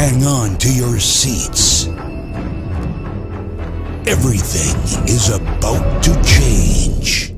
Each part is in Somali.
Hang on to your seats. Everything is about to change.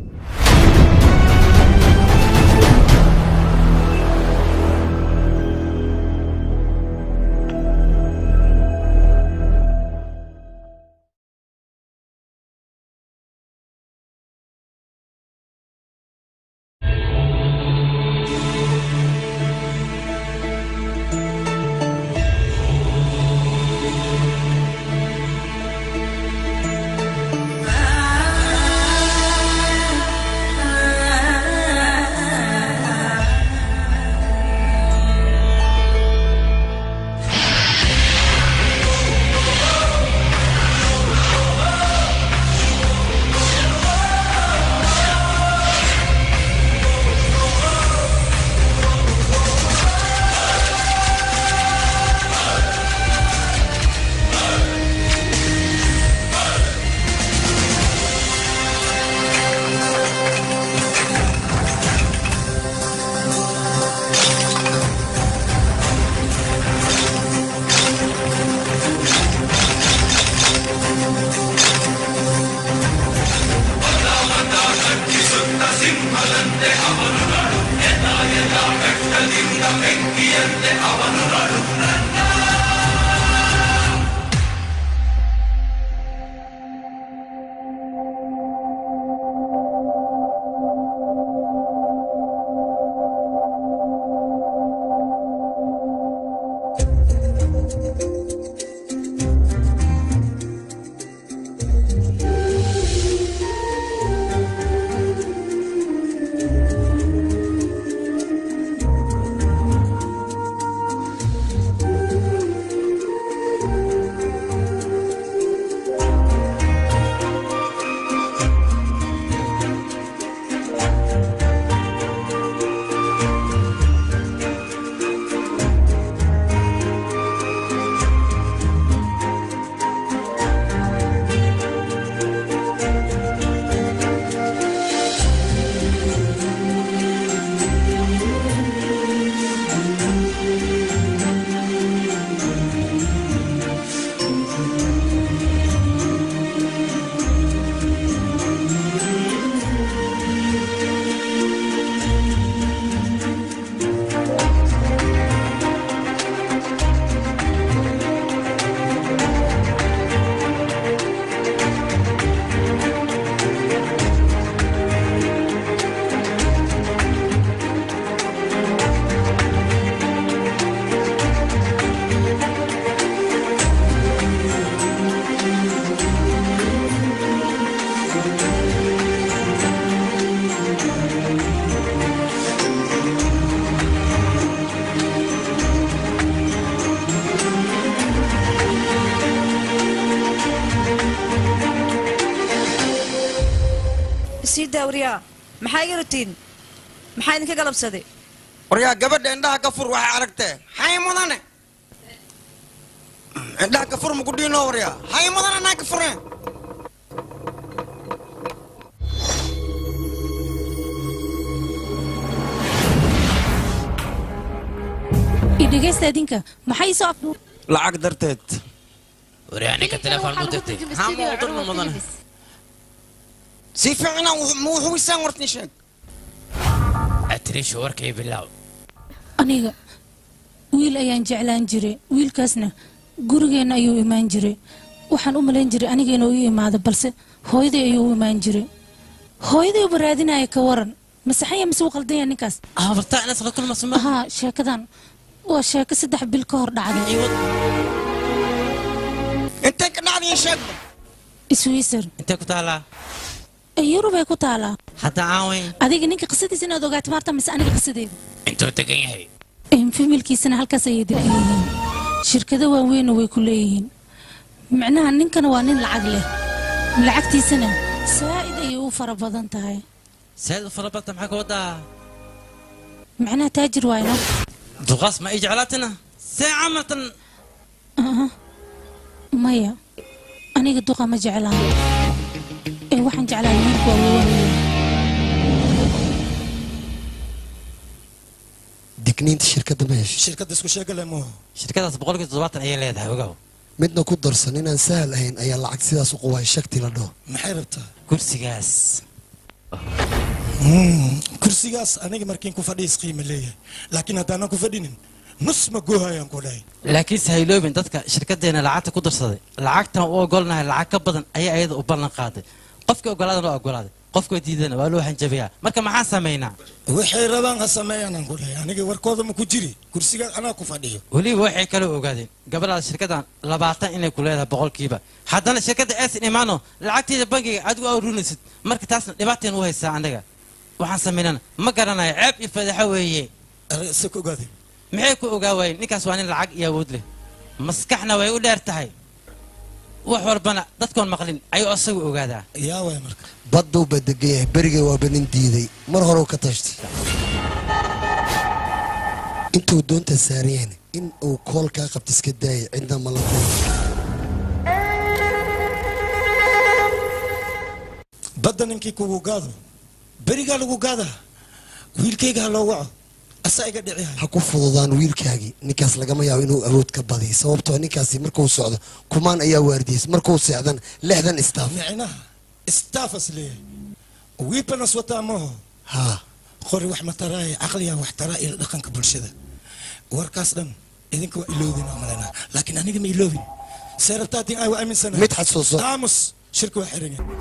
sii daawriyaa maxaa iga rutiin maxaa idinka galabsaday waryaa gabadha indhaha ka fur waxay aragtee hay mudane indhaha ka fur maku dhiino waryaa hay mudane naa ka fureen idhegaysta idinka maxay soo lacag darteed waryaa ninka telefoon mu dirtay haa ma u dirno mudane si fiicna ma wuxuwisaan wartin sheeg atriishu warkay bilaaw aniga wiil ayaan jeclaan jiray wiilkaasna gurigeenna ayuu imaan jiray waxaan u malayn jiray anigeena u imaado balse hooyaday ayuu u imaan jiray hooyaday uba raadinaya ka waran masaxaya mise u qaldanya ninkaas abartaa inaad saqad kulmasma haa sheekadan waa sheeko saddex bil ka hor dhacday intay ka dhacdayin sheegba iswiisar intee ku taalaa yurubay ku taalaa hadda aaweyn adiga ninka qisadiisa inaad ogaato maarta mise aniga qisadeeda intuu degan yahay familkiisana halkaas ayay degan yihiin shirkado waaweynna way ku leeyihiin micnaha ninkana waa nin lacag leh lacagtiisana saa'id ayay u fara badan tahay saad u fara badta maxaa ka wadaa micnaha taajir waayna duqaas ma ii jeclaatina see camaltan Aha. maya aniga duqa ma jeclaan ee waxaan jeclaa wiilku waa weyn digniinta shirkadda ma heshay shirkadda isku sheegale mo shirkadaas boqolkii toddobaatan ayay leedahay ogow midna ku darsan inaan sahal ahayn ayaa lacag sidaas u quway shakti la dhaho maxay rabtaa kursigaas kursigaas aniga markiin ku fadhiis qiimo leeyahay laakiin haddaanan ku fadhinin nus ma goohayaan ku dhahay laakiinse hayloobin dadka shirkadeena lacagta ku darsaday lacagtan u ogolnahay lacag ka badan ayaa iyada u ballan qaaday qofkii ogolaadana waa ogolaaday qofkii diidana waa loo hanjabayaa marka maxaan samaynaa waxay rabaan ha sameeyaanaan ku dhahay aniga warkooda ma ku jiri kursigaas anaa ku fadhiyo weliba waxay kaloo ogaadeen gabadhaada shirkadan labaatan inay ku leedahay boqolkiiba haddana shirkadda eesin imaano lacagteeda bangiga adigu aa runaysid marka taasna dhibaateen u haysaa anaga waxaan samaynana ma garanayo ceeb iyo fadeexo weeye se ku ogaade maxay ku ogaa waayeen ninkaas waa nin lacag iyo awood leh maskaxna way u dheer tahay wax walbana dadkoon maqlin ayuu asagu ogaadaa yaa waay marka badduu baa degan yahay berigay waaba nin diiday mar horeu ka tashtay intuu doonta saaran yahayna in uu kool kaa qabta iska daayay cidna ma la kulmo badda ninkii kugu gaado berigaa lagu gaadaa wiilkayga ha loo waco asaa iga dhici hay ha ku fududaan wiilkaagii ninkaas lagama yaabo inuu awood ka badiyo sababtoo ninkaasi markuu socdo kumaan ayaa waardiyeys markuu seexdan lixdan istaaf micnaha istaafas leeyahay wiibanas wataa maho haa qori wax ma taraaye caqliyaa wax taraa ila dhaqanka bulshada warkaas dhan idinka waa iloobin oo malaynaa laakiin aniga ma iloobin see rabtaatiin ay waa aaminsanahay mid xasuuso aamus shirka waa xiran yahay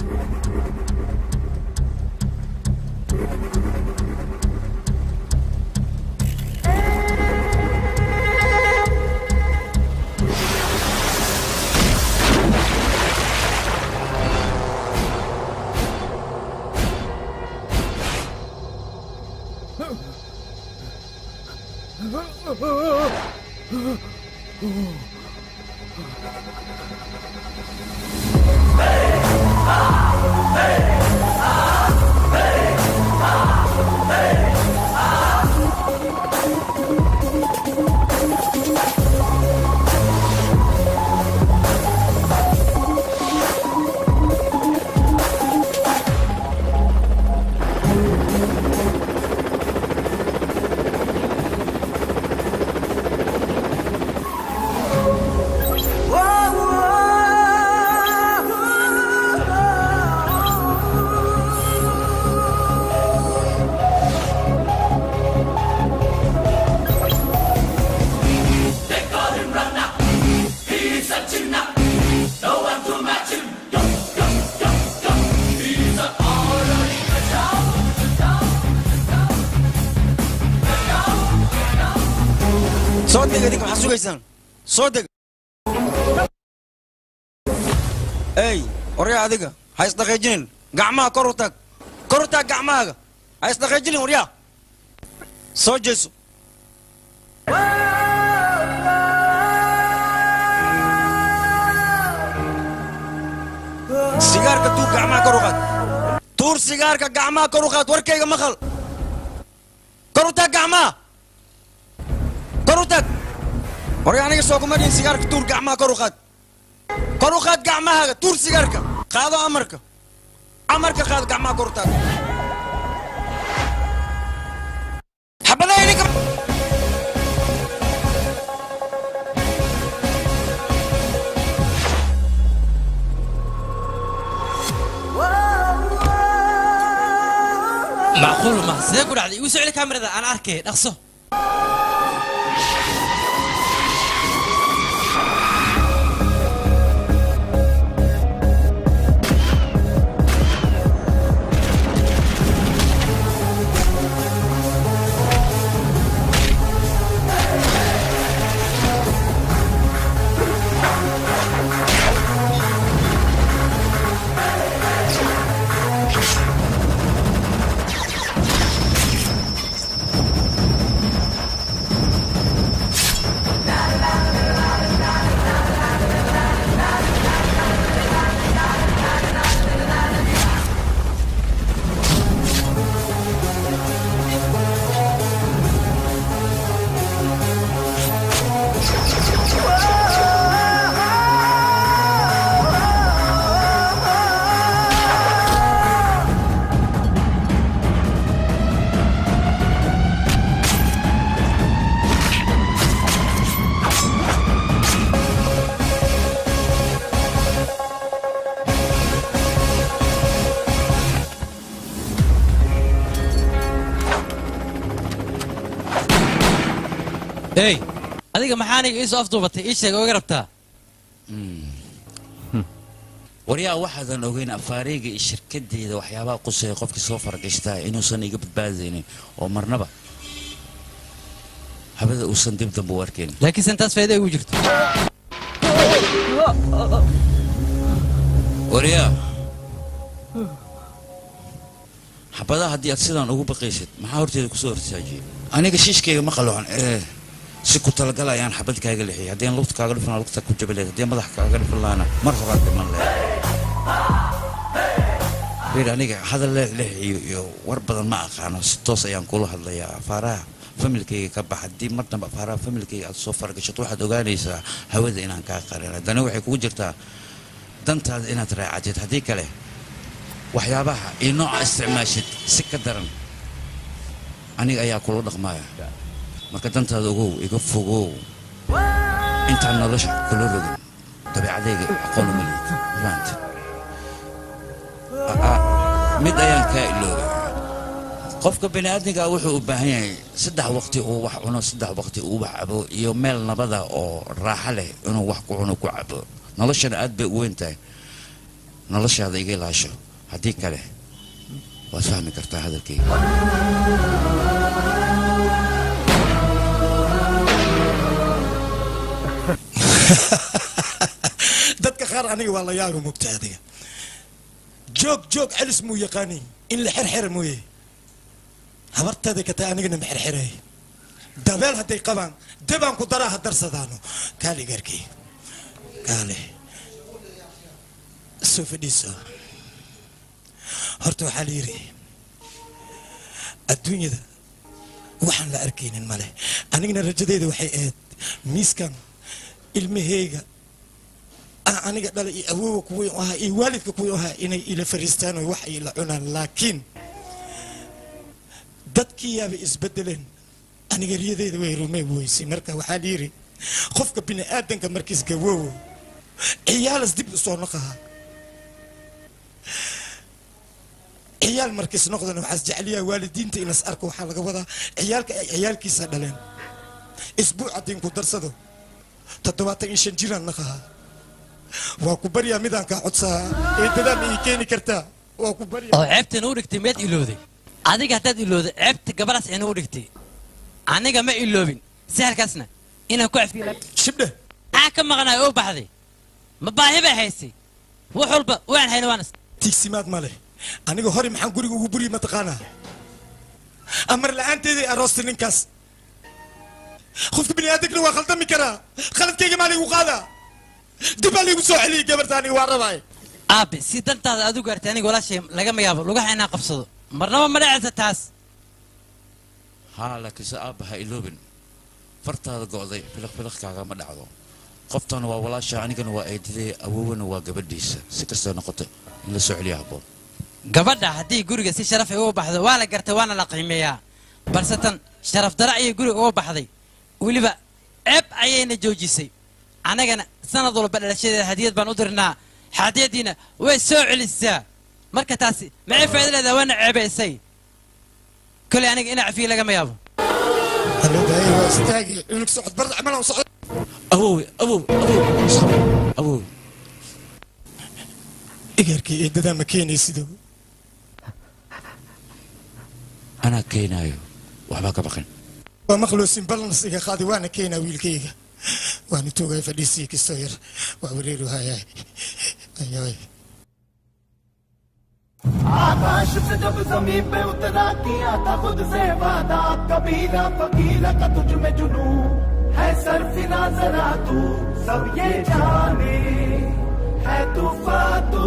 soo deg idinka maxaa sugaysaan soo deg ey waryaa adiga ha isdhaqaajinin gacmaha kor u taag kor u taag gacmahaaga ha isdhaqaajinin waryaa soo jeeso sigaarka tuur gacmaha kor u qaad tuur sigaarka gacmaha kor u qaad warkayga maqal kor u taag gacmaha kor u taag warya aniga soo kuma dhihin sigaarka tuur gacmaha kor u qaad kor u qaad gacmahaaga tuur sigaarka qaado amarka amarka qaado gacmaha kor u taag xabadaha idinka macquul ma sidee ku dhacday igu soo celi kaamirada aan arkay dhaqso ey adiga maxaa aniga iisoo afduubatay ii sheeg oga rabtaa waryaa waxaadan ogeyn afaareyga iyo shirkadeeda waxyaabaha quseeya qofkii soo faragashtaa inuusan iga badbaadaynin oo marnaba habada uusan dib dambe u arkaynin laakiin santaas faa'iido igu jirto waryaa xabadaha haddii aad sidaan ugu baqaysid maxaa horteeda kusoo hortaajiyey aniga shiishkayga ma qaloocan ee si ku talagal ayaan xabad kaaga lixiyay haddii aan lugta kaaga dhifan lahaa lugta ku jabi lahayd haddii aan madax kaaga dhifan lahaana mar horaad dhiman lahayd bir aniga hadal leexleex iyo iyo war badan ma aqaano si toos ayaan kula hadlayaa afaaraha familkayga ka bax haddii mar dambe afaaraha familkayga aad soo faragashato waxaad ogaanaysaa hawada inaan kaa qarin haddana waxay kugu jirtaa dantaada inaad raacatid haddii kale waxyaabaha iyo nooca isticmaashid si ka daran aniga ayaa kula dhaqmaya marka dantaada ogow iga fogow intaan nolosha kula rogin dabeecadayga aqoon uma liid fahamta Aa, mid ayaan kaa iloobay qofka bani aadamka wuxuu u baahan yahay saddex waqti uu wax cuno saddex waqti uu wax cabo iyo meel nabada oo raaxo leh inuu wax ku cuno ku cabo noloshana aad bay u weyn tahay noloshaada iga ilaasho haddii kale waad fahmi kartaa hadalkayga dadka qaar aniga waa la yaaba mugta adiga joog joog celis muu yaqaani in la xerxera mooye habarteeda ka tahay anigana ma xerxeray dabeel hadday qabaan debaan ku daraa ha darsadaano kaali garkii kaale soo fadhiiso horta waxaa la yidhi adduunyada waxaan la arkaynin male anigana rajadeeda waxay ahayd miiskan ilmaheyga ah aniga dhala iyo awoowa kuwii u ahaa iyo waalidka kuwii u ahaa inay ila fariistaan oo wax ay la cunaan laakiin dadkii yaaba isbedeleen aniga riyadeeda way rumey weysay marka waxaa la yidhi qofka bini aadanka markiis gawoowo ciyaalas dib usoo noqaha ciyaal markiis noqdana waxaas jecliyaa waalidiinta inas arko waxaa laga wadaa ciyaalka ay ciyaalkiisa dhaleen isbuuc haddii ku darsado toddobaatan iyo shan jiraan naqaha waa ku baryaa midaan kaa codsaa eedadaan ii keeni kartaa waa ku baryaa oo ceebtan u dhigtay miyaad ilowday adiga haddaad ilowday ceebta gabadhaas ina u dhigtay aniga ma iloobin sahalkaasna inaan ku cafiyo shibdhe maxaa ka maqnaay oo baxday ma baahi bay haysay wax walba waan hayna waan is- tiigsimaad ma leh aniga hore maxaan guriga ugu buryi mataqaanaa amar la-aanteeday aroostay ninkaas qofka bini aadamkana waa khaldami karaa khaladkayga maa laygu qaadaa dib baa laygu soo celiyay gabarta aniga waa rabaay aabe si dantaada aad u gaartay aniga walaashay lagama yaabo lugaha inaan qabsado marnaba ma dhacaysa taas haa laakiinse aabba ha iloobin fartaada go'day filiq filiqkaaga ma dhacdo qoftana waa walaasha anigana waa eedidee awowana waa gabadhiisa si kastoo noqoto in la soo celiya habboon gabadha haddii guriga si sharaf ay uga baxdo waa la gartay waana la qiimeeyaa balse tan sharaf dara ayay guriga uga baxday weliba ceeb ayayna joojisay annagana sanad walba dhalashadeeda hadiyad baan u dirnaa hadiyadiina way soo celisaa marka taasi maxay faa'iido leedahay waana ceebaysay kolay aniga ina cafiye lagama yaabo haloodahay waa istaagi cunug socod barda camal aan socod awowe awowe awowe sabir awowe igarkii eedadaa ma keenaysido anaa keenaayo waxbaa ka baqin waa maqloosin balans iga qaadi waana keenaa wiilkayga waana toogay fadhiisii kastoo yar waa wareeru hayaay ayaay आकाश से जब जमीन पे उतरा किया था खुद से वादा कबीरा फकीरा का तुझ में जुनू है सरफिना जरा तू सब ये जाने है तूफा तू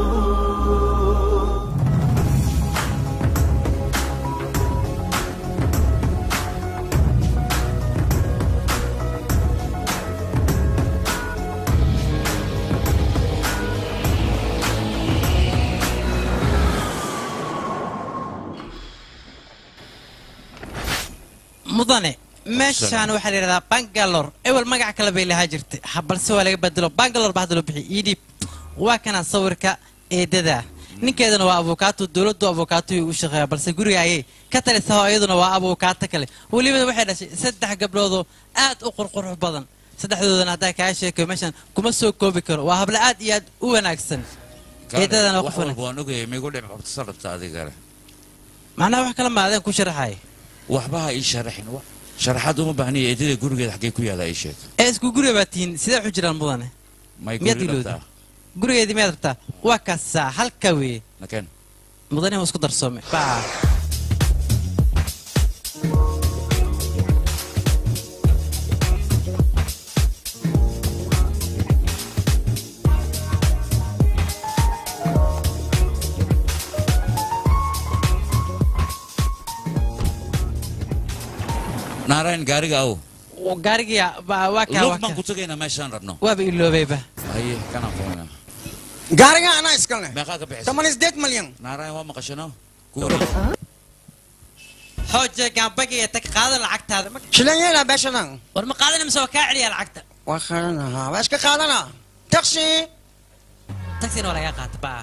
mudane meeshaan waxaa la yidhahdaa bangalore ewel magac kale bay lahaa jirtay ha balse waa laga bedelo bangalore ba hadda loo bixiyay ii dhiib waa kana sawirka eedada ninkeedana waa abukaato dowladdu abukaato u shaqeeya balse guriga ayay ka talisaa oo iyaduna waa abukaato kale weliba waxay dhashay saddex gabdhoodoo aad u qurqurux badan saddexdoodana haddaa kaa sheekayo meeshan kuma soo koobi karo waa habla aad iyo aad u wanaagsan eedadana wax qof walba wanaagsan waan ogayay migu dhib horta sarabta adigale macnaha wax kala maadeen ku sharaxaya waxba ha ii sharaxin wa- sharaxaad uma baahniya eedada gurigeeda xaggee ku yaala ii sheeg ee isku guriga baa tihiin sidee waxu jiraan mudane may miyaad guri ilowda dhabtaa gurigeedii miyaad rabtaa waa kaasaa halka weeye nakeen mudane waa isku darsoome baa naarayn gaariga aw gaarigiya baa waa kaa lug waa baan kaa ku tegaynaa meeshaan rabno waaba iloobayba haye kanaan qoona gaariga anaa iskalne meeqaa ka bixisa toban sideed malyan naarayn waa maqashano xooje gaambagiya tag qaada lacagtaada Ma- shilan yeelaa beeshadan war ma qaadana mise waa kaa celiya lacagta waa qaadanahaa waa iska qaadanaa taksi tagsiina waa lagaa qaata baa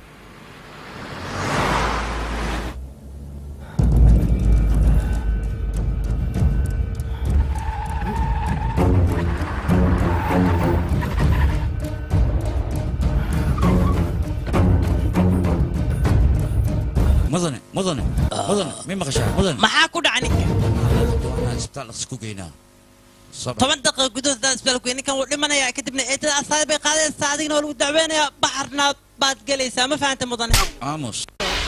mudane mudane mudane mi maqashaa mudane maxaa ku dhaca ninka waanaan isbitaal dhaqsi ku geynaa Sabir. toban daqiiqa gudahood haddaad isbitaalku ninkan wuu dhimanayaa kadibna eedada asaadi bay qaadaysaa adigna waa lagu dacweynayaa baxarna baad gelaysaa ma fahanta mudane aamus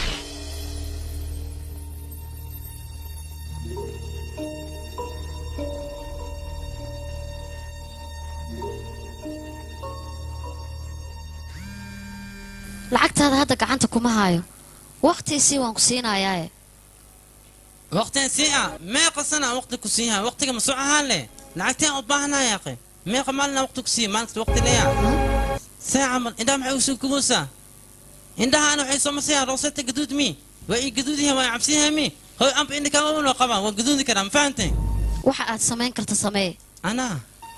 lacagtaada hadda gacanta kuma haayo wakhtiisii waan ku siinayaae waqtigan sii ah meeqa sana waqti ku siiyaha waqtiga ma soo ahaan leh lacagteen u baahanaya aqi meeqa maalina waqti ku siiya maalinta waqti leeya see camal indhaha maxay usoo kubuusaa indhahaana waxay soo masayaan rooseta gaduud mi waa ii gaduud yahay waa cabsiyahay mi hoy amba indhaka unoo qabaan waan gaduudi karaa ma fahantay waxa aad samayn karta samee anaa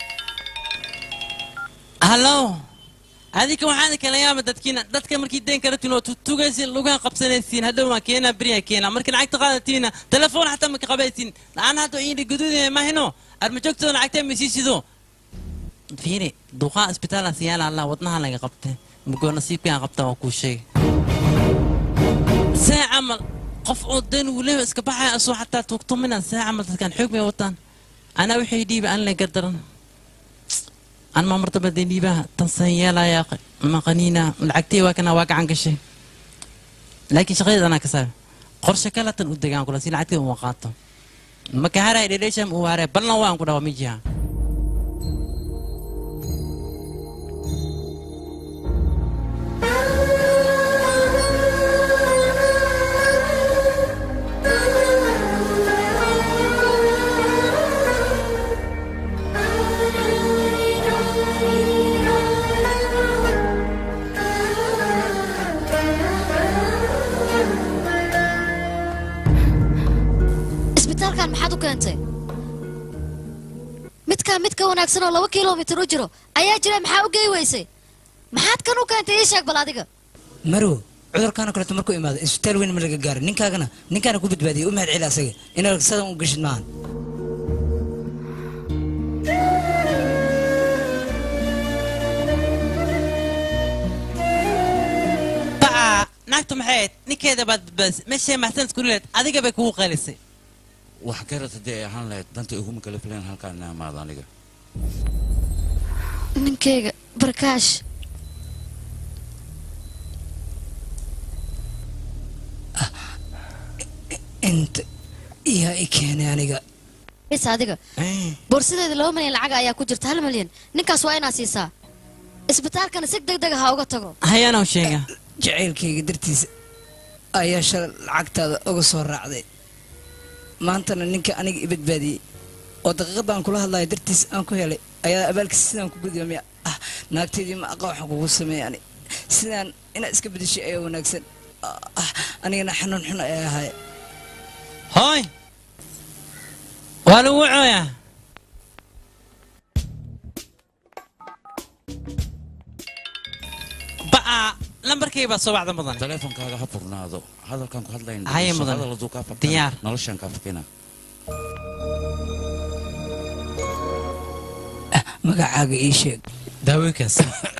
hallo adika waxaan kala yaaba dadkiina dadka markii deen karatiin oo tutugaysin lugaha qabsanaysiin hadhow waan keenaa beriya keenaa markii lacagta qaadatiina telefoon xataa maka qabaysin aan hadda indhi gaduudaya mahino armajoogtooda lacagtee maysiisido fiiri duqaa isbitaalaan siyaala allah wadnaha laga qabtay mugoo nasiibkaan qabta waa kuu sheegay see camal qof oo dan uu leeyahay iska baxaya asoo xataa tuugtumina see camal dadkaan xoog bay wataan anaa waxay dhiiba aan la gardaran aan ma martaba dee dhiibaha tansan yeelaya maqaniina lacagtay waa kana waa gacan gashay laakiin shaqadeed anaa ka saaray qorshe kalatan u degaan kula si lacagtay uma qaato maka haray dhedheesham uu haray ballan waan ku dhawa mijiha isbitaalkan maxaad u keentay midkaa mid ka wanaagsan oo laba kilomitir u jiro ayaa jira maxaa u gey weysay maxaad kan u keentay ii sheeg bal adiga marow cudurkaana kaleeto markuu imaado isbitaal weyn ma laga gaaro ninkaagana ninkaana ku badbaadiyay u mahad celi asaga inaad sadan u gashid maahan baa naagtu maxay ahayd ninkeeda baad badbaadisay meeshay maxsan isku leed adiga bay kugu qaylisay wax garad haddii ay ahaan lahayd danta iguma kala filan halkaan ina imaado aniga ninkayga barkaash inta yaa i keenay aniga bis adiga boorsadeeda laba milyan lacag ayaa ku jirta hal milyan ninkaas waa inaad siisaa isbitaalkana si deg deg ah ha uga tago hayaanoo sheega jacaylkayga dartiisa ayaa shalay lacagtaada uga soo raacday maantana ninka aniga i badbaadiyey oo daqiiqadaan kula hadlayo dartiis aan ku helay ayaa abaalkiisa sidaan ku gudiya miya ah naagteydii ma aqa waxaan kugu sameeyay ani sidaan inaad iska bedeshay ayaa wanaagsan ah anigana xanuun xun ayaa ahay hooy waa lagu cooyaa ba'a lambarkayga baa soo wacda mudan taleefonkaaga ha furnaado hadalkaan ku hadlayn Haye, mudan. hadal hadduu kaa fakana, Diyaar. noloshaan kaa fakina magacaaga ii sheeg daawooyinkaas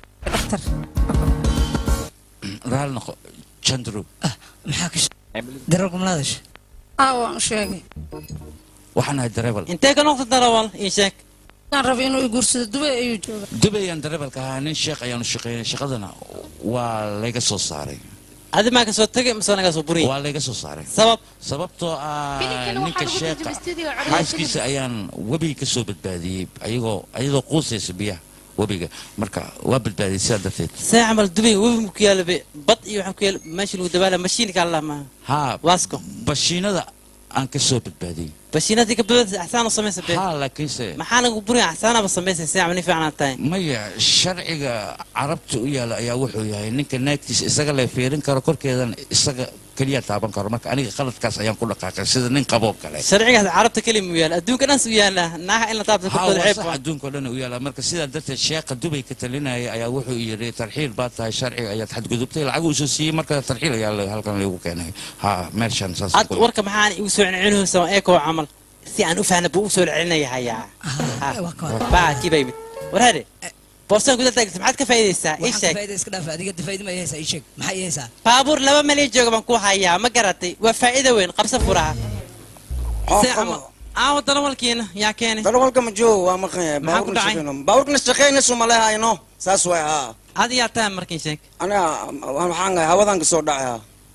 raali noqo jandro maxaa ka dararku malaadash aa waan u sheegay waxaan ahay dareebal intee ka noqda darawal ii sheeg aan rabay inuu i guursado dubay ayuu jooga dubayaan dareebalka ahaa nin sheekh ayaanu shaqeynay shaqadana waa layga soo saaray adi maa ka soo tegay mise naga soo buriye waa layga soo saaray sabab sababtoo ah Filimkana ninka waxaa lagu sheekha tarjumay studio codadka xaaskiisa ayaan webiga ka soo badbaadiyey ayagoo ayadoo quusaysa biyaha webiga marka waa badbaadiyey sidaa darteed see camal dubay webi mu ku yaala be bad iyo waxaa ku yaala meesha lagu dabaala mashiinka allah maaha haa waasko bashiinada aan ka soo badbaadiyey bashiinadii ka badbaadisa axsaan u samaysa be haa laakiinse maxaa nagu buriya axsaanaba samaysa see camal ni fiicnaa tahay maya sharciga carabta u yaala ayaa wuxuu yahay ninka naagtiisa isaga la fiirin karo korkeedan isaga keliya taaban karo marka aniga qaladkaas ayaan ku dhaqaaqay sida nin qaboo kale sharcigaas carabta keli mu yaala adduunka dhans u yaala naaha in la taabta haa korkooda waa ceeb sax waa adduunka oo dhan u yaala marka sidaa darteed sheekha dubay ka talinaya ayaa wuxuu yidhi tarxiil baad tahay sharciga ayaad xadgudubtay lacag uu soo siiyey marka tarxiil ayaa la- halkan lagu keenay haa meeshan saas ad warka maxaan igu soo celcelinaysa eekoo camal si aan u fahna buu u soo celinaya hayaa baa kiiba yimid war hade boostan guda taagta maxaad ka faa'iidaysaa ii waxaan sheeg ka faa'iida iska dhaafa adiga dafaa'iida ma haysaa ii sheeg maxaa ii haysaa baabuur laba meel ii jooga baan ku hayaa ma garatay waa faa'iido weyn qabsa furaha See camal aawo darawalkiina yaa keenay darawalka ma joogo waa maqan yahay Maxaa ku dhacay? baabuurkana shaqaynaysu ma lehayno saas way haa ad yaa tahay markin sheeg aniga waxaan gahay hawadan ka soo dhacay haa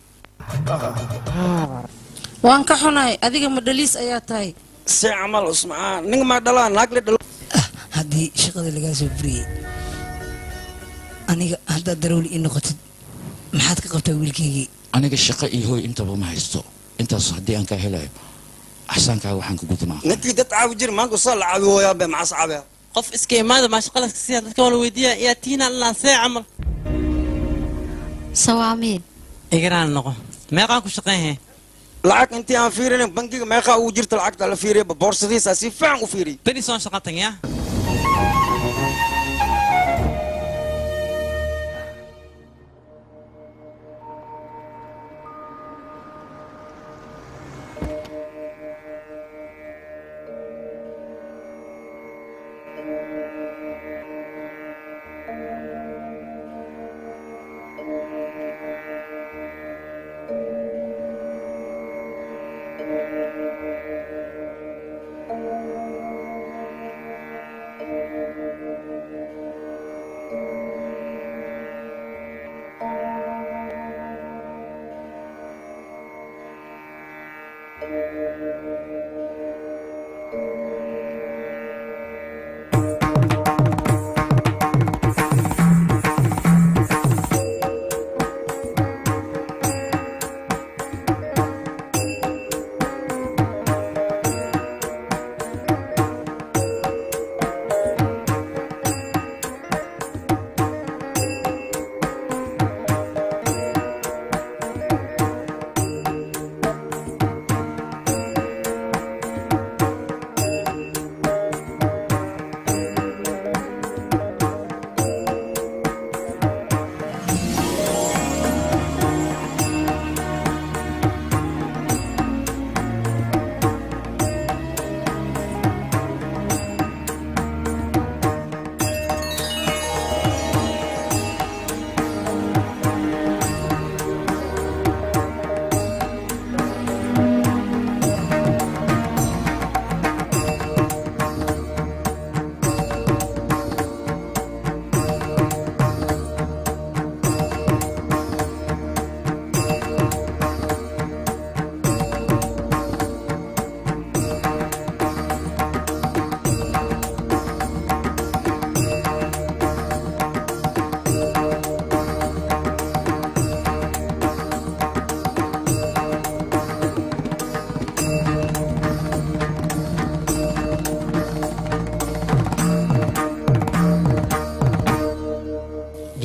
waan ka xunahay adiga ma dhaliis ayaa tahay si camal usmacaan ninga maa dhalaa naag la dhalo haddii shaqada lagaa soo buriyey aniga haddaad darawli ii noqotid maxaad ka qabtaa wiilkaygii aniga shaqo iyo hooy intaba ma haysto intaas haddii aan kaa helayo axsaankaaga waxaan ka gudmaa ninkii dad caawi jir maanta usaa la caawi hooyaa be macas caabi qof iska imaada maasha qalaska siyaa dadka waa la weydiiya yaa tiina allah see camal sawaamiin igaraan noqo meeqaan ku shaqeynhe lacag intii aan fiirinin bangiga meeqaa ugu jirta lacagta la fiiriya boorsadiisa si fiican u fiiriy beri soon shaqa tagaya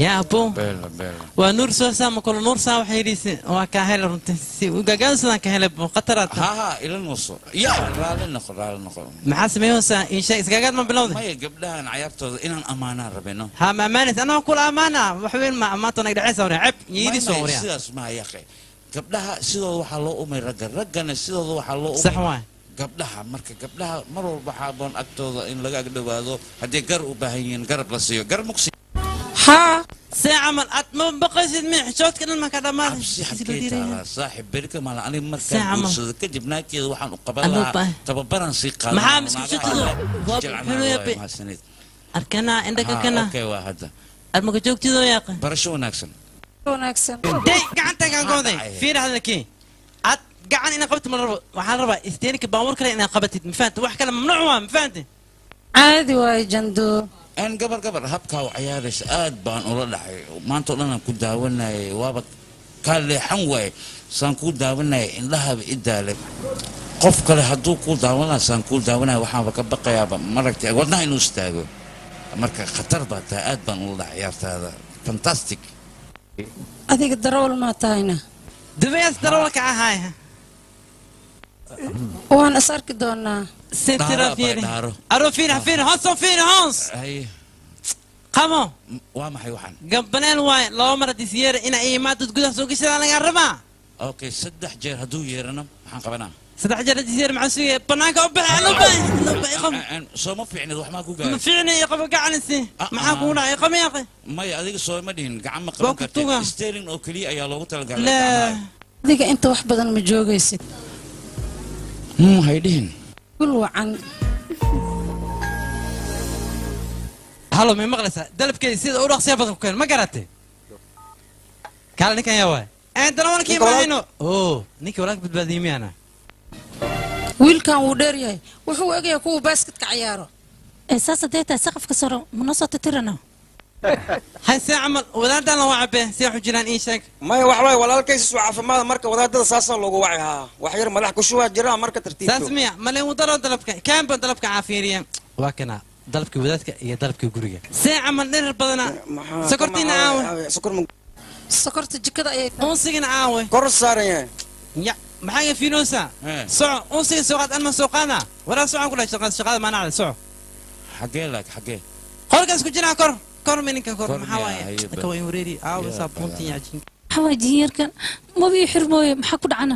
yaa abo beela beela waa nuur soo saama kolo nuur saa waxay yidhiisi waa kaa hele runtii si ugagaansadaan ka hele bo khataraad ha ha ila nuuso ya raali noqo raali noqo maxaa sameeyeysaa insha isgagaad ma bilowday maya gabdhahan cayaartooda inaan ammaanaan rabino ha ma amaanis anaa kula ammaana wax weyn ma ammaanta nag dhaceysa wariya ceb yiidii soo wariya sidaas maa yaqe gabdhaha sidooda waxaa loo umay ragga raggana sidooda waxaa loo umay sax waay gabdhaha marka gabdhaha mar walba waxaa aboon agtooda in laga agdhowaado haddii gar u baahan yihiin garab la siiyo gar muqsi haa see camal aad ma baqaysid mi xishoodka dhan markaa dhammaad si xadkee taalaa saaxib berika mala aniga Saaca markaan ma- guursado kadib naagteeda waxaan u qaban Anuu lahaa baa- tababaran sii qaadan Maxaa lahaa. maskaxshatidu? Naagaha Waa jilcanaha xulu waay, yabe. mahadsanid. arkana indhaka Haa, kana okay, waa hadda armaka joogtidoo yaaqan barasho wanaagsan wanaagsan day gacantagaan gooday fiir hadalkii ad gacan inaa qabatid ma rabo waxaan rabaa isteenika baabuur kale inaa qabatid ma fahamta wax kale mamnuuc waa ma fahamta caadi waaye jando aan gabar gabar habkaa u cayaaraysa aad baan ula dhacay maanta o dhan aan ku daawanayay waaba kaa leexan waaye saan kuu daawanayay indhahaba i daalay qof kale hadduu kuu daawan lahaa saan kuu daawanaya waxaanba ka baqayaaba maragtay wadnaha inuu istaago marka khatar baa tahay aad baan ula dhacay ciyaartaada fantastic adiga darawal maa tahayna dubees darawalka ahaay waan is arki doonaa sentira Dhaaro, fiiri dhaaro. aro fiiri fiiri hoos oo fiiri hoos Haye, qamo waa maxay waxaan gabaneel waaye laba mar haddii siyeera inaa ii imaadad gudaha soo gashada lagaa rabaa okay saddex jeer hadduu yeerano maxaan qabanaa saddex jeer haddii siyeera maxaa sugaya banaanka u baxay anu bay Aan- soo ma fiicnid wax maa ku ma gaaray fiicni iyo qaba gacanisi maxaa kugu dhacay qami yaqi maya adiga soo ma dhihin gacan ma Waa qaban ku tuga. kartid steering oo keliya ayaa loogu talagalay lee gacmaha. adiga inta wax badan ma joogaysid Hmm, hay dhihin gul wacan halo may maqlaysaa dalabkeedi sida u dhaqsiya badan ku keen ma garatay kaale ninkan yaa waay een darawalkii Ninka walaal- maahayno oo ninkii walaalka badbaadiyey miyaana wiilkan wuu dheer yahay wuxuu egayaa kuwa baasketka cayaaro ee saas haddee tahay saqafka saro mana soo titirana hay see camal wadaadaan la wacabe see xujiraan ii sheeg maya wax waay walaalkaysis waa caafimaad marka wadaadada saasaa loogu waci haa wax yar madax ku shubaa jira marka saas tartiibto miya male uu daro dalabka kaanba dalabka caafiiriya waa kana dalabkii wadaadka iyo dalabkii guriga see camal dhirir badana sokortiina caawe sokor ma sokorta jikada ayay unsigina caawe kor saaran yahay ya maxaa ga fiinoosa soco unsiga soo qaad anma soo qaada waraa socon ku dhahay shaqada shaqada maanacda soco xagee laag xagee qolkaas ku jiraa kor kor mininka kor Kor maxaa miyaa? waaye Haye, dadka waa in wareeri aawe Ya, saabuuntii yaajin maxaa waay jinyarkan mabii xirmooye maxaa ku dhacana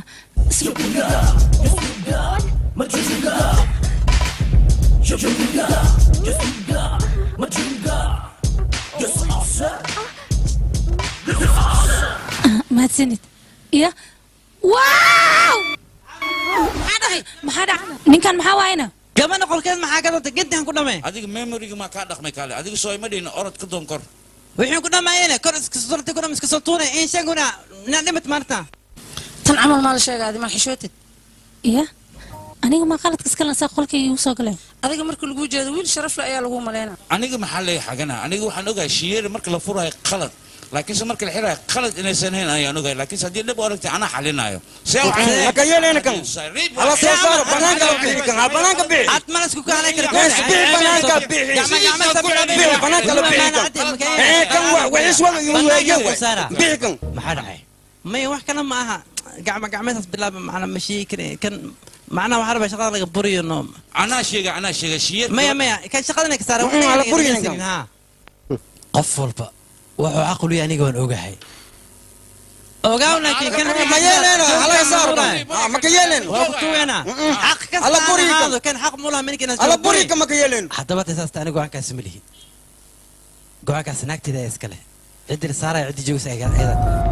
Ah, mahadsanid iya waaw maxaa dhacay maxaa dhacay ninkan maxaa waayna gabadha qolkeed maxaa ka dantay geddihan ku dhamee adiga memoriga maa kaa dhaqmay kaale adiga soo ima dhihin orod ka doon kor wixii ku dhamaayeen kor iska sortay ku dham iska soo tuunay in sheeguna ina dhimat maarta tan camal maa la sheegaadi maa xishootid iya aniga maa qaladka iska lansaa qolkayga igu soo galeen adiga marka lagu jeedo wiil sharaf le ayaa lagu maleynaa aniga maxaa leeya xagana aniga waxaan ogahay shiyeeri marka la furayo qalad laakiinse marka la xirayo qalad inaysan hayn ayaan ogahay laakiinse haddii dhib u aragtay anaa xalinayo see maka yeelayna kan hala soo saaro banaanka la bixi kan ha banaanka bixi ad mana isku kaalay kara Mees bixi banaanka bixi bixi banaanka la bixi kan ee kan wa- waxis wada igu weeyeen waay bixi kan maxaa dhacay maya wax kale ma aha gacma gacmeedaas bilaaba macna ma sheegi kare kan macnaha waxaa rabaa shaqada laga buriyo no anaa sheega anaa sheega shiyeer maya maya kan shaqadana ka saara Mm, hala buriyo ninkan. qof walba wuxuu caqliya aniga waan ogahay ogaaw laakiin kan ma yeelayna hala saaro kan Ah, maka yeelayna waa ku tuweena xaq kasta Alla aan buriyo kan. ahaado kan xaq mulaha minka hala buri kan maka yeelayna haddaba tasaasta ani go-aankaasi ma lihi go-aankaasi naagteeda ee iskale ciddii la saaraya ciddii joogsa ayada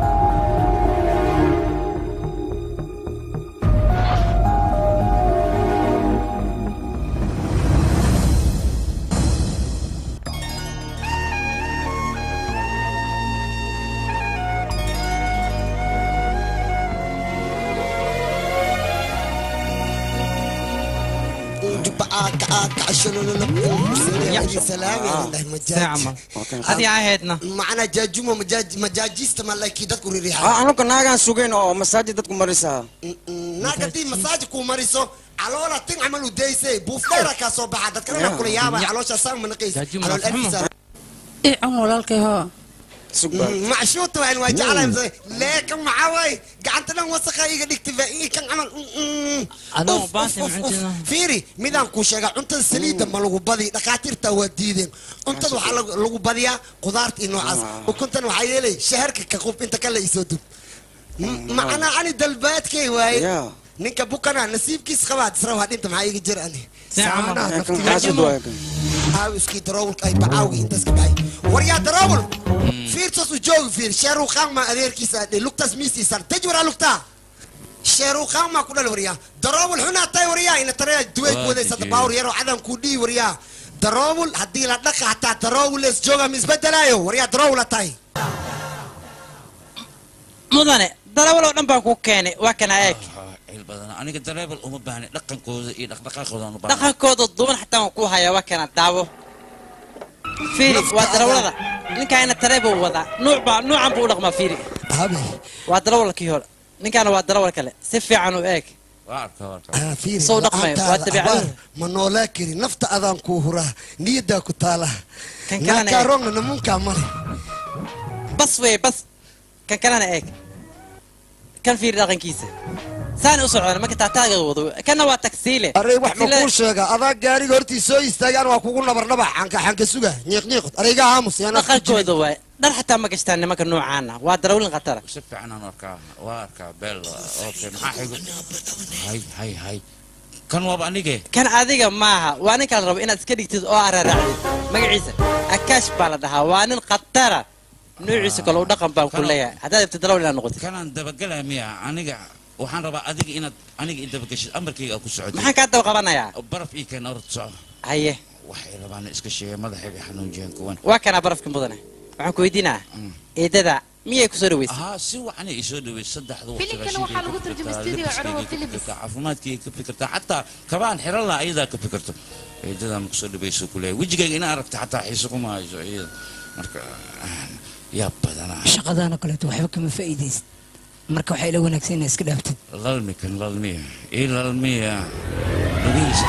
adii ahaydna macnaa jaajumo majaaj- majaajista ma laykii dadku Ah, ririixaa anuka naagaan sugayn oo masaajid dadku marisaa naag haddii masaajid kuu mariso caloola tin camal u daysay buufdheera kaa soo baxa dadkalena kula yaaba caloosha saan manaqays Jaajumo calool waa xumo. afisa ii cun walaalkay hoo macshuuta waan waa jeclahay leeka maxaa waaye gacanta dhan wasaqa iga dhigtay faa kan camal Adoo baasi macintina. fiiri midaan kuu sheegaa cuntada saliidda ma lagu badi dhakhaatiirta waa diideen cuntada waxaa lagu- lagu badiyaa qudaarta iyo noocaas ukuntan waxaa yeelay shaharka ka qub inta kale isoo dub M- macnaa ani dalbaadkay waaye ninka bukana nasiibkiis qabaad isra waa dhinta maxaa iga jir ani saanaha naftiga aaw iskii daroowlka ay bacaawga intaas ka baxay waryaa daroowl fiirtaas u joogi fiir sheeruu qaangma adeerkiisa adhe lugtaas miistiisan taj waraa lugtaa sheeruu qaangmaa ku dhal waryaa daroowl xunaa tahay waryaa ina taraya duway ku wadaysata baawr yaroo cadan kuu dhihi waryaa daroowl haddii la dhaqa hataa daroowl lees jooga ma isbedelaayo waryaa daroowla tahay mudane darawal oo dhan baan ku keenay waa kana eeg cil badan aniga dareebal uma baahni dhaqankooda iyo dhaqdhaqaaqooda aan u baahnay. dhaqankooda duban xataa waan ku hayaa waa kana daawo fiiri waa darawalada ninkaana tareebuu wadaa nuuc baa nuucan buu u dhaqmaa fiiri waa darawalkii hore ninkaana waa darawal kale si fiican u eeg waa arkaa waa arkaa soo dhaqmay waa dabeecadu ma noolaa kari nafta adaan kuu huraa niyaddaa ku taala Kan kalena eeg. naakaroogna namunkaa male bas wey bas kan kalena eeg kan fiiri dhaqankiisa saani u socdaan marka taataaga wado kana waa tagsiile arey wax ma Taksiile- kuu sheega adaa gaariga hortii soo istaagaan waa kugu nabardhaba xanka xanka suga ñiiq ñiiqod areyga aamus yaana dhaqankooda waay dhar xataa ma gashtaan nimanka noocaana waa darawlin khatara si fiican aan u arkaa waa arkaa beel okay maxaa xigo hay hay hay kan waaba anige kan adiga maaha waa ninka la rabo inaad iska dhigtid oo araraacdid magaciisa akaash baa la dhahaa waa nin khatara nuuciisa kale u dhaqan baan ku leeyahay haddaad rabtid darawal inaad noqotid kanaan dabagelaya miya aniga waxaan rabaa adiga inaad aniga i dabageshid amarkayga aad ku socotid maxaan kaa daba qabanayaa baraf ii keen orod soco haye waxay rabaan iska sheegay madaxayga xanuunjiyeen kuwan waa kanaa barafka mudane waxaan ku weydiinaa eedada miyay ku soo dhaweysay haa si wacan ay soo dhaweyd saddexda waqti Filimkana waxaa lagu tarjumay studio Corowa Films. caafimaadkii ka fikirtaa xataa kabaan xiran laha ayadaa ka fikirto eedadaa ma kusoo dhaweyso kuleeyahay wejigayga ina aragta xataa xiise kuma hayso iyada marka yaa badanaa shaqadaana kaleeto waxba kama faa'iidaysid marka waxay la wanaagsan inaa iska dhaaftid lalmi kan lalmiya ii lalmiya lugihiisa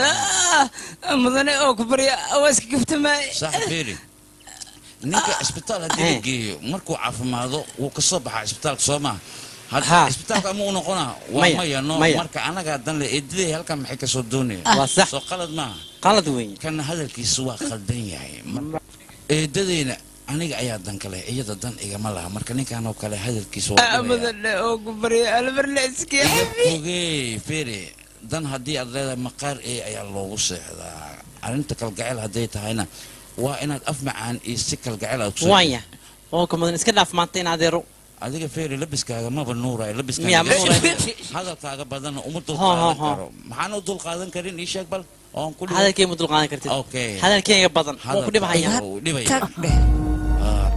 alaa mudane oo ku barya waa iska gaftamaay sax beeri ninka isbitaal haddii la geeyo markuu caafimaado wuu ka soo baxaa isbitaalka soo maha Haa. isbitaalka ama u noqonaa waa Maya, maya no maya. marka anagaa dan le eedaday halkan maxay kasoo doonaya Waa sax. soo qalad maaha qalad weyn kana hadalkiisu waa qaldan yahay Mar- eedadayna aniga ayaa dan kale iyada dan igama laha marka ninkan oo kale hadalkiisu waa dhibaya. mudane oo ku barya albarle iska ogey fere dan haddii aad leedahay maqaar ee ayaa loogu seexdaa arrinta kalgacel hadday tahayna waa inaad af macaan iyo si kalgacel aad kusoo waanya oo ka mudan iska dhaaf maanta in adeero adiga fere labiskaaga maba nuurayo Miyaa labiskaaga ma nuurayo? hadalkaaga badanna uma Ho, ho, dulqaadan ho. karo maxaan u dulqaadan karin ii sheeg bal oon ku hadalkay ma dulqaadan kartid okay hadalkeyga badan wuu ku dhibhaya Hadalkaaga wuu dhibaya tag dheh Ah,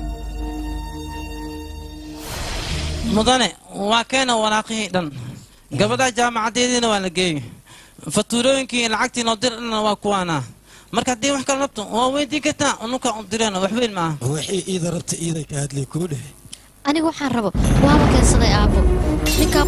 mudane waa keena wanaaqihii dhan gabadha jaamacadeediina waa la geeyey fatuurooyinkii lacagtii noo dirana waa kuwaana marka haddii wax kala rabto waa weydii kartaa ununka u direen wax weyn maaha wixii iida rabta iiday ka hadlay kuu dheh aniga waxaan rabo waaba keensaday aabbo ninkaa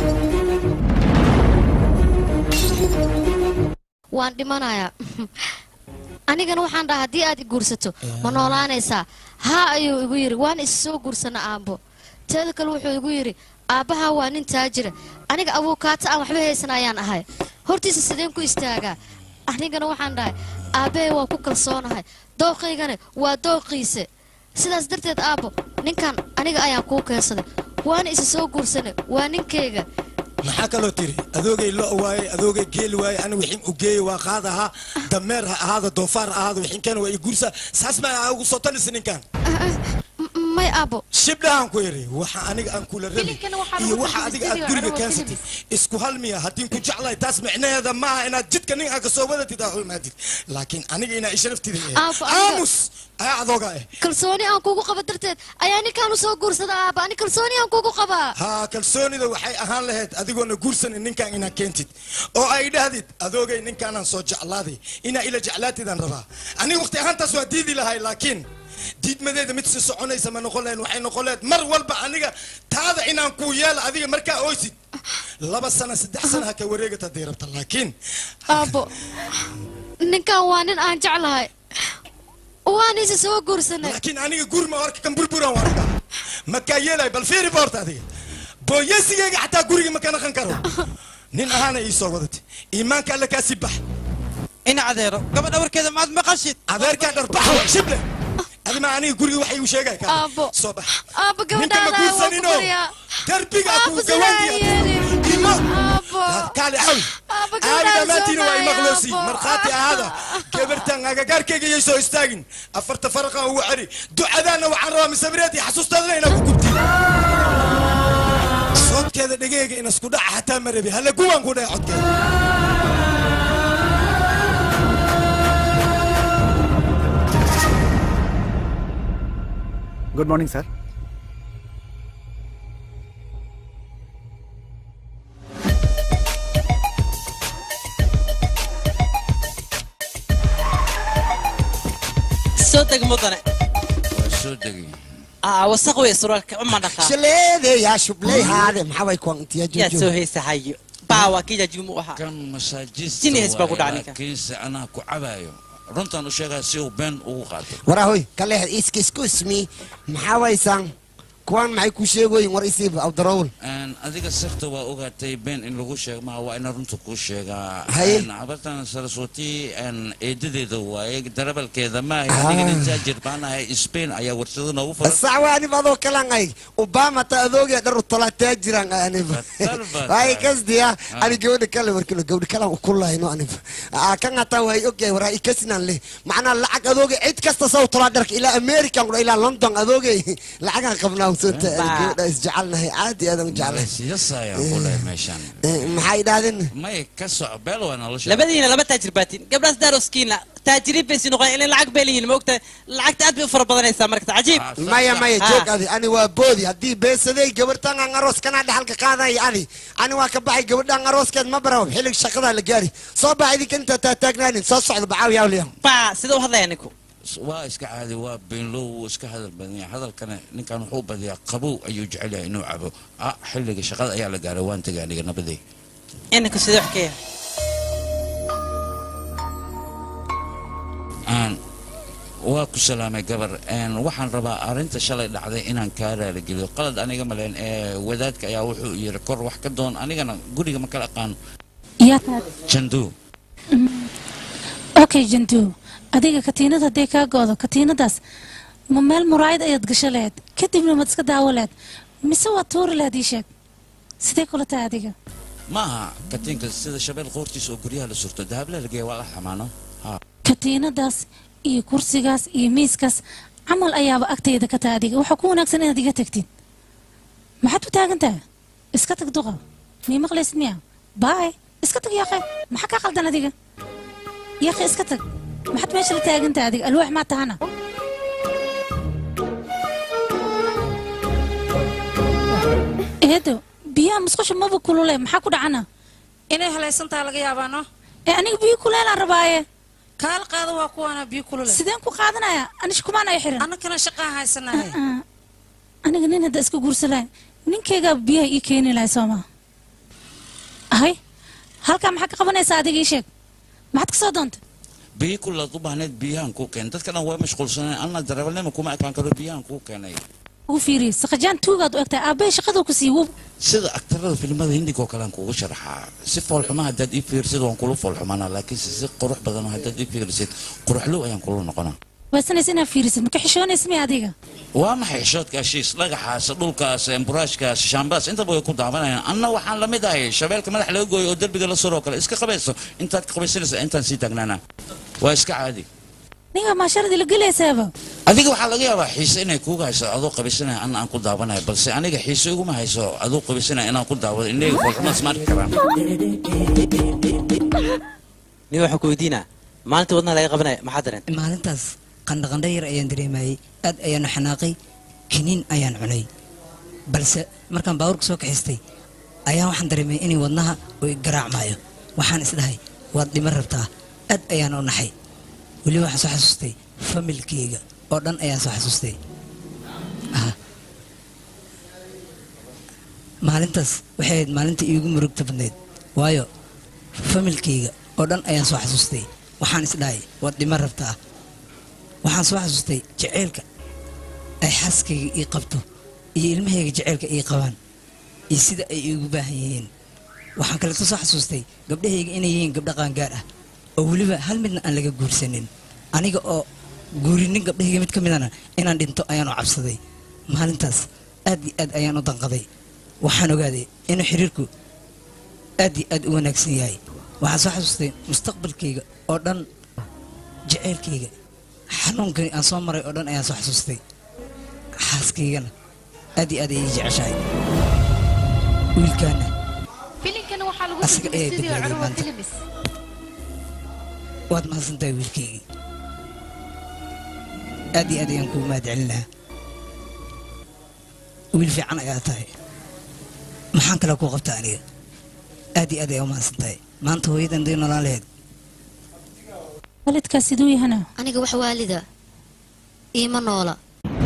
waan dhimanayaa anigana waxaan dhahaa haddii aad i guursato ma noolaanaysaa haa ayuu igu yidhi waan is soo guursana aabbo teeda kale wuxuu igu yidhi aabbahaa waa nin taajira aniga abuukaata aan waxba haysan ayaan ahay hortiisa sideen ku istaagaa anigana waxaan dhahay aabbahay waa ku kalsoonahay dooqaygana waa dooqiise sidaas darteed aabbo ninkan aniga ayaan kuu keensaday waana isa soo guursanay waa ninkayga maxaa kaloo tiri adoogay lo waaye adoogay geel waaye ani wixin u geeye waa qaad ahaa dameer ha ahaada doofaar ha ahaada wixinkeena waa i guursa saas ma ugu soo talisa ninkan M- may aabbo shibdhahan ku iri waxa aniga aan kula rabi Filimkana waxaa iyo lagu waxa tarjumay adiga aad studio guriga Corowa keensatid Films. isku hal miya haddii ku jeclahay taas micnaheeda maaha inaad jidka nin aad kasoo wadatid aa u imaadid laakiin aniga inaa isharaftida Aabbo, aniga- aamus ayaa adooga eh kalsooni aan kugu qaba darteed ayaa ninkaan u soo guursada aabba ani kalsooni aan kugu qabaa haa kalsoonida waxay ahaan lahayd adigoona guursanin ninkan inaa keentid oo ay dhahdid adoogay ninkaanaan soo jeclaaday inaa ila jeclaatidaan rabaa aniga waqti ahaantaas waa diidi lahay laakiin diidmadeeda mid si soconaysa ma noqon lahayn waxay noqon lahayd mar walba aniga taada inaan kuu yeelo adiga markaa oysid laba sana saddex sana ha ka wareegata haddii rabta laakiin aabbo ninkan waa nin aan jeclahay waan isa soo guursanay laakiin aniga gurma warka kan burburan warka makaa yeelay bal fiiri boorta adiga booyesigayga xataa guriga ma ka naqan karo nin ahaana ii soo wadatay iimaanka alle kaasii bax ina adeero gabadha warkeeda maad maqashid adeerkaa dharbax wa shible adima aniga guriga waxa igu sheegay ka Aabbo. soo bax aabba ninka ma gabadhaada waan ku guursanino baryaa darbigaa Aabbo, kuu sidaa gawaandiya yeelin. imo Aabbo. kaali cawi Aabbo, caali gabadhaada dhammaantiina waa soo imaqloosi maayo, markhaati ahaada gabartan agagaarkayga yay soo istaagin afarta faraqan ugu celi ducadaana waxaan rabaa misabireed iyo xasuustaadana inaa ku gubti soodkeeda dhegeyga in isku dhaca hataa ma rabi halle guwaan ku dhaca codkeeda good morning sir soo deg mudane waa soo degay aa wasaq wey suraalka uma dhaqaa shaleedeyaa shubleyhaade maxaa way kuantiya yaa soo heesahayo baawa kija jumu ahaa kan masaajista Jiniis baa ku waaye, dhacay ninka. laakiinse anaa ku cabayo runtaan u sheegaa si uu been ugu qaato warahoy kaleex iska excuse me maxaa waysaan kuwan maxay ku sheegoyin war isiib awdarowl Een, adiga sirta waa ogaatay been in lagu sheego maha waa ina runta kuu sheegaa Haye. Een, habartan saraswati een, eedadeeda waaye darabalkeeda maaha Ah. aniga nin taajir baan ahay spain ayaa warshado noogu furan sax waa anib adoo kalan ay obama ta adoogee dhar utolaataa jiraan anib waay kasdiya ani gabadha kale warkilo gabadha kalan ukulahayno anib Aa, kan hataa waay ogyahay waraa ikasinan leh macnaa lacag adooge cid kasta saw tolaa dharka ilaa american kudha ilaa london adooge lacagaan qabnaa usota gabadha isjecelnahay caadi aadan u jeclahay siyasayaan ku lehay meeshaan maxay idhahdeen may ka soco beel waa nolosha labadiina laba taajir baatiin gabdhaas daaroskiina taajiriin bay sii noqdeen ilaa lacag bay leeyihiin maogta lacagta aad bay u fara badanaysaa marka cajiib maya maya Ah. joog adi ani waa boodi haddii beesaday gabadhan aan aroos kanaa dhexalka qaadaya adi ani waa ka baxay gabadhan arooskeed ma baraw xillig shaqadaa la gaari soo bax idinka inta taataagnaanin soo socda bacaawi awliya baa sida u hadlaya ninku waa iska caadi waa beenlow wuu iska hadal badan yahay hadalkana ninkan wuxuu badiyaa qabow ayuu jecel yahay inuu cabo ah xilliga shaqada ayaa la gaaray waan tegay aniga nabaday inanku sidee wax ka yahay aan waa ku salaamay gabar een, waxaan rabaa arrinta shalay dhacday inaan kaa raaligeliyo qalad aniga maleen ee wadaadka ayaa wuxuu yiri kor wax ka doon anigana guriga ma kala aqaan yaa tahay jandu okay jantu adiga katiinad hadday kaa goodo katiinadaas ma meel muraayad ayaad gasho lahayd kadibna maad iska daawo lahayd mise waad tuuri lahayd ii sheeg sidee kula tahay adiga maaha katiinka sida shabeel qoortiisa oo guryaha la surto dahabla la geeya waa la xamaano ha katiinadaas iyo kursigaas iyo miiskaas camal ayaaba agtayda ka tahay adiga waxaa ku wanaagsan inaad iga tagtid maxaad u taagan tahay iska tag duqa mii maqlaysid miya baay iska tag yaaqe maxaa kaa qaldan adiga yaaqe iska tag maxaad meesha la taagan tahay adiga alwaax maa tahana eedo biyaha musqusha maba kulule maxaa ku dhacana inay halaysantaha laga yaabaano ee aniga biyo kuleelaan rabaaye kaala qaada waa kuwaana biyo kulule sideen ku qaadanaya anish kumaan ay xiran annakana shaqaa haysanahay aniga nin hadda iska guursan lahay ninkaygaa biyaha ii keeni lahay sooma ahay halkaa maxaa ka qabanaysaa adiga ii sheeg maxaad ka soo doontay biyi kulaad u baahneed biyahan kuu keenay dadka dhan waa mashquulsaneen anna darawalnima kuma ekaan karo biyahan kuu keenay ugu fiiriyey sakajaan tuugaad u egtahay aabbahay shaqaduu ku sii wub sida aktarada filimada hindiga oo kale aan kuugu sharaxaa si foolxuma haddaad ii fiirsid waan kula foolxumanaa laakiinse si qurux badan haddaad ii fiirsid quruxlow ayaan kula noqonaa waasanaysa inaad fiirisid maka xishoonaysa miya adiga waa maxay xishoodka heshiis dhagaxaas dhulkaas emburaashkaas shaambaas intaba way ku daawanayaan anna waxaan la mid ahay shabeelka madax laga gooyo oo derbiga la suroo kale iska qabayso intaad ka qabaysanaysa intaan sii taagnaana waa iska caadi ninga maasharadii la gelaysaaba adiga waxaa laga yaabaa xiise inay kuuga hayso adoo qabaysanaya anna aan ku daawanayo balse aniga xiise iguma hayso adoo qabaysanaya inaan ku daawado indheyga foolxumaad isma arki karaan nin waxaan ku weydiinaa maalinta wadnaha laga qabanaya maxaa dareen maalintaas qandhaqandha yar ayaan dareemayey aad ayaanu xanaaqay kiniin ayaan cunay balse markaan baabuurka soo kaxistay ayaan waxaan dareemay inay wadnaha uu i garaacmaayo waxaan isdhahay waad dhima rabtaa aad ayaan u naxay weli waxaan soo xasuustay familkeyga oo dhan ayaan soo xasuustay Ah. maalintaas waxay ahayd maalinta iigu murugta badnayd waayo familkeyga oo dhan ayaan soo xasuustay waxaan isdhahay waad dhima rabtaa waxaan soo xasuustay jaceylka ay xaaskayga ii qabto iyo ilmahayga jaceylka ii qabaan iyo sida ay iigu baahan yihiin waxaan kaleeto soo xasuustay gabdhahayga inay yihiin gabdho qaangaar ah oo weliba hal midna aan laga guursanin aniga oo guurinin gabdhahayga mid ka midana inaan dhinto ayaan u cabsaday maalintaas aad iyo aad ayaan u danqaday waxaan ogaaday inuu xiriirku aad iyo aad u wanaagsan yahay waxaan soo xasuustay mustaqbalkayga oo dhan jaceylkayga xanuunkani aan soo maray oo dhan ayaan soo xasuustay xaaskaygana aad iyo aad ayay ii jeceshahay wiilkaana filimkana waxaa lagu Asaga turjumay ayaa sidii badbaadiyay curwa maanta. filimis waad mahadsantahay wiilkaygii aad iyo aad ayaan kugu mahad celin lahaa wiil fiican ayaa tahay maxaan kale kuu qabtaa aniga aad iyo aad ayaa u mahadsan tahay maanta hooyadan day nolaan lahayd waalidkaas siduu yahana aniga wax waalida iima noola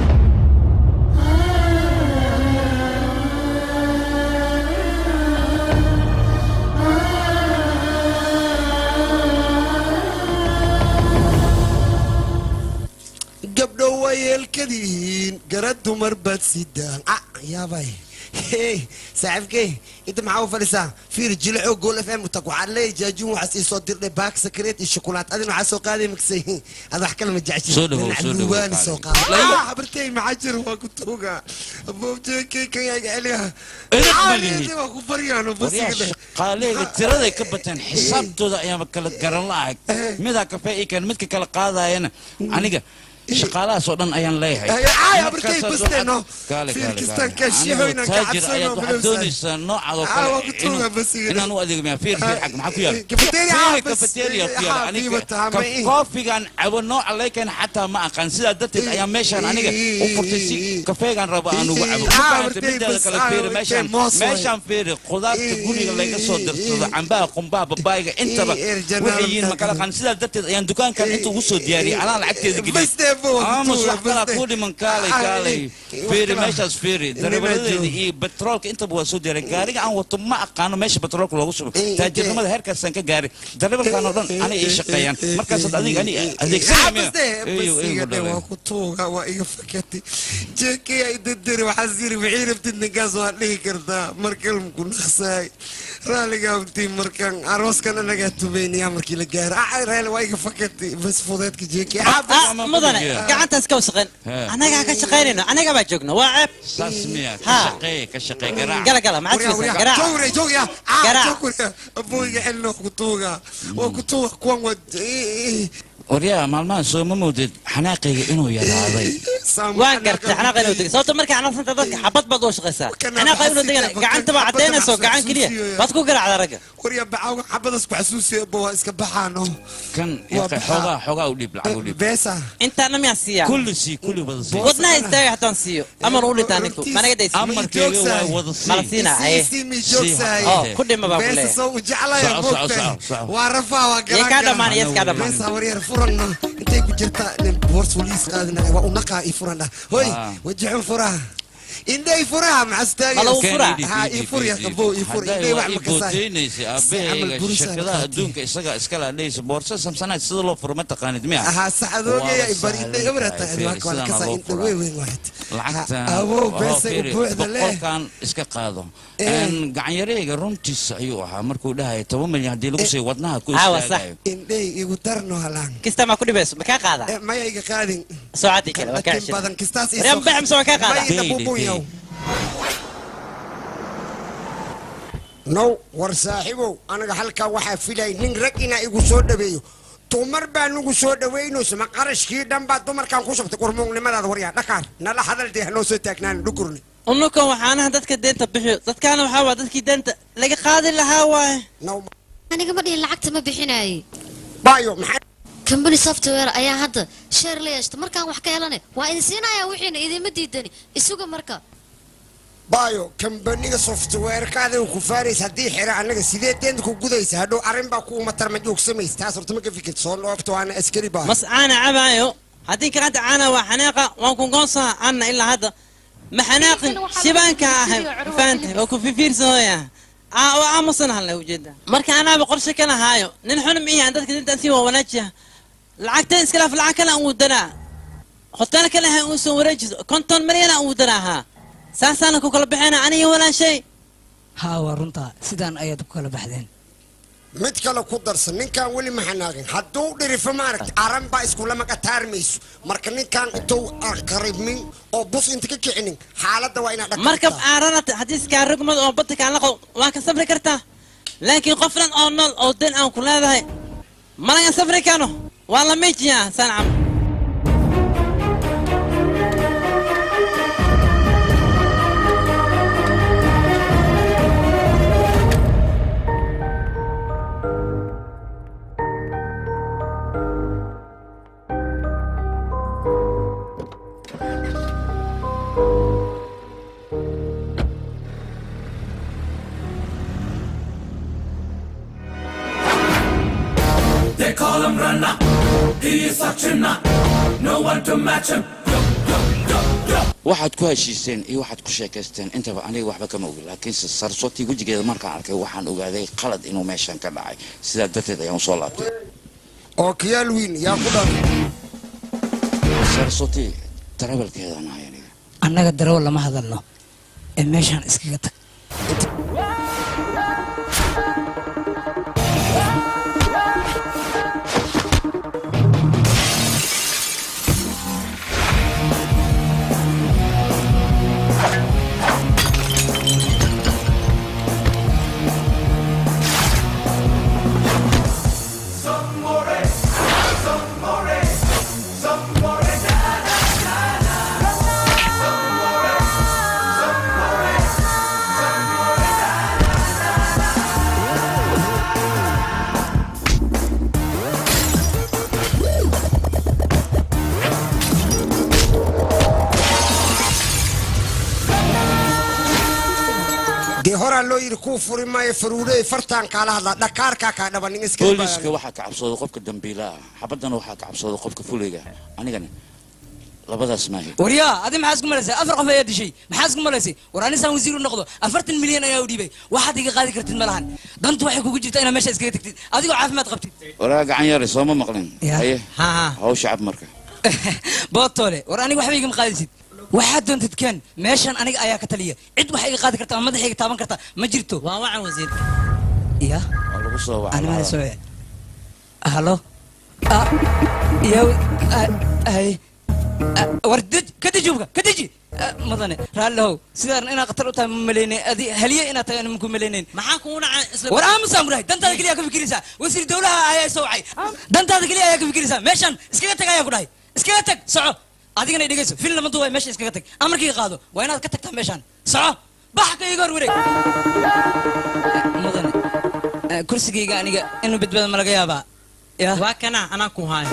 gabdho wayeelkadiin gara dumar baad sidaan ah yaabay hey saaxiibkey inta maxaa u fadhisaa fiir jilco gool f m tag waxaad leeyahay jaajuun waxaas ii soo dirdhay baak sakreet iyo shukulaat adina waxaa soo qaaday magsay ad wax kale ma jeceshin Soo dhawow, Dhinac soo dhawow, duwaani qaali. soo qaada Lay- Ah, habartey maxaa jira waa ku tuuga aboobjeekey kan yaga celiya Edeb ma Ah, lihid. waa ku baryaano basiga waryaa shaqaaleyga tiraday ka bateen xisaabtooda ayaaba kala garan la-ag midaa kafee ii keen midka kala qaadayana aniga shaqaalahaas oo dhan ayaan leeyahay Ay, ay, Markaasaad abartay waxaad- basteeno. Gaale, Fiir gaale, kistaan gaale. kaashiyo Anigoo inaan ka taajir cabsano, ayaad waxaad bilowsan. doonaysaa noocaadoo Ah, kale waa ku tuuga inuu- basiga. inaan u adeego miyaa fiir fiir xag maxaa ku yaala Cafeteria, Fiiri, ah, bas, cafeteria ku eh, yaala ah, aniga biiba tahay, ka- ma ii. koofigan cabo nooca leykeen xataa ma aqaan sidaa darteed ayaa meeshaan aniga u furtay si kafeegan rabo aan ugu cabo Ah, markaanta wartay mideeda bas, kale ah, fiiri wartay meeshaan moos waay. meeshaan fiiri khudaarta guriga laga soo dirsado cambaha qumbaha babaayga intaba Ii, er, janaal, waxay yihiin makala qan sidaa darteed ayaan dukaankan inta ugu soo diyaariyay anaa lacagteeda Bas dee, bo, geliyay aamus tuuga, wax kalaa bas dee. kuu dhiman kaalay Ah, kaalay ii, fiiri wax kalaa. meeshaas fiiri Inima darawaladeeda joogo. iyo betroolka intaba waa soo diyaariyay gaariga aan wato ma aqaano meesha betroolka loogu shubo taajirnimada heerkaasaan ka gaaray darawalkan oo dhan anay ii shaqeeyaan markaasaad adiga ani adeegsanaya miya Eeyo, eeyo, dhalay. waa ku tuuga waa iga fakatay jeekey ay dadari waxaas yiri wixii rabtid ninkaas waa dhihi kartaa markalmku naqsaay raaliga abtii markan arooskan anagaa tumaynayaa markii la gaaro ah raali waa iga fakatay bas fudeedka jeekey Ah, mudane gacantaas ka wasaqeen He. anagaa ka shaqaynayno anaga baa joogno waa ceeb saas miya ka Ha. shaqeeye ka shaqee garaac gala gala maxaad filaysaa garaac jowre jowya Garaac. jowre abooyiga xilna waa ku tuuga waa ku tuuga kuwan waa waryaa maalmahan soo ma moodid xanaaqayga inuu yaraaday waan gartay xanaaqa inuu degay sababto markay xanaaqsanta dadka xabad baad u shaqaysaa xanaaqa inuu degana gacanta baa cadaynayso gacan keliya baad ku garaacda ragga warya bacawga xabadas ku xasuusiya bo waa iska baxaano kan Waa yaqay baxaa. xoogaa xoogaa u dhiib lacag u dhiib beesa intaana miyaan siiyaa kulli sii kulli wada sii wadnaha istaaga hataan siiyo aman u dhintaa ninku managa daysi amarkayga waa wada sii mala siinaa haye oo ku dhima baa beesa kuleeyahay soo u jeclaya Soco, soco, moogtahay soco, soco. waa rafaa waa Yee kaa dhammaan, yees kaa dhammaan. beesa waryar furanna intay ku jirtaa nin boors waliis qaadinaya waa unaqaa ii furan dhah hoy Ah. wajixun furaha indhay furaha maxastaagi Halo, fura. ha ii fur ya qabo ii fur indhay wax ma kasaay booteynaysa aabahayga shirkadaha adduunka isagaa iskala adhaysa boorsa samsanaad sida loo furo ma taqaanid miya ahaa saxadoogeya Waa bari indhay sahlan ebrata tahay, waa kala sidaan kasaa loo indha furaa. weyn weyn waad lacagtan awow oo beesa u fiiri, buuxda leh boqolkan iska qaado Eh. Een, gacanyareega runtiisa ayuu ahaa markuu dhahaya toban milyan haddii lagu siiyo wadnaha ku Aawa, sax. istaagayo indhay igu darno halaan kista maa ku dhibayso ma kaa qaadaa Eh, maya iga qaadin soocadii kale waa kaa Laakiin badan kistaas ii Waryan soo- baxam soo kaa qaadaa Maya ina Deyde, bubunyaw. deyde. now war saaxiibow anaga halkaa waxaa filay nin rag inaa igu soo dhaweeyo dumar baa nugu soo dhaweynayso ma qarashkii dhan baa dumarkan ku shubtay qurmuugnimadaada waryaa dhakaar nala hadal dee hanoo soo taagnaan dhukurni unukan waxaanaha dadka deenta bixiyo dadkaana waxaa waa dadkii deenta laga qaadi lahaa waaye aniga ma dhihin lacagta ma bixinaayey bayo maxaa company software ayaa hadda sheer la yeeshta markaan wax ka helane waa idin siinayaa wixiina idinma diidani isuga marka bayo kambaniga softwarekaada ku faaraysa haddii xira annaga sidee deenta ku gudaysa hadhow arrin baa kuuma tarma joogsamaysa taas horta ma ka fikir soo dhoofto waana askari baa mas caana cabaayo haddii kaqanta caana waa xanaaqa waan ku goonsaa anna ilaa hadda ma xanaaqin shibaanka ahay fahantahay waa ku fifiirsanooya waa aamusan halna ujeeda marka anaaba qorshe kana haayo nin xun miihan dadka dintaan sii waa wanaajiya lacagtan iskalaaf lacag kale aan wadanaa hotel kale ha uu soo wareejiso konton milyana uu daraahaa saasaana ku kala baxayna aniga walaashay haa waa runtaa sidaan ayaad ku kala baxdeen mid kale ku darsan ninkan weli ma xanaaqin hadduu dhirifo maaragta aran baa iskulama qataarmayso marka ninkan intuu aan qaribmin oo bus inta ka kicinin xaaladda waa inaad markab aarana xadiiskaa rugmad oo badda kaan laqow waa ka safri kartaa laakiin qofnan oo nool oo dan aan ku leedahay malaga safri kano waa la miijiyaa saan camal They call him Rana. He is such a nut. No one to match him. waxaad ku heshiiseen iyo waxaad ku sheekaysteen intaba aniga waxba kama ogi laakiinse sarsotii wejigeeda markaan arkay waxaan ogaaday qalad inuu meeshan ka dhacay sidaa darteed ayaan usoo laabtay oo kiyaal wiin yaa ku dhan sarsoti tarabalkeedaan ahay aniga annaga darawal lama hadalno ee meeshaan iskaga tag dee horaa loo yidhi kuu furi maayo faruureey fartaan kaala hadlaa dhakaarkaa kaa dhaba nin iska booliska waxaa ka cabsooda qofka dambiilaha xabaddana waxaa ka cabsooda qofka fuliga anigana labadaas maahi waryaa adi maxaa isku malaysay afar qof ayaa dishay maxaa isku malaysay war anisaan wasiir u noqdo afartan milyan ayaa u dhiibay waxaad iga qaadi kartid ma lahan dantu waxay kugu jirtaa inaad meesha iskaga tagtid adigoo caafimaad qabtid waraa gacan yare sooma maqlin Ya. haye hawsha cab marka bootole war aniga waxba igama qaadisid waxaad doontid ken meeshan aniga ayaa ka taliya cid waxa iga qaadi karta ama madaxa iga taaban karta ma jirto waa wacan wasiir ya waa lagu soo animada wacaa soo halo Ah, yow ah, ay Ah, war dej ka deji hubka ka deji Ah, madane raallihow sidaan inaad khatar u tahay ma malaynay adi haliye inaad tahay anima ku malaynayn maxaa kugu dhacay isla war aamusaan ku dhahay dantaada keliya ka fikiraysaa wasiir dowlaha ayaa soo wacay dantaada keliya ayaa ka fikiraysaa meeshan iskaga tag ayaa ku dhahay iskaga tag soco adigana i dhegeyso fil lama duway meesha iskaga tag amarkiiga qaado waa inaad ka tagtaa meeshan soco bax ka iga hor wareeg mudane eh, kursigayga aniga inuu badbaado ma laga yaabaa ya waa kana anaa ku haayo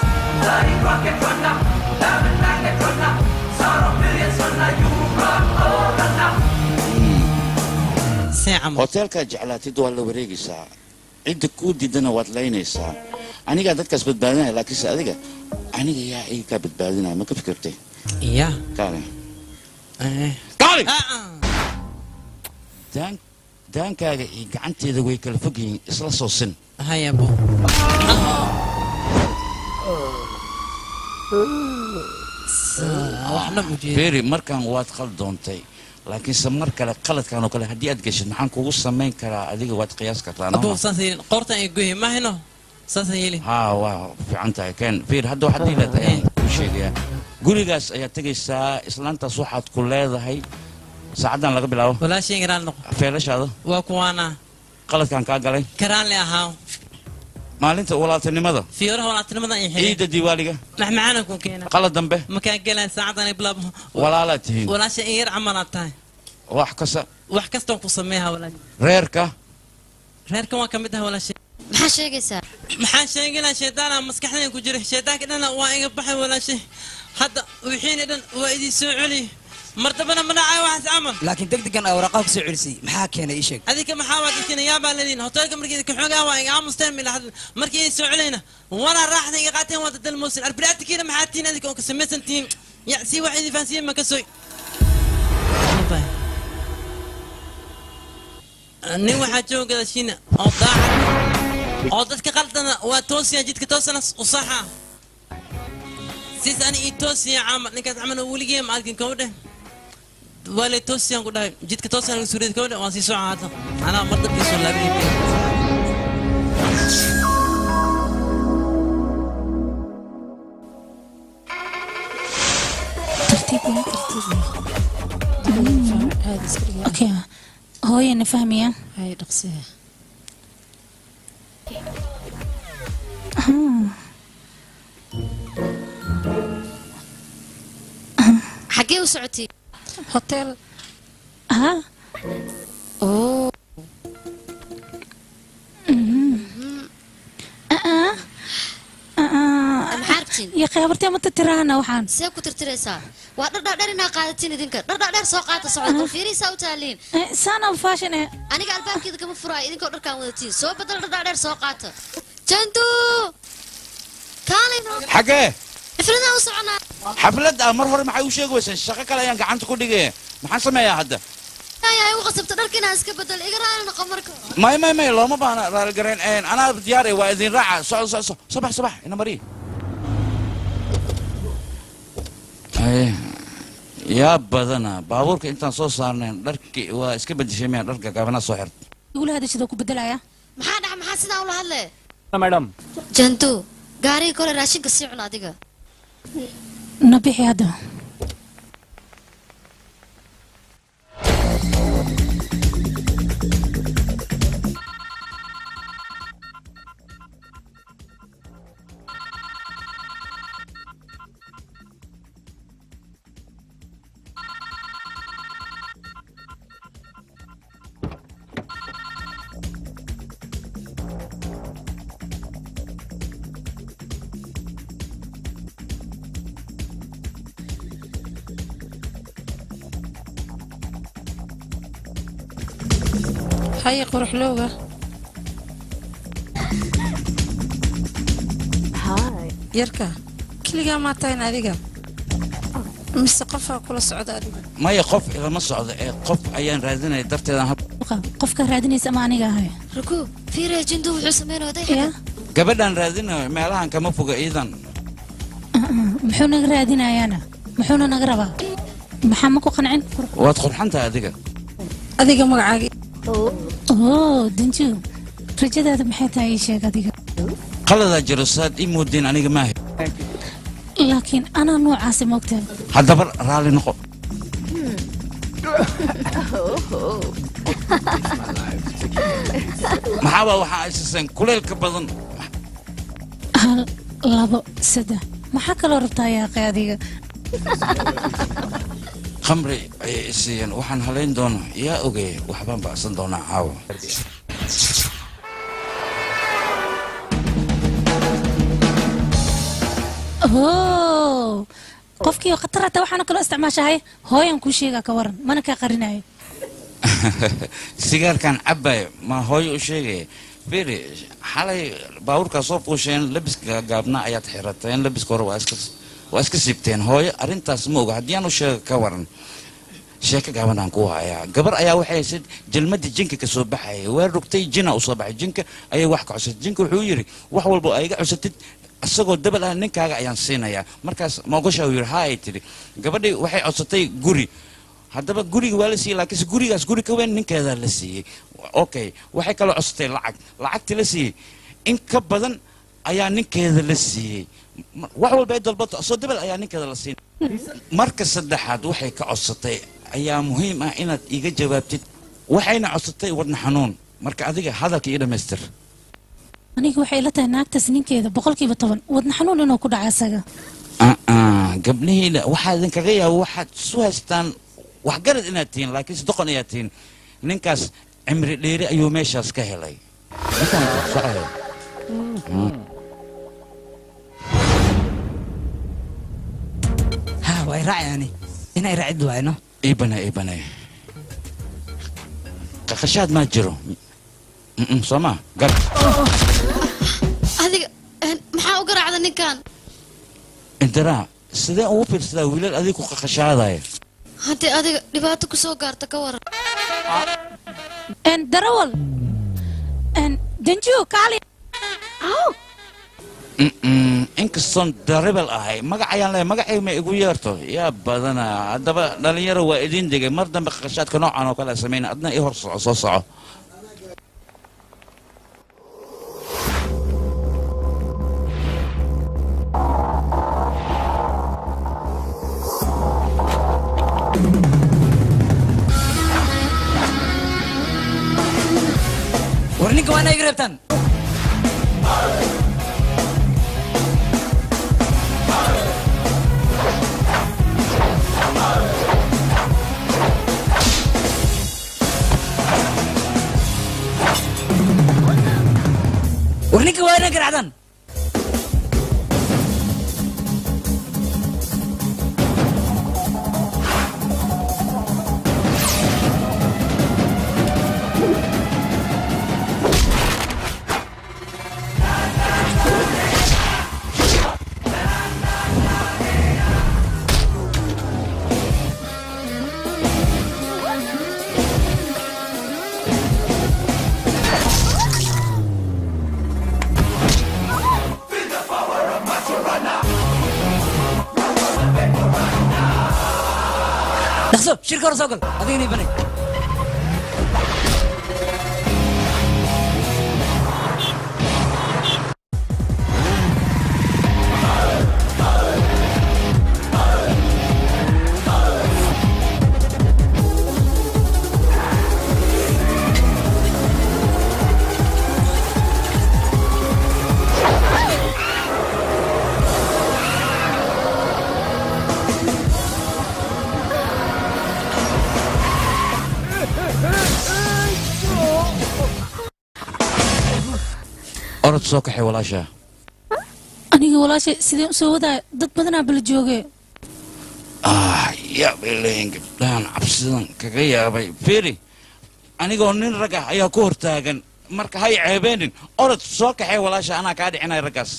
hoteelkaad jeclaatid waa la wareegaysaa cidda kuu diidana waad laynaysaa anigaa dadkaas badbaadinaya laakiinse adiga aniga yaa iga kaa badbaadinaya ma ka fikirtay ya kaale kaale daan daankaaga iyo gacanteeda way kala fog yihiin isla soo sin hayabo waxna ujeeda feri markan waad khaldoontay laakiinse mar kale qaladkan oo kale haddii aad geshid maxaan kugu samayn karaa adiga waad qiyaas kartaa abuu saasa yeelin qoortan ay goyi mahayno saasa yeelin haa waa fiican tahay ken fir hadda waxaad dhiilaad ayaan kuu sheegayaa gurigaas ayaad tegaysaa islaantaas waxaad ku leedahay saacaddan laga bilaabo walaashay garaan noqo feelashaada waa kuwaana qaladkan kaa galay karaan le ahaa maalinta walaaltinimada fiyoraha walaatinimadan iyo xiriir ciidda diiwaaliga maxmacaana ku keena qalad dambe makaa gelaa saacadan ay bilaabo walaalaad tihiin walaasha in yar camalaad tahay wax kasta wax kastaan ku sameeha walaal reerka reerkan waa ka mid ah walaashay maxaa sheegaysaa maxaan sheeganaa shaydaana maskaxdayda ku jira shaydaanka dhana waa iga baxay walaashay hadda wixiina dhan waa idin soo celi mar dambana ma dhacay waxaas camal laakiin degdegan aa waraaqaha kusoo celisay maxaa keenay ii sheeg adinka maxaa waa dadkina yaabaa lediin hoteelka markii ka xoogaa waa iga aamusteen mila hadl markii ay soo celayna walaa raaxda iga qaateen waa dadal moosin arbiraatikiina maxaa tihiin adinka oo ka samaysan tihiin ya si wax idin fahansiiyeen ma ka soy nin waxaa jooga gadashiina oo daacad oo dadka qaldana waa toosiya jidka toosana u saxa sis ani ii toosiya camal ninkaas camal weligee ma arkin kama dheh waa lay toosiyaan ku dhahay jidka toosiyaan suuriyad kama dheh waan sii socon hadda anaa mar dambe soo laabiyay okay hooyana fahmayaan hay dhaqsiha xaggee u socotay hotel ha oo maxaa rabtiin iyo kheybartee mata tiraahana waxaan see ku tirtiraysaa waa dhardhaadheer inaa qaadatiin idinka dhardhaadheer soo qaata socda bal fiirihiisaa u taaliin saana fashion eh aniga albaabkeeda kama furaayo idinkoo dharkaan wadatiin soo badal dhardhaadheer soo qaata jantu kaalino xagee xifladaan u soconaa xaflad ah mar hore maxay u sheegi weyseen shaqo kale ayaan gacanta ku dhigay maxaan sameeyaa hadda ayahay u qasabta dharka inaan iska bedel iga raali noqo marka may may may looma baahna raaligareen anaa diyaare waa idin raaca soco soco soco sabax sabax ina mari Ay, yaa badana baabuurka intaan soo saarnayn dharki waa iska bedeshay miyaan dharka gaabana soo xirta igula hadashada ku bedelaya maxaa dhaca maxaa sidaa ula hadle madam jantu gaariga kole raashinka sii cun adiga na bixi hadda haye quruxlowga yarka keligaa maa tahayn adiga mise qofaa kula socda adiga maya qof ilama socdo ee qof ayaan raadinaya darteedan hab qofka raadinaysa ama aniga ahay ruku fiiriya jintu wuxuu sameynaya dayaxa gabadhaan raadinayo meelahan kama foga iidan muxuu naga raadinayaana muxuuna naga rabaa maxaa ma ku qancin waad qurxantahay adiga adiga magacaaga oo danju rajadaada maxay tahay ii sheeg adiga qaladaa jiro saad ii moodeen aniga maaha laakiin anaa noocaasi moogtaa haddaba raalli noqo maxaaba waxaa aysaseen kulaylka badan hal labo saddex maxaa kaloo rabtaa yaaqe adiga khamri ayay i siiyeen waxaan halayn doona yaa ogey waxbaan bacsan doonaa caawa oo qofkii khatar hata waxaana kaloo isticmaashahay hooyan kuu sheegaa ka waran mana kaa qarinayo sigaarkan cabbayo ma hooyo u sheegaya firi xalay baabuurkaa soo fuusheen labiska gaabnaa ayaad xirateen labiska hore waa iska waa iska siibteen hooyo arrintaas ma oga haddii aan u sheega ka waran sheeko gaabanaan ku hayaa gabar ayaa waxay haysayd jalmadii jinka ka soo baxaya waa rogtay jina u soo baxay jinka ayay wax ka cusatay jinka wuxuu yidhi wax walba ay iga cusatid isagoo dabal ah ninkaaga ayaan siinayaa markaas moogasha uu yidhi haa ay tidhi gabadhii waxay codsatay guri haddaba guriga waa la siiyey laakiinse gurigaas guri ka weyn ninkeedaa la siiyey okay waxay kaloo codsatay lacag lacagtii la siiyey in ka badan ayaa ninkeeda la siiyey wax walba ay dalbato soo dabal ayaa ninkeeda la siin marka saddexaad waxay ka codsatay ayaa muhiim ah inaad iiga jawaabtid waxayna codsatay wadna xanuun marka adiga hadalka ii dhammaystir aniga waxay ila tahay naagtaas ninkeeda boqolkiiba toban wadna xanuun inuu ku dhaca isaga gabdhihiina waxaa idinkaga yaaba waxaad isu haystaan waxgarad inaad tihiin laakiinse doqon ayaad tihiin ninkaas cimri dheeri ayuu meeshaas ka helay ha way raacayani inay raacid waayno iibane iibane qaqashaad maa jiro Mm-mm, soo ma gar adiga een, maxaa u garaacda ninkan indiraa sidee ugu fiirsadaa wiilal adiga ku qaqashaadaya haddii adiga dhibaato ku soo gaarta ka waran darawal danju kaali Mm-mm, inkastoon daribal ahay magac ayaan leeyahay magacay ma igu yeerto yaa badana haddaba dhalinyaro waa idin degay mar dambe qashaadka noocan oo kale samayna adna ii hor soco soo soco war ninka waa inay iga reebtaan war ninka waa inay garacdaan dhaqso shirka hore soo gal adigana ii banay orod soo kaxay walaasha aniga walaashay sideen u soo wadaaya dad badanaa bala jooge ah yaa bay leeyihin gabdhahan cabsidan kaga yaabay firi anigoo nin rag ah ayaa ku hortaagan marka hay ceebeenin orod soo kaxay walaasha anaa kaa dhicinaya raggaas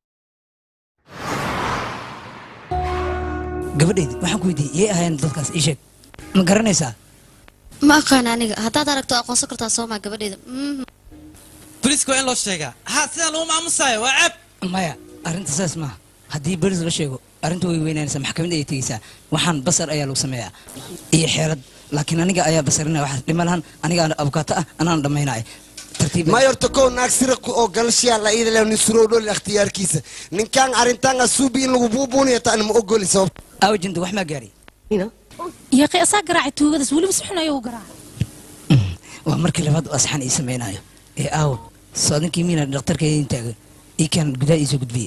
gabadhaydi waxaan ku weydiiyey yay ahaayeen dadkaas ii sheeg ma garanaysaa ma aqaan aniga haddaad aragto aqoonsan kartaa soomaa gabadheeda boliiska waa in loo sheegaa ha sidaa lagu maamusayo waa ceeb maya arrinta saas maaha haddii bolis la sheego arrinta way weynaanaysaa maxkamadda ayay tegeysaa waxaan basar ayaa lagu sameeyaa iyo xeelad laakiin aniga ayaa basarinaya waxaas dhima lahan aniga abukaato ah anaan dhammaynaya tartiib mayorta kow naag siraqu oo galashiyaa la iida leh nisrow dhol ikhtiyaarkiisa ninkaan arrintaan asuubi in lagu buubuuniyo taan ma ogoli sabab awjinta wax maa gaari yaqi asaa garaacay tuugadaas weliba si xun ayuu garaacay waa markii labaad oo asxan ii samaynayo ee aawo soo ninkii miina dhakhtarka idin taaga ii kan gudaha iisoo gudbiye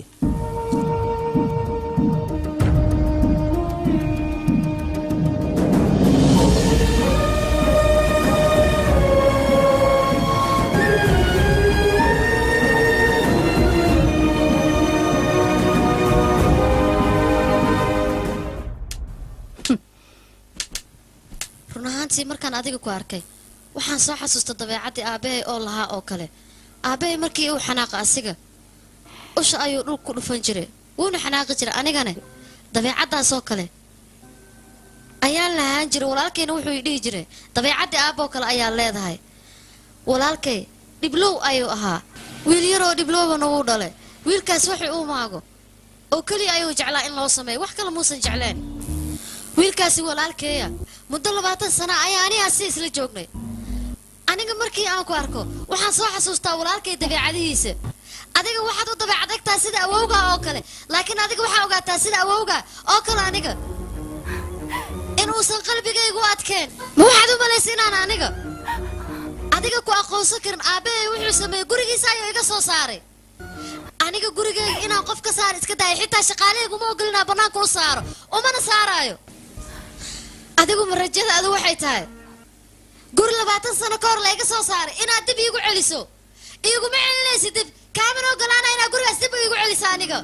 run ahaantii markaan adiga ku arkay waxaan soo xasuusta dabeecaddii aabbahay oo lahaa oo kale aabbahay markii uu xanaaqa asiga usha ayuu dhul ku dhufan jiray wuuna xanaaqi jiray anigane dabeecaddaasoo kale ayaan lahaan jiray walaalkayna wuxuu i dhihi jiray dabeecaddii aabboo kale ayaa leedahay walaalkay dhiblow ayuu ahaa wiil yaroo dhiblowbana wuu dhalay wiilkaas waxay uu maago oo keliya ayuu jeclaa in loo sameeyo wax kale muusan jecleen wiilkaasi walaalkeeya muddo labaatan sana ayaa anigaa si isla joognay aniga markii aan ku arko waxaan soo xasuustaa walaalkay dabeecadihiisa adiga waxaad u dabeecadagtaa sida awowga oo kale laakiin adiga waxaa ogaataa sida awowga oo kale aniga inuusan qalbigaygu adkeen ma waxaad u malaysa inaan aniga adiga ku aqoonsan karin aabbahay wuxuu sameeyey gurigiisa ayuu iga soo saaray aniga gurigayga inaan qof ka saar iska daaya xitaa shaqaalahaygu ma ogolinaa bannaanka u saaro umana saaraayo adigu ma rajadaadu waxay tahay guri labaatan sano ka hor layga soo saaray inaad dib iigu celiso iiguma celinaysa dib kaamana ogolaana inaad gurigaas dib iigu celiso aniga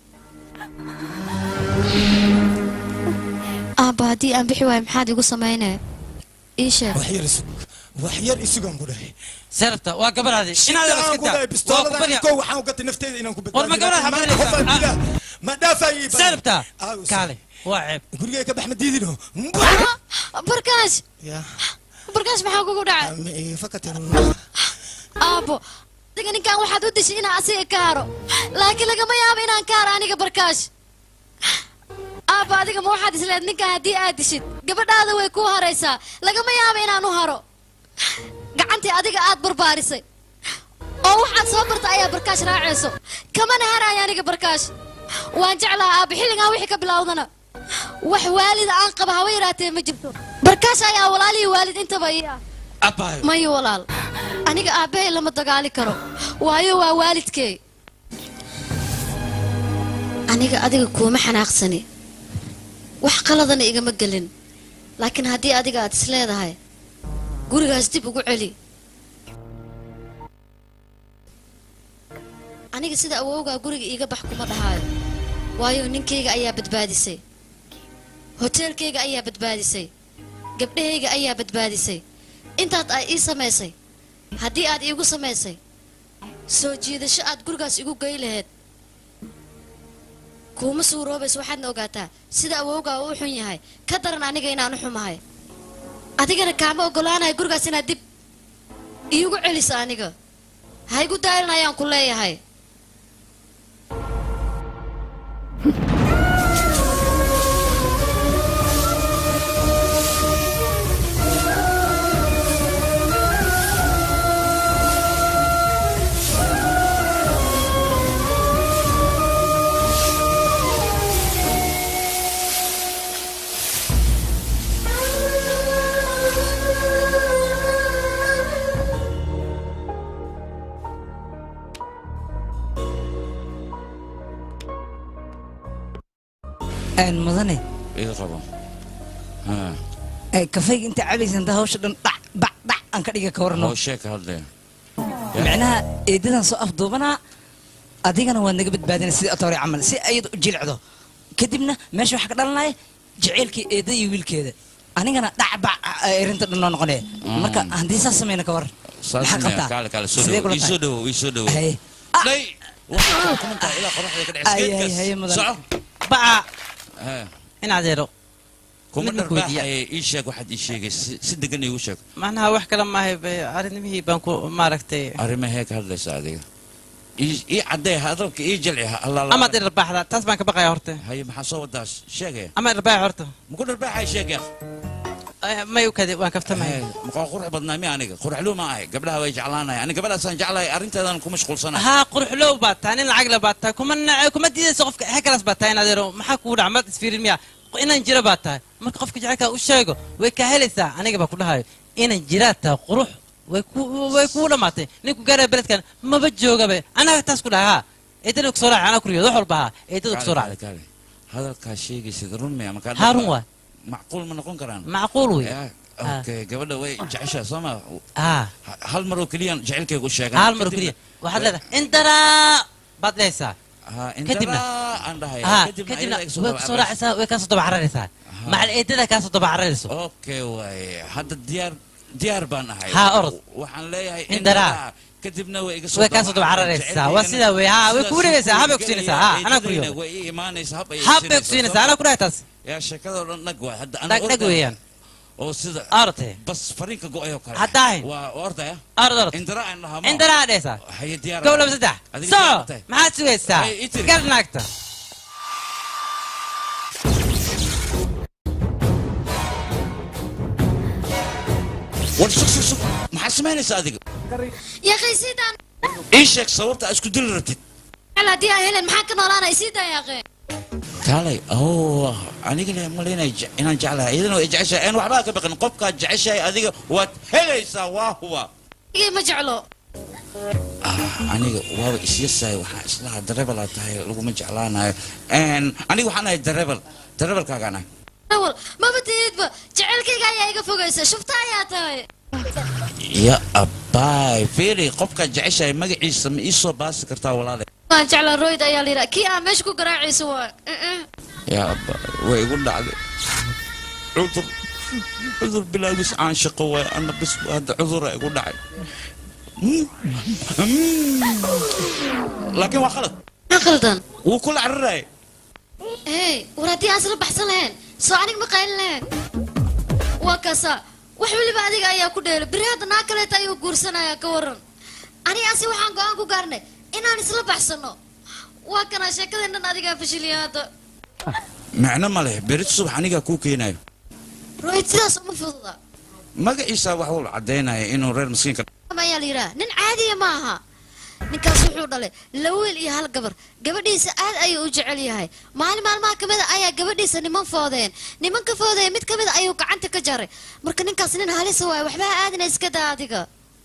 aabba haddii aan bixi waayo maxaad igu samaynaya ii sheeg wax yar isug wax yar isugaan ku dhahay seerabta waa gabadhaadi inaad Shidaan ku dhahay bistooladan kow waxaan u gatay nafteeda inaan ku war ma gabadhaad xabadanaysaa ma dhaafayay seerabta kaale waa ceeb gurigay ka bax ma diidino barkaash ya barkaash maxaa kugu dhacay fakatan aabbo adiga ninkan waxaad u dishay inaan asiga ka haro laakiin lagama yaabo inaan ka haro aniga barkaash aabba adiga ma waxaad isleed ninkan haddii aad dishid gabadhaada way kuu haraysaa lagama yaabo inaan u haro gacantii adiga aad barbaarisay oo waxaad soo barta ayaa barkaash raacayso kamana haraya aniga barkaash waan jeclaha aabba xilligan wixii ka bilowdana wax waalida aan qaba haba yaraatee ma jirto barkaash ayaa walaalihii waalid intaba ii ah abaayo mayo walaal aniga aabbahay lama dagaali karo waayo waa waalidkey aniga adiga kuuma xanaaqsani wax qaladana igama gelin laakiin haddii adiga aad isleedahay gurigaas dib ugu celi aniga sida awowgaa guriga iiga bax kuma dhahaayo waayo ninkayga ayaa badbaadisay hoteelkayga ayaa badbaadisay gabdhahayga ayaa badbaadisay intaad ay ii samaysay haddii aad iigu samaysay soo jiidasho aad gurigaas igu gey lahayd kuuma suuroobayso waxaadna ogaataa sida awowgaa uu xun yahay ka daran aniga inaan u xumahay adigana kaama oggolaanahay gurigaas inaad dib iigu celiso aniga ha igu daalan ayaan ku leeyahay aan mudane iga qabo Ha. ay kafayga inta cabaysa inta hawsha dhan dhac bac dhac aan ka dhiga ka warno hawshee ka hadlaya micnaha eedadan soo afduubanaa adigana waad naga badbaadina sidii atoore camal si ayada u jilicdo kadibna meesha waxaa ka dhalanaya jaceylkii eedada iyo wiilkeeda anigana dhac bac erinta dhan noo noqonaya marka haddii saas sameyna ka war saas maxaa maya, qabtaa kaale kaale soo Sidee dhawo kula ii soo tahay? dhawo ii soo dhawo Haye. dhay waxaa kumantaa ilaa qoraxda ka Ay, ay, haye, dhexiskeedkaas mudan. soco baca Ha. in adeero kuma Midna ku weydiiya. dharbaaxaye ii sheeg waxaad ii sheegay si si degan iigu sheeg macnaha wax kale maahay bay arrimihii baan ku maaragtay arrimahee ka hadlaysa adiga ii ii caddee hadalka ii jalci allaala amaad irbaaxda taas baan ka baqaya horta haye maxaa soo wadaa sheegaya ama irbaax horta muku dharbaaxay sheeg yaa may u kade waan kaftamaya maqaa qurux badnaa mi aniga quruxluu ma ahay gabdhaha way jeclaanaya ani gabadhaasaan jeclahay arrinteedan ku mashquulsanahay haa quruxlow baad tahay nin lacag le baad tahay kuma nace kuma diidayso qofka he kalaas baad tahay in adeero maxaa kugu dhaca maad isfiirin miya inaan jira baad tahay marka qofka jecelkaa u sheego way kaa helaysaa aniga baa ku dhahayo inaan jiraad tahay qurux way ku way kugu dhammaatay ninku gaaraya beledkan maba joogabe anaga taas ku dhaha haa eedana kusoo raaca anaa kuriyo wax walba haa eedada kusoo Kaale, raaca kaale, kaale. hadalkaa sheegaysid run miya markaa haa run waa macquul ma noqon karaan macquul wey Ya, okay gabadha way jeceshaa soo ma haa Ha- hal mar oo keliyaan jecelkayga u sheegan hal mar oo keliya waxaad leedahay indaraa baad dhehaysaa kadibna aan dhahay haa kadibna kadibna ayada iga soo way daba kusoo raacaysaa way kaasoo daba cararaysaa macal eedada kaasoo daba cararayso okay waaye hadda diyaar diyaar baan ahay Haa, orod. waxaan leeyahay Indaraa. indaraa. kadibna way iga soo way kaasoo daba cararaysaa waa sidaa wey haa way kugu dhegaysaa habay ku siinaysaa haa anaa kuriyo way ii imaanaysaa hab ay hab bay ku siinaysaa anaa ku dhahay taas yaa sheekadoo dhan dhag waay hadda dhag dhag weeyaan oo sida orte bas fariinka go-ayoo kale Haddaahin. waa ordaya orod orod indara aan dhahaa ma indaraa dhehaysaa haye diyaar kow laba saddex Adiga soo diyaar ma tahay? maxaad sugaysaa Ay, ii tiri. gar naagta war sug sug sug maxaa samaynaysaa adiga yaaqay sidaan ii sheeg sababta aad isku dili rabtid haddii aan helen maxaan ka noolaanay sidaan yaaqee kaalay oh aniga le malaynay inaan jeclahay iyadana way jeceshahay aan waxbaa ka baqin qofkaad jeceshahay adiga waad helaysaa waa huba igay ma jeclo Ah, aniga waaba isyasahay waxaan islahaa darebelaa tahay laguma jeclaanayo aniga waxaan ahay darebel darebelkaagaan ahay awal maba tihidba jecelkayga ayaa iga fogaysa shufta ayaa tahay ya abbaay fiiri qofkaad jeceshahay magaciisa ma ii soo baasi kartaa walaale waan jeclaa royd ayaa la yidhaha kii aan meesha ku garaacayso waa ya abbaay way igu dhacday cudur cudur bilaabis aan shaqo waay ana bis hadda cudura igu dhacay laakiin waa khalad maxaa khaldan wuu kula cararaya hey war haddii aan isla baxsan lahayn soo aniga ma qaylin lahayn waa kasa wax weliba adiga ayaa ku dheelo beri hadda naa kaleeta ayuu guursanayaa ka waran aniga asi waxaan go-aan ku gaarnay inaan isla baxsano waa kanaa sheekadeennan adigaa fashiliya hadda macno ma leh berit subax anigaa kuu keenayo rohid sidaas uma fududa magaciisa wax uu caddaynaya inuu reer miskiinka ayaa la yidhaha nin caadiya ma aha ninkaas wuxuu dhalay laba wiil iyo hal gabar gabadhiisa aad ayuu u jecel yahay maalin maalmaha ka mid a ayaa gabadhiisa niman foodeen nimanka foodaya mid ka mid a ayuu gacanta ka jaray marka ninkaas nin halisa waayo waxba ha aadina iska daa adiga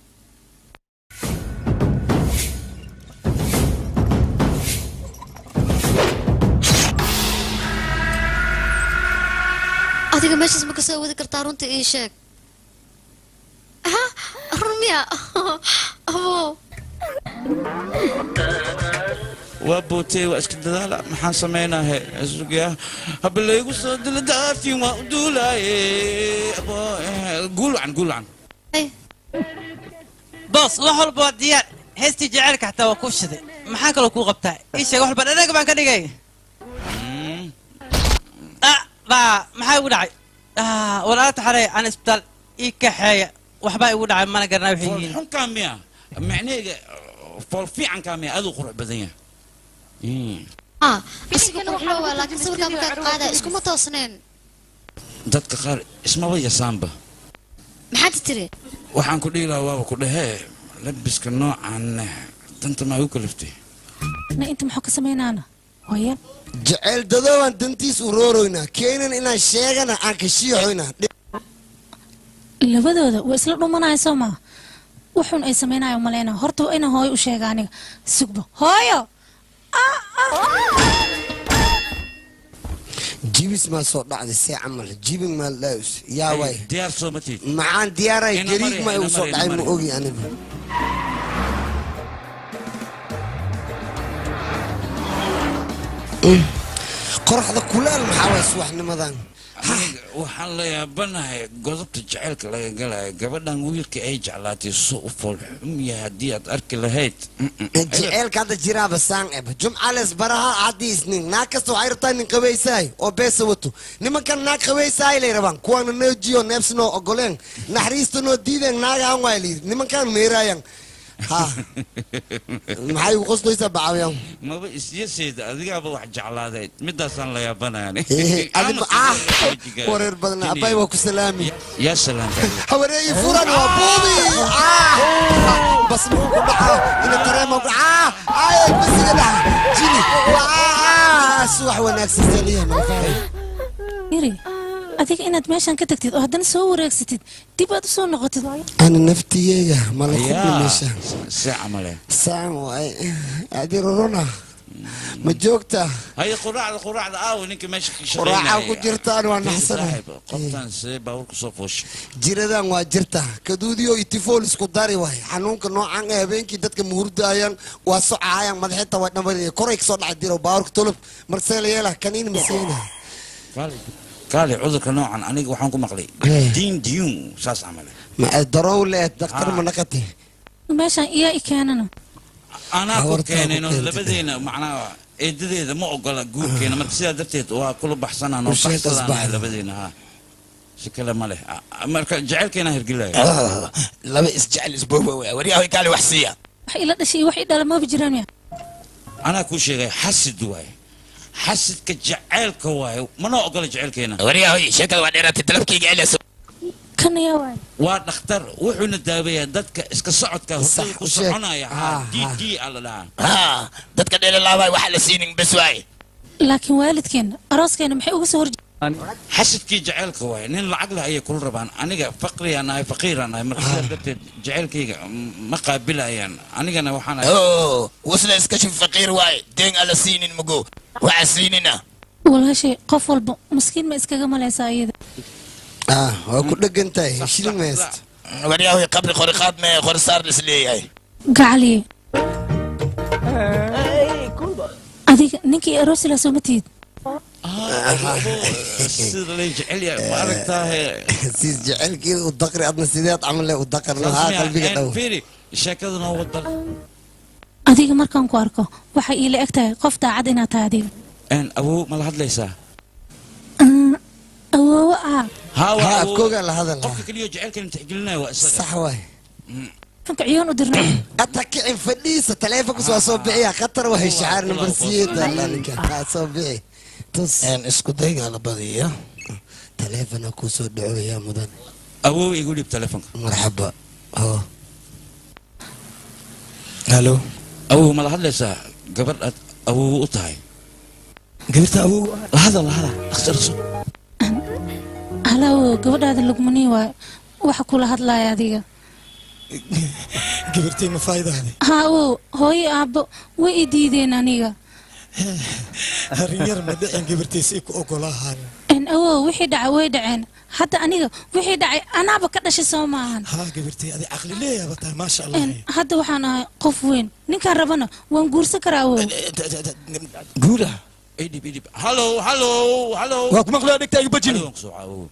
adiga meeshaas ma ka soo wadi kartaa runta ii sheeg ha run miya abo waa bootey waa iska dadaala maxaan samaynahe sugyaa haba laygu soo dila daafin waa u duulaaye Abo, eh, guulwacan guulwacan boos wax walba waa diyaar heestii jaceylka xataa waa kuu shiday maxaa kaloo kuu qabtaa ii sheeg wax walba dhanaga baan ka dhigay ah baa maxaa igu dhacay Ah, walaala taxarey aan isbitaal ii kaxeeya waxbaa igu dhacay mana garanaa waxay yihiin xunkaa miya macnaheega fool fiicankaa miya aduu qurux badan yahay Mm. ah asiga quruxlo waa laakiin sawirkaa markaad qaada iskuma toosneen dadka qaar ismaba yasaanba maxaad tiri waxaan ku dhihi lahaa waaba ku dhahee labiska noocan danta maa igu kaliftay na inta maxuu ka samaynaana hooya jecel dadooban dantiis urooroynaa keenan inaan sheegana aan ka shiixoynaa labadooda waa isla dhumanaya soo maa wuxuun ay samaynayo maleyna horta waa inaan hooyo u sheega aniga sugba hooyo jibis maa soo dhacday see camal jibin maa laus yaa way diyaar soo ma tiid maxaan diyaaray Ina gariig mari, ma igu ina soo mari, dhacay ina ma mari. ogi anigu Mm. qoraxda kulaal maxaa waay subaxnimadan aniga waxaan la yaabanahay godobta jacaylka laga galaya gabadhan wiilka ay jeclaatay soo u foolxum yahay haddii aad arki lahayd jeceelka hadda jiraaba saan eb jumcales baraha haddii isnin naag kasta waxay rabtaa nin qabaysaay oo beesa wato nimankan naag qabaysaay lay rabaan kuwaana noo jiyo neebsanoo ogoleen naxariista noo diideen naagahan waay layidhi nimankan meeraayan ha maxay ugu qoslaysaa bacawyan maba isyaseeda adigaaba wax jeclaadayd midaasaan la yaabanayaan adiba ah wareer badan abay waa ku salaami yaa salaam hawareeyi furan waa buubi ah bas muxuu ku dhacaa ina dareema ku ah ay basiga dhaca jini waa subax wanaagsan saliya malfaay yiri adiga inaad meeshan ka tagtid oo haddana soo wareegsatid dib aad u soo noqotid hooyo ana naftiyeega mala yaa kubnimeesha see camale saan waay adi rorona ma joogta haye quraacda quraacda aawo ninka meesha ka quraaca ku jirtaan waa Fiiri naxsanahay saaxiib, qoftaan see baabuurka soo fooshay jiradan waa jirta kaduudiyo itifool isku dari waay xanuunka noocan ee habeenkii dadka muhurdaayaan waa socaayaan madaxinta waa dhammaanaya koray kasoo dhacay diro baabuurka tolub marseela yeela kaniin masiina kaali kaali cudurka noocan aniga waxaan ku maqlay Eh. diin diyuun saas camale ma darow leed daktar ma naqati meeshan iyaa i keenana anaa ku Hawartaa ku keenayno keentay. labadeena macnaha eedadeeda ma ogola guurkeena marka sidaa darteed waa kula baxsanaan oo Bulshada baxsadaan asbaxda. labadeena ha si kale ma leh Ah, marka jacaylkeena hirgelaya laba isjecel isbooba waryahoy kaali wax siiya wax ila dhashay iyo wax i dhala maba jiraan miya anaa kuu sheegay xasid waaye xasidka jacaylka waaye mana ogola jacaylkeena waryahoy sheekada waa dheeraatay dalabkayga celayso kan ayaa waay waa dhakhtar wuxuuna daaweeyaa dadka iska socodka Sax, hurdada ku u sheeg. soconaya Ha, d ha. d a la dhahaa ha dadka dheelalaabay waxaa la siinin bes waaye laakiin waalidkeena arooskeena maxay uga soo horje xasidkii jacaylka waaye nin lacag leh ayay kula rabaan aniga faqriyaan ahay faqiiraan ahay marka sidaa darteed jacaylkayga m- ma qaabilayaan anigana waxaan ahay oo wasla iska shif faqiir waaye deen ala siinin mugo waxa siinina walaashay qof walba maskiin ma iskaga malaysaa iyada ah waa ku dhegan tahay shilin meest waryahoy qabri qori qaad mee qori saar lis leeyahay gacaliye adiga ninkii aroosila soo ma tihid sida lay jecel yahay ma aragtaahe siis jecelkeeda u daqri adna sideed camal le u daqar lahaa qalbiga dhow fiiri sheekada noo wada adiga markaan ku arko waxay iila eg tahay qof daacad inaad tahay adiga n awow ma la hadlaysaa Mm, awoowo ah haa ha afkooga la hadal qofka keliyo jacaylkan tixgelinaya waa isaga sax waay fanka ciyoon u dirnay ata kicin fadhiisa taleefonkas waa soo bixiya khatar wahay shacaar number siyeeda ninka kaa soo bixi tus isku daygaa la badiya taleefona kuu soo dhacooyaa mudan awow igu dhib telefonka marxaba ho halo awow ma la hadlaysaa gabadh aad awow u tahay gabirta awow lahada lahada dhakhtarso halaawo gabadhaada lugmanii waay waxa kula hadlaaya adiga gabirtay ma faa'iidaade haa awow hooyo aabbo way i diideen aniga arrin yar ma dhicin gabirtay si ku ogolaahaan n awow wixii dhacay way dhaceen hadda aniga wixii dhacay anaaba ka dhashay soo maahan haa gabirtay adi caqli leeyaaba tahay maasha allah n hadda waxaan ahay qof weyn ninkaan rabana waan guursan karaa awow guura idhib idhib hallo hallo hallo waa ku maqlaya dhegtaaga bajini Adoon soo caawow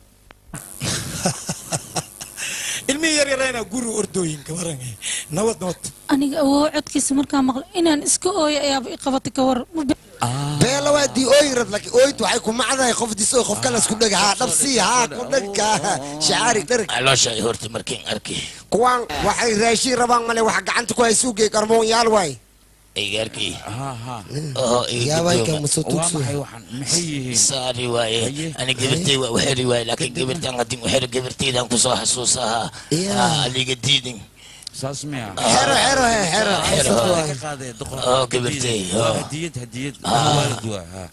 ilmihii yar yarayna guri ordooyinka warange nabad nabad aniga awow codkiisa markaan maqlo inaan iska ooyo ayaaba i qabatay ka war beela waa dii ooyirad laakiin ooyintu waxay ku macdahay qof diso qof kale isku dheg haa dhabsii haa ku dhegka shacaari dherg caloosha ay horta markiin arki kuwaan waxay raashiin rabaan male wax gacanta ku haysuugay qarmoon yaal waay aygaarkii yaabayka musutuugsu maxay yihiin saari waaye ani gabirtay waa waxeri waaye laakiin gabirtan haddin waxeri gabirtaydan kusoo xasuusahaa aliga diidin saas miya xero xero he xero Xero. ka qaaday doqor oo gabirtay oo hadiyad hadiyad Ah. waalid waa ha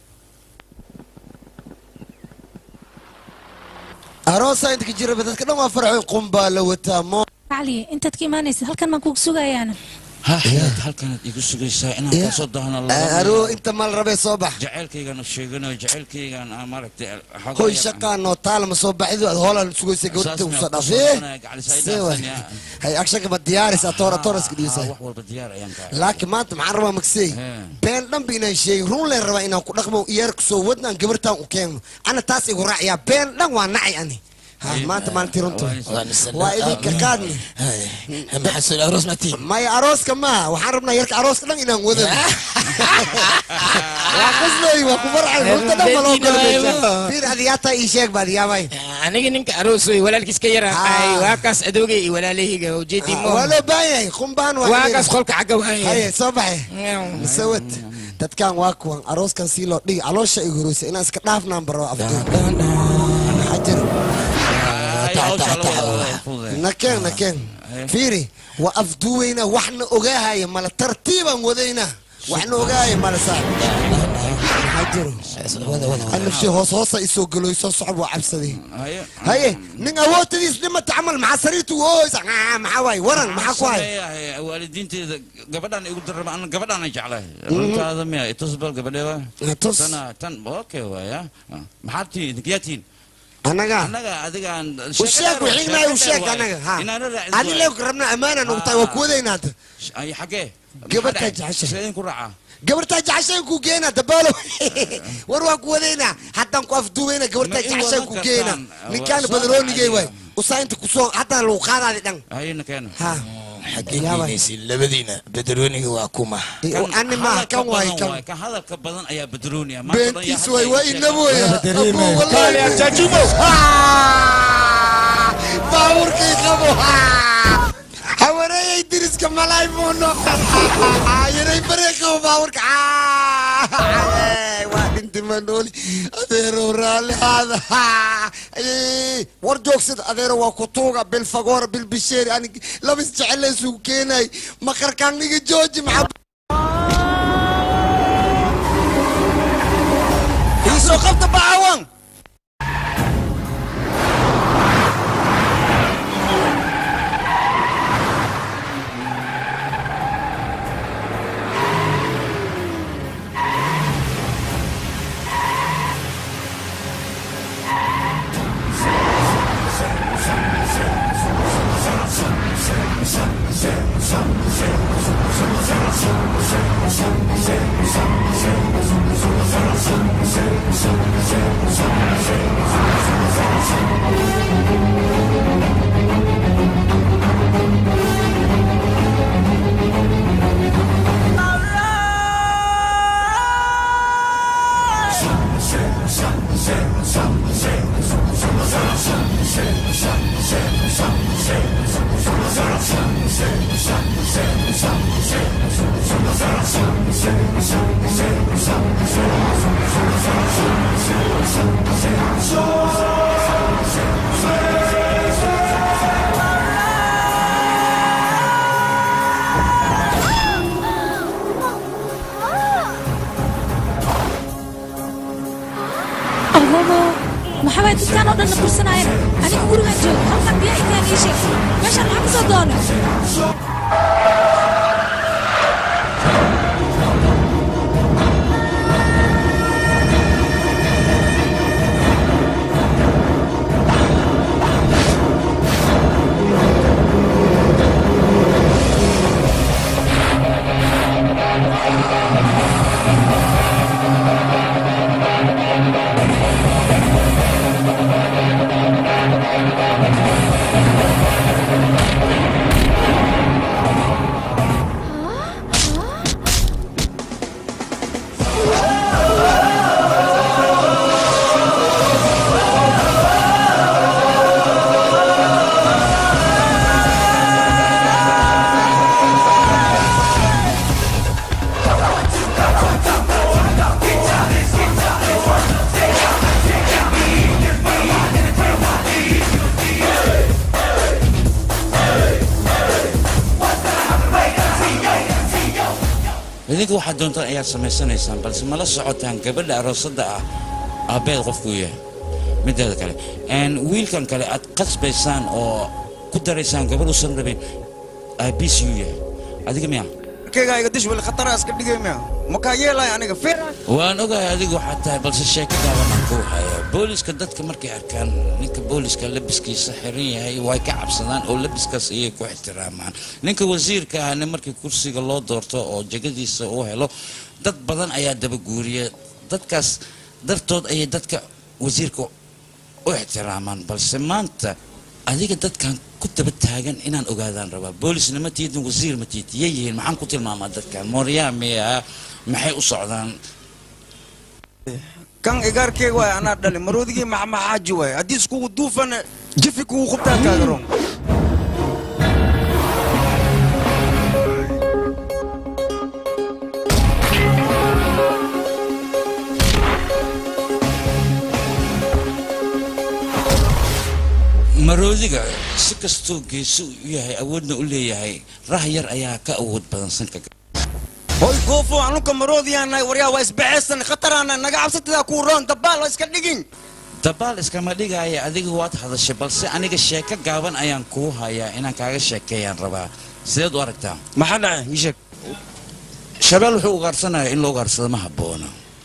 aroosa inta ka jiraba dadka dhan waa farxoy qumbaa la wataa mo cali intaad ka imaanaysid halkan baan kugu sugayaana ha xayaad halkanaad igu sugaysaa inaan Yeah. kasoo dahno aroo inta mal rabee soo bax jacaylkaygaan sheeganayo jacaylkaygaan aan maaragtay xoogaa hoy yar- shaqaanoo taalama soo baxidu aad hoolaan sugaysa gabadha Saas usoo miyaa, dhaaf kusoo dhawaanaya, gacali see saaidaafsan, waay yaa. hay agshanka ma diyaaris atoora toraska Ah, dhiisa wax walba diyaar ayaan ka laakiin maanta maxaan rabaa magsey been dhanba inaan sheegin run leen rabaa inaan ku dhaqmo iyaarku soo wadnaan gabartaan u keenno ana taas igu raaciyaa been dhan waa nacay ani ha maanta maalintii runta waa idinka qaadni maxasul aroos matiin maya arooska maaha waxaan rabnaa yarka arooska dhan inaan wadano waa qaslooy waa ku farcay runta dhan ma loo galbeeja fiir adiyaata ii sheeg baad yaabay aniga ninka aroos wey walaalkiis ka yara ay waa kaas adoogay iyo walaalahayga ujeedii mo waa loo baahan yahay qumbaan waa kaas qolka xagga haye waaye soo baxe masawad dadkan waa kuwan arooskan sii loo dhigi caloosha igu horeysa inaan iska dhaafnaan baro afduun xajar nakeen nakeen fiiri waa afduweyna waxna ogaahaya mala tartiibaan wadayna waxna ogaahaya mala saa xajaro anafshi hoos hoosa isoo galoy soo socod waa cabsaday haye nin awoodtadiis dhimata camal maxaa sariirtu ooysa maxaa waaye waran maxaa ku hay Leeyahay, waalidiinteeda gabadhaan igu daraba ana gabadhaan ay jeclahay runtaada miya itusbal gabadheeba tus. tana tan okay waaya maxaad tihiin idinkiyaa tihiin anaga annaga adigaan u sheeg wixiinay u sheeg anaga ha adi leewka rabna ammaanan ugu tahay waa kuwadayna hadda ay xagee gabartaa jeceshay sideen ku raacaa gabartaa jeceshayn ku geena dabaalo war waa kuwadayna haddaan ku afduubayna gabartaa Ma ii jeceshayn ku wadan geena kartaan. ninkaan Waa soo badaroonigay waay adiga. usaa inta kusoo haddana lagu qaadaadi dhan hayna keena ha xageegeynaysi labadiina badarooniga waa kuma ani maaha kan waay kan kan hadalka badan ayaa badrooniya beentiis waay waa inaba waya baabuurkii qabo hawareeyay diriska malaay buu noqon yaray baree qabo baabuurka waa dhinti manooli adeerow raalli aada war joogsada adeero waa ku tuuga bilfagoora bilbisheeri anig labis jecele isugu keenay maqarkaaniga jooji maxaa iisoo qabta baawan Some guursanaayana aniga gurigaan jooga halkan biyaa intaan ii sheeg meeshaan maxaa kasoo doona idinka waxaad doontaan ayaad samaysanaysaan balse mala socotaan gabadha aroosadda ah aabbeed qofkuu yahay mideeda kale n wiilkan kale aad qasbaysaan oo ku daraysaan gabadh usan rabin aabiis yuu yahay adiga miya kayga iga dish wali khatara iska dhigay miya makaa yeelay aniga feer waan ogahay adigu waxaad tahay balse sheeko gaabanaan ku haya booliska dadka markay arkaan ninka booliska labiskiisa xiran yahay way ka cabsadaan oo labiskaas ayay ku ixtiraamaan ninka wasiirka ahna markii kursiga loo doorto oo jegadiisa uu helo dad badan ayaa dabaguuriya dadkaas dartood ayay dadka wasiirka u ixtiraamaan balse maanta adiga dadkan ku daba taagan inaan ogaadaan rabaa boolisna ma tiidin wasiir ma tiid yay yihiin maxaan ku tilmaamaa dadkan mooryaa miya maxay u socdaan kan igaarkeyga waay anaa dhali maroodigii maxmaxaaji waay haddii iskugu duufana jifi kugu khubtaa kaagaroon maroodiga si kastuu geeso u yahay awoodna u leeyahay rah yar ayaa ka awood badan sanka hoy goofo anuka maroodiyaanahay waryaa waa isbaxaysan khataraana naga cabsatidaa kuu roon dabaal waa iska dhigin dabaal iskama dhigaya adiga waad hadashay balse aniga sheeko gaaban ayaan kuu hayaa inaan kaaga sheekeeyaan rabaa sideed u aragtaa maxaa dhacay ii sheeg shabeel wuxuu ugaarsanaya in la ugaarsado ma habboona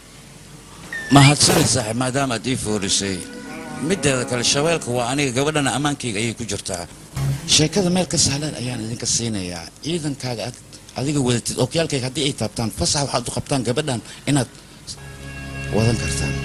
mahadsanid saaxiib maadaama aad ii foorisay mideeda kale shabeelka waa aniga gabadhana ammaankayga ayay ku jirtaa sheekada meel ka sahlan ayaan idinka siinayaa ciidankaaga aad adiga wadatid okyaalkayga haddii ay taabtaan fasax waxaad u qabtaan gabadhan inaad wadan kartaan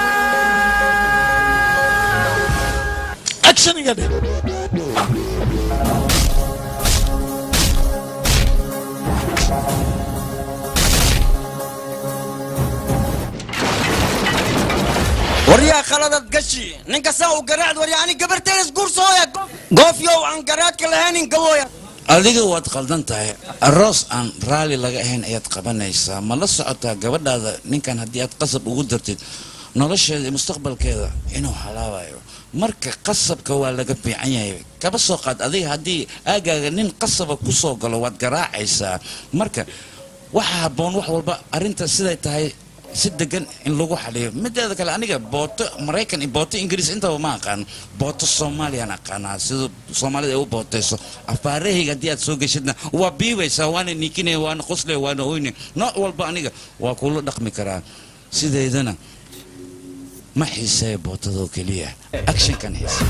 action iga dhe ninka saa u garaacd warya ani gabarteedas guursooya goofyow aan garaadka lahaynin gabooya adiga waad qaldan tahay aroos aan raalli laga ahayn ayaad qabanaysaa ma la socotaa gabadhaada ninkan haddii aad qasab ugu dartid nolosheeda iyo mustaqbalkeeda inuu halaabayo marka qasabka waa laga fiican yahay kaba soo qaad adiga haddii aagaaga nin qasaba ku soo galo waad garaacaysaa marka waxa habboon wax walba arrinta siday tahay si degan in lagu xaliyo mideeda kale aniga booto maraykan iyo booto ingiriis intaba ma aqaan booto soomaaliyaan aqaanaa sida soomaalida ay u bootayso afaarahayga haddii aad soo geshidna waa biibaysaa waana niikinaya waana qoslaya waana oyne nooc walba aniga waa kula dhaqmi karaa sideedana ma xiiseeya bootadoo keliya actionkan xiise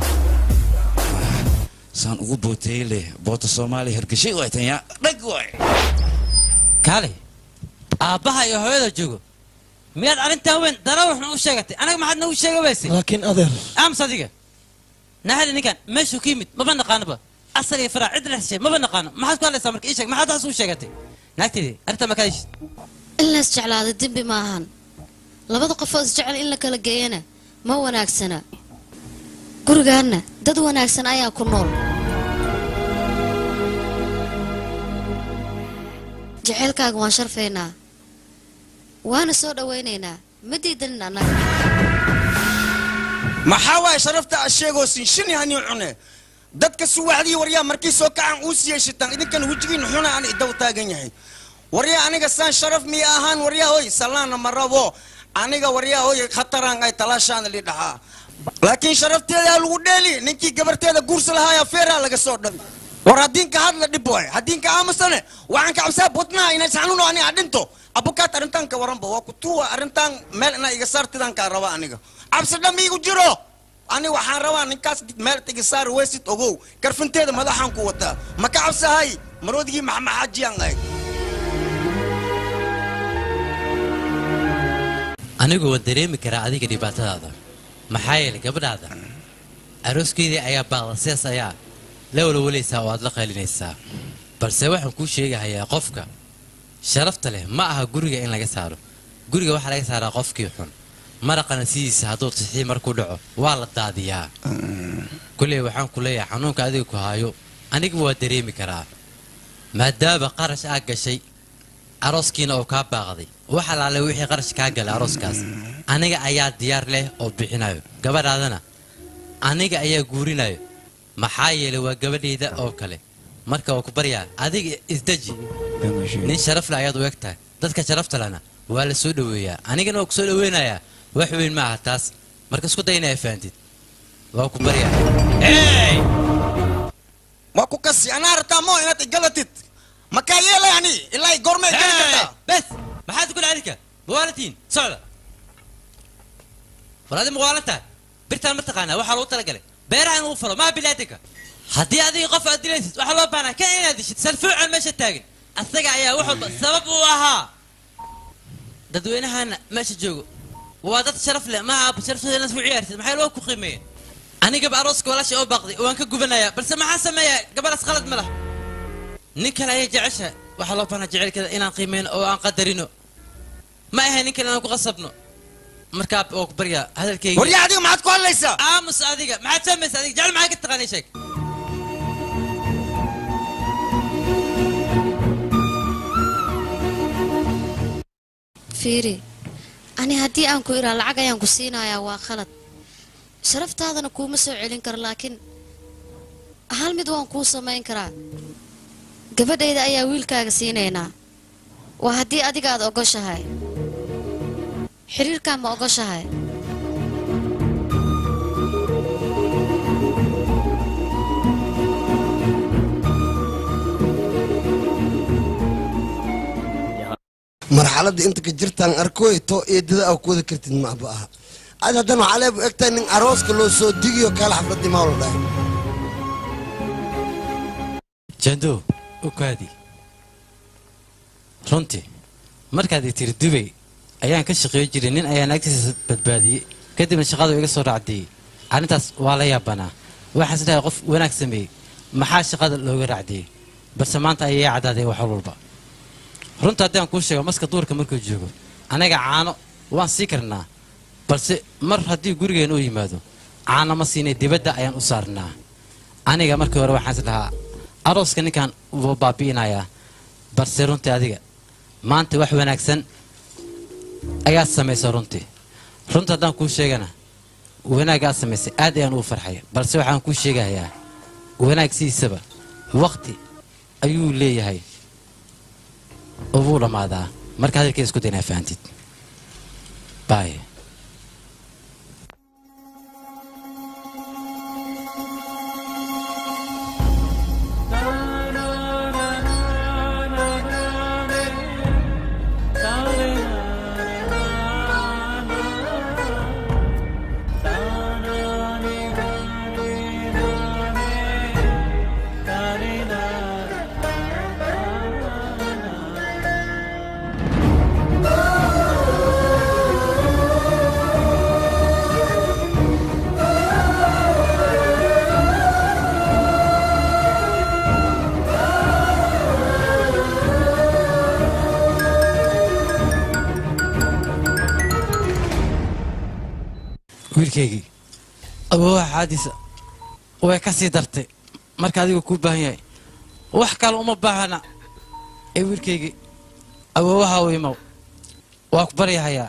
saan ugu booteeye leh boota soomaaliya hergeshay waay tan yaa dhag waay kaale aabbaha iyo hooyada joogo miyaad arrintan weyn dara waxna u sheegatay anaga maxaad nagu sheega wayse laakiin adeer aamus adiga naxali ninkan meeshuu ka yimid maba naqaanoba asal iyo faraac cid dhexshay maba naqaano maxaad ku hadlaysaa marka ii sheeg maxaad taas u sheegatay naagteedii arrintan ma kaadishid in la isjeclaado dembi ma ahan labada qofoo isjecel in la kala geeyana ma wanaagsana gurigaanna dad wanaagsan ayaa ku nool jaceylkaaga waan sharfaynaa waana soo dhowaynaynaa ma diidanin annaga maxaa waaye sharafta aad sheegoosin shin hani cune dadka suwaxdii waryaa markii soo kacan uu siiyey shitaan idinkan wejigiin xuna aan idaw taagan yahay waryaa aniga saan sharaf miya ahaan waryaa hoy salaana ma rabo aniga waryaa hoy khataraan ay talaashaan li dhahaa laakiin sharafteedaa lagu dheeli ninkii gabarteeda guursa lahaaya feeraa laga soo dhabi war haddiinka hadla dhib waay haddiinka aamusane waxaan ka cabsaa botnaha inay saxnuno ani adhinto abukaat arrintan ka waranba waa kutuwa arrintan meel inaa iga saartidaan kaa raba aniga cabsi dham iigu jiro ani waxaan rabaa ninkaas meel iga saari weysid ogow karfinteeda madaxaan ku wataa ma ka cabsahay maroodigii maxamaxaajiyaan ahay anigu waan dareemi karaa adiga dhibaatadaada maxaa yeelay gabadhaada arooskeedii ayaa baaqda sidaas ayaa la walwalaysaa oo aad la qaylinaysaa balse waxaan kuu sheegahayaa qofka sharafta leh ma aha guriga in laga saaro guriga waxaa laga saaraa qofkii xun maraqana sidiisa hadduu tixii markuu dhaco waa la daadiyaa kulley waxaan ku leeyahay xanuunka adiga ku haayo aniga waa dareemi karaa maadaama qarash aa gashay arooskiina oo kaa baaqday wax alaale wixii qarash kaa galay arooskaas aniga ayaa diyaar leh oo bixinayo gabadhaadana aniga ayaa guurinayo maxaa yeelay waa gabadhayda oo kale marka waa ku baryaa adiga isdeji nin sharaf leh ayaad u eg tahay dadka sharafta lehna waa la soo dhoweeyaa anigana waa ku soo dhoweynayaa wax weyn ma aha taas marka isku day inaa fahamtid waa ku baryaa waa ku kasi anaa rabtaa moo inaad igalatid makaa yeelay ani ilaa goorma igali kartaa bes maxaad ku dhacdinka muwaalatiin socda war adi muwaalantaa birtaan ma taqaanaa waxaa lagu talagalay beeraha in lagu falo maa bilaadanka haddii adiga qof aad dilaysid waxaa loo baahnaa kan inaad dishid salfuucan meesha taagan asaga ayaa wax walba sabab u ahaa dadweynahana meesha joogo waa dad sharaf leh ma aaba sharafteedana isku ciyaarsid maxay loo ku qiimeeyeen anigaba arooska walaasha oo baaqday waan ka gubanayaa balse maxaa sameeyaa gabadhaas qalad ma lah nin kale ayay jecesha waxaa loo baahnaa jecelkeeda inaan qiimeyno oo aan qadarino ma ahay nin kale inaan ku qasabno markaa oo ku baryaa hadalkayga waryaa adiga maxaad ku hadlaysaa aamus adiga maxaad fahmaysa adiga jecel maxaa ka taqaanay sheeg fiiri ani haddii aan ku iraa lacag ayaan ku siinayaa waa khalad sharaftaadana kuuma soo celin karo laakiin hal mid waan kuu samayn karaa gabadhayda ayaa wiilkaaga siinaynaa waa haddii adiga aad ogoshahay xiriirkaa ma ogoshahay marxaladda inta ka jirtaan arkooy too eedada aa ku wada kartid maaba aha ad haddana waxaa leebu egtahay nin arooska loo soo digiyo kaala xafladii maa la dhahay jando ukaadi runtii markaad i tiri dubay ayaan ka shaqeey jiray nin ayaan agtiisa badbaadiyey kadibna shaqadu iga soo raacdiyey arrintaas waa la yaabanaa waxaan isdhahay qof wanaag sameeyey maxaa shaqada looga raacdiyey balse maanta ayay caddaaday wax walba runta haddaan kuu sheego maska duurka markuu joogo anaga caano waan sii karnaa balse mar haddii gurigeen u yimaado caana ma siinay dibadda ayaan u saarnaa aniga markii hore waxaan is dhahaa arooska ninkan wuu baabi'inayaa balse runtii adiga maanta wax wanaagsan ayaad samaysay runtii runta haddaan kuu sheegana wanaagaad samaysay aad ayaan ugu farxaya balse waxaan kuu sheegayaa wanaag sidiisaba waqti ayuu leeyahay oo wuu dhammaadaa marka hadalkeeda isku daynaa fahantid bye wiilkaygii awoowaha xaadiisa way ka sii dartay marka adigu kuu baahan yahay wax kale uma baahana ee wiilkaygii awoowaha u imow waa ku baryahayaa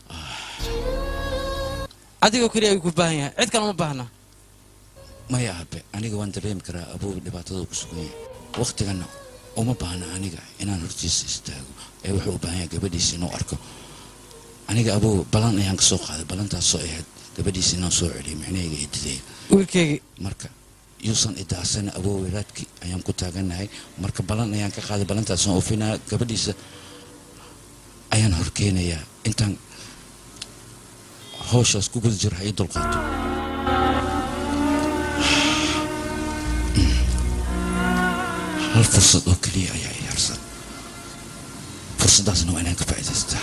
adigoo keliya ayuu ku baahan yahay cid kale uma baahna maya abe aniga waan dareemi karaa abuu dhibaatada ku sugan yahay wakhtigana uma baahna aniga inaan hortiisa istaago ee wuxuu u baahan yahay gabadhiisa inuu arko aniga abuu balan ayaan ka soo qaaday balantaasoo ahayd gabadhiisa inaan soo celiyay micnahayga ididayga wiilkaygii marka yuusan idaacsan abuu weyraadkii ayaan ku taaganahay marka balan ayaan ka qaaday balantaasaan oofinaya gabadhiisa ayaan horkeenayaa intaan hawshaas ku guda jiro ha ii dulqaato hal fursad oo keliya ayaa i harsan fursaddaasna waa inaan ka faa'iidaystaa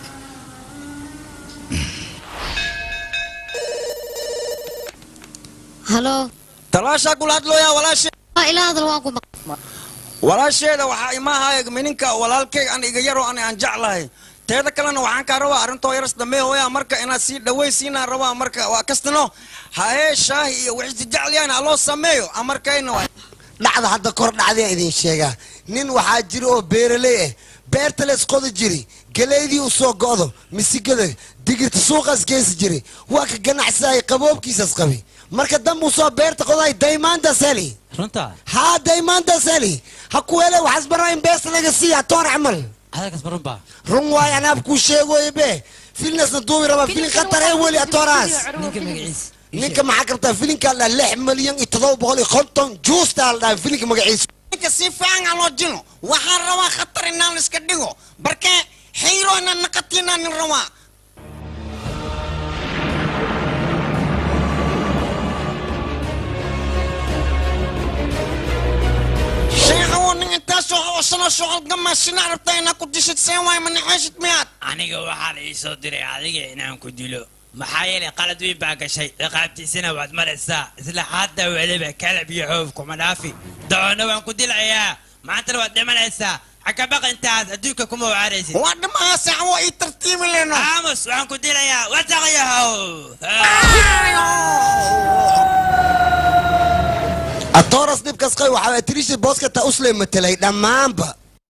halo talaashaa kula hadlooyaa walaashe waa ila hadal waan ku walaasheeda waxaa imaahay mininka walaalkeyga an iga yaroo an aan jeclahay teeda kalena waxaan kaa rabaa arrintoo yaras dambe hooyaa marka inaad sii dhawaysiinaan rabaa marka waa kastano haye shaahi iyo wixisi jeclayaan haloo sameeyo amarkayna waa dhacda hadda kor dhacdaya idin sheegaa nin waxaa jira oo beeraley ah beerta la isqoda jiri galeydii u soo go'do misigada digirta suuqaas geesi jiri waa ka ganacsaday qaboobkiisas qabi marka dambuu soo beerta qoday daymaantas heli runta haa daymaantas heli ha ku hele waxaas baraa in beesta laga siiya toon camal hadalkaas ma run baa run waay anaab kuu sheegoye be filnasna duubi raba filin khatar ee weli atooraas ninka magaciisa ninka maxaa kartaa filinkaa la lix milyan iyo todoba boqol iyo konton juustaa la dhahay filinka magaciisa ninka si fiican aan loo jino waxaan rabaa khatar inaan iska dhigo barke xayro inaan naqatiinaan rabaa sheekhawo nin intaasoo hawsana socod gamasina rabtaa inaa ku dishid seen waay manaxeeshid miyaad aniga waxaa la ii soo diray adiga inaan ku dilo maxaa yeelay qalad weyn baa gashay ciqaabtiisana waad maraysaa isla hadda weliba kalab iyo xoof kuma dhaafi dacoonna waan ku dilayaa maantana waad dhimanaysaa xakabaqa intaas adduunka kuma wacaraysid waa dhimaha saxwo ii tartiibi leno aamus waxaan ku dilayaa wasaqyahow atooras dhibkas qay waxaa tirisha booskata usley matelay dhammaanba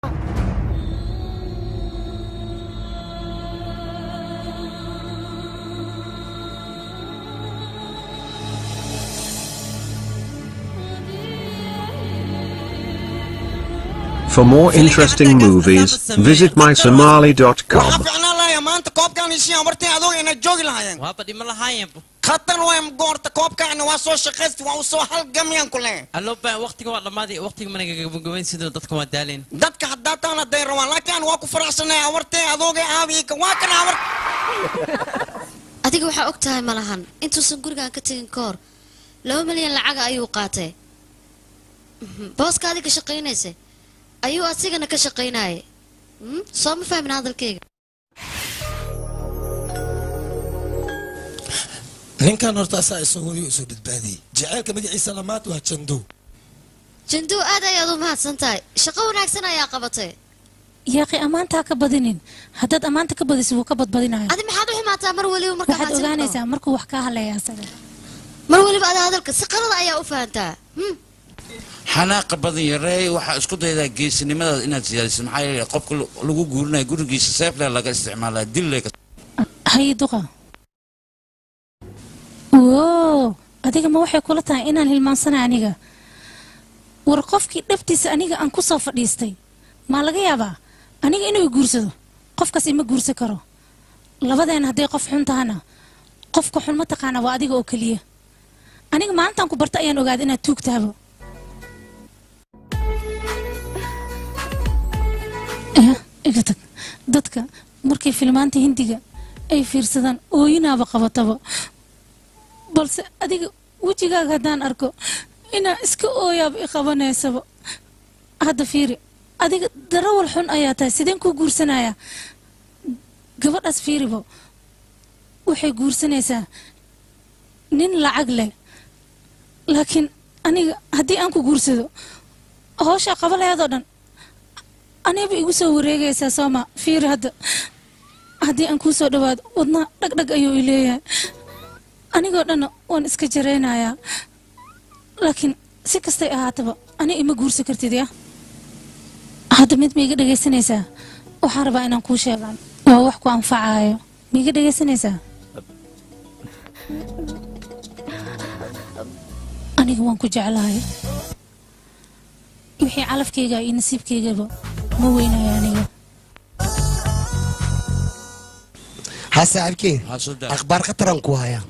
For more interesting movies, visit mysomali.com. waxaa ficnaan lahaya maanta koobkaan ishiyan wartay adoog inay joogi lahaayeen waaba dhima lahaayeenbu khatar waay goorta koobkaana waa soo shaqaysti waa u soo halgamyaan ku leh alloba waqtiga waa dhammaaday waqtiga mana gabagabayn sidoo dadka waa daaleen dadka haddaa taan hadday rabaan laakiin waa ku faraxsanay awartay adoogay aabiika waa kan awar adiga waxaa og tahay ma lahan intuusan gurigaan ka tegin ka hor laba milyan lacaga ayuu qaatay Mhm. booska adiga shaqaynaysa ayuu asigana ka shaqaynayay Mhm, soo ma fahmin hadalkayga ninkan horta asaa isagoo yuu isu badbaadiyey jaceylka magaciisa lamaad waa jandow jandow aad ayaad u mahadsan tahay shaqo wanaagsan ayaa qabatay yaaqi ammaantaa ka badinin haddaad ammaanta ka badiso wuu ka badbadinaya adi maxaad u xumaataa mar weliba marka waxaad ogaanaysaa markuu wax kaa hadlaya asaga mar weliba adaa hadalka si qalada ayaa u fahantaa Hmm. xanaaqa badan yareey waxaa isku daydaa geesinimadaada inaad siyaadiso maxaa yeelay qofka lu- lagu guurinayo gurigiisa seefle laga isticmaalaa dille haye duqa woo adiga ma waxay kula tahay inaan hilmaansanay aniga war qofkii dhabtiisa aniga aan ku soo fadhiistay maa laga yaabaa aniga inuu i guursado qofkaas ima guursan karo labadeena hadday qof xun tahana qofka xun ma taqaana waa adiga oo keliya aniga maalintaan ku barta ayaan ogaaday inaad tuug tahabo Eh, iga tag dadka markay filmaanta hindiga ay fiirsadaan ooyinaaba qabataba balse adiga wejigaaga haddaan arko inaa iska ooyaaba i qabanaysaba hadda fiiri adiga darawal xun ayaa tahay sideen kuu guursanayaa gabadhaas fiiribo waxay guursanaysaa nin lacag leh laakiin aniga haddii aan ku guursado howshaa qabalayaadoo dhan aniba igu soo wareegaysaa sooma fiiri hadda haddii aan kuu soo dhawaado wadna dhagdhag ayuu i leeyahay anigoo dhanna waan iska jaraynayaa laakiin si kastay ahaataba ani ima guursan kartid ya hadda mid ma iga dhegaysanaysaa waxaan rabaa inaan kuu sheegaan waa wax ku anfacaayo ma iga dhegaysanaysaa aniga waan ku jeclahay wixii calafkayga iyo nasiibkaygaba ma weynayo aniga ها صاحبكي اخبار خطر انكو هيا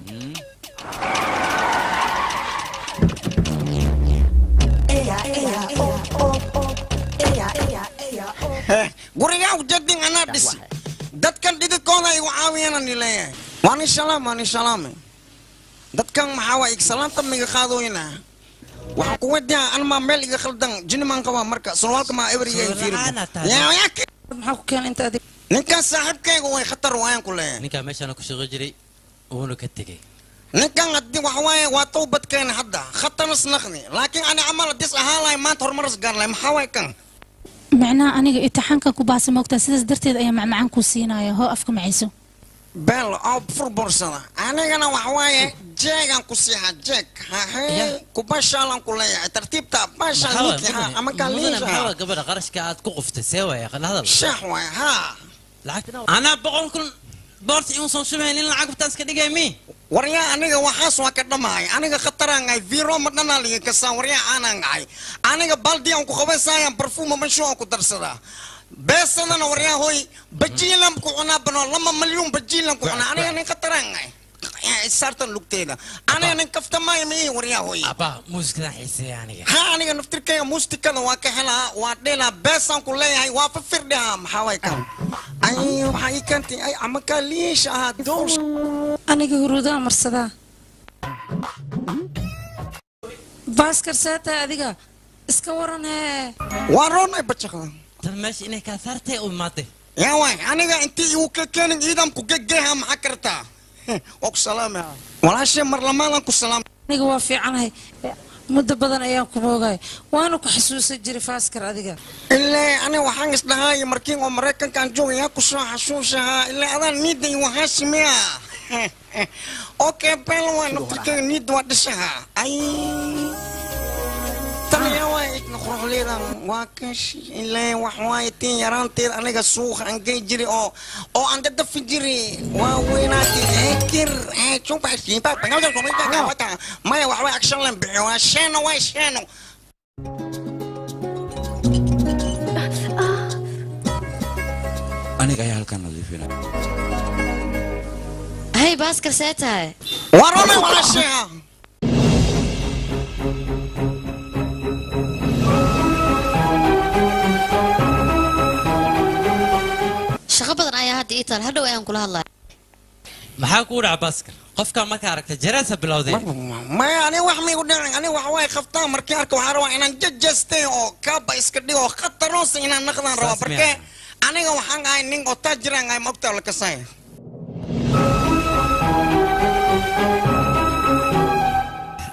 gurigaa ujeedin anaa dhisi dadkan dhididkooda igu caawiyana ni leeyahay waan ishalaam waan ishalaame dadkan maxaa waa ig salaanta miga qaadooyina waxaan ku wadiyaa anmaa meel iga khaldan jinimaan qabaa marka surwaalka maa ebriga maxaa ku keenay inta adig ninkan saaxiibkayga way khatar waayaan ku leeyahay ninkaa meeshaana ku shaqo jiray wuuna ka tegey ninkan haddii waxa waaye waa towbadkeena hadda khataras naqdi laakiin ani camal dis ahaan lahay maanta horumaras gaar lahay maxaa waay kan macnaha aniga itixaankan ku baasa moogtaa sidaas darteed ayaa macmacaan ku siinaya hoo afka macayso beel oo furbursada anigana waxa waaye jeegaan ku siixa jeeg hahe kubashaalan ku leeyahay tartiibta bashaan ninkii ha ama kaan liisha maxaa gabadha qarashka aad ku quftay see waaya hadal shax waay ha anaa boqol kun boorta iun soo shubayn in lacag bataas ka dhigay mi waryaa aniga waxaas waa ka dhamahay aniga khataraan ahay viro ma dhanaa liga kasaan waryaa aanaan ahay aniga baldi aan ku qabaysayaan barfuuma mashu aan ku darsadaa beesadana waryaa hoy bajiilan ku cunaa bano lama malyuun bajiilan ku cunaa aniga nin khataraan ahay saartan lugteeda aniga nin kaftamaayo ma ihi waryaa hoy abaa muusikadaan xiiseeya aniga ha aniga naftirkayga muustikada waa ka helaa waa dhelaa beesaan ku leeyahay waa fafirdhaha maxaa way kan ay waxaa ii keentay ay amakaa liisha ahaa doors aniga huruudaa marsadaa baaskar seetahay adiga iska waran hee waa roonay bajaqda tan meesha inay kaa saartay u imaatay yaa waay aniga intii igu ka keenin ciidanku gegeeha maxaa kartaa waa ku salaamaya walaashe mar lamaadan ku salaam aniga waa fiicanahay muddo badan ayaan ku moogay waana ku xasuusan jiray faaskar adiga ilaa aniga waxaan isdhahaay markiin oo maraykankaan joogay yaa ku soo xasuusahaa ilaa adaan niidda igu haashimiya okay bel waa naftirkayga niidda waa dhishaha ay taliya waa idna quruxleedan waa kashi ilaa wax waaye tiin yaraanteed aniga suuqa aan gey jiri oo oo aan dadafi jiri waa weynaatay ekir jumba maya wax way action lan bixiyo waa sheeno waa sheeno aniga ayaa halkan nadiifinaya hay baaskar see tahay waa romay walaasheha shaqo badan ayaa hadda ii taal hadhow ayaan kula hadlaya maxaa kuu dhaca baaskar qofkaa markaa aragta jareesa bilowday maya ani wax maigu dhicin ani wax way qabtaa markii arka waxaan rabaa inaan jajastay oo kaaba iska dhigo khataroosa inaan naqdaan rabaa Saas marke aniga waxaan ahay nin oo taajiraan ahay mogtaa la kasay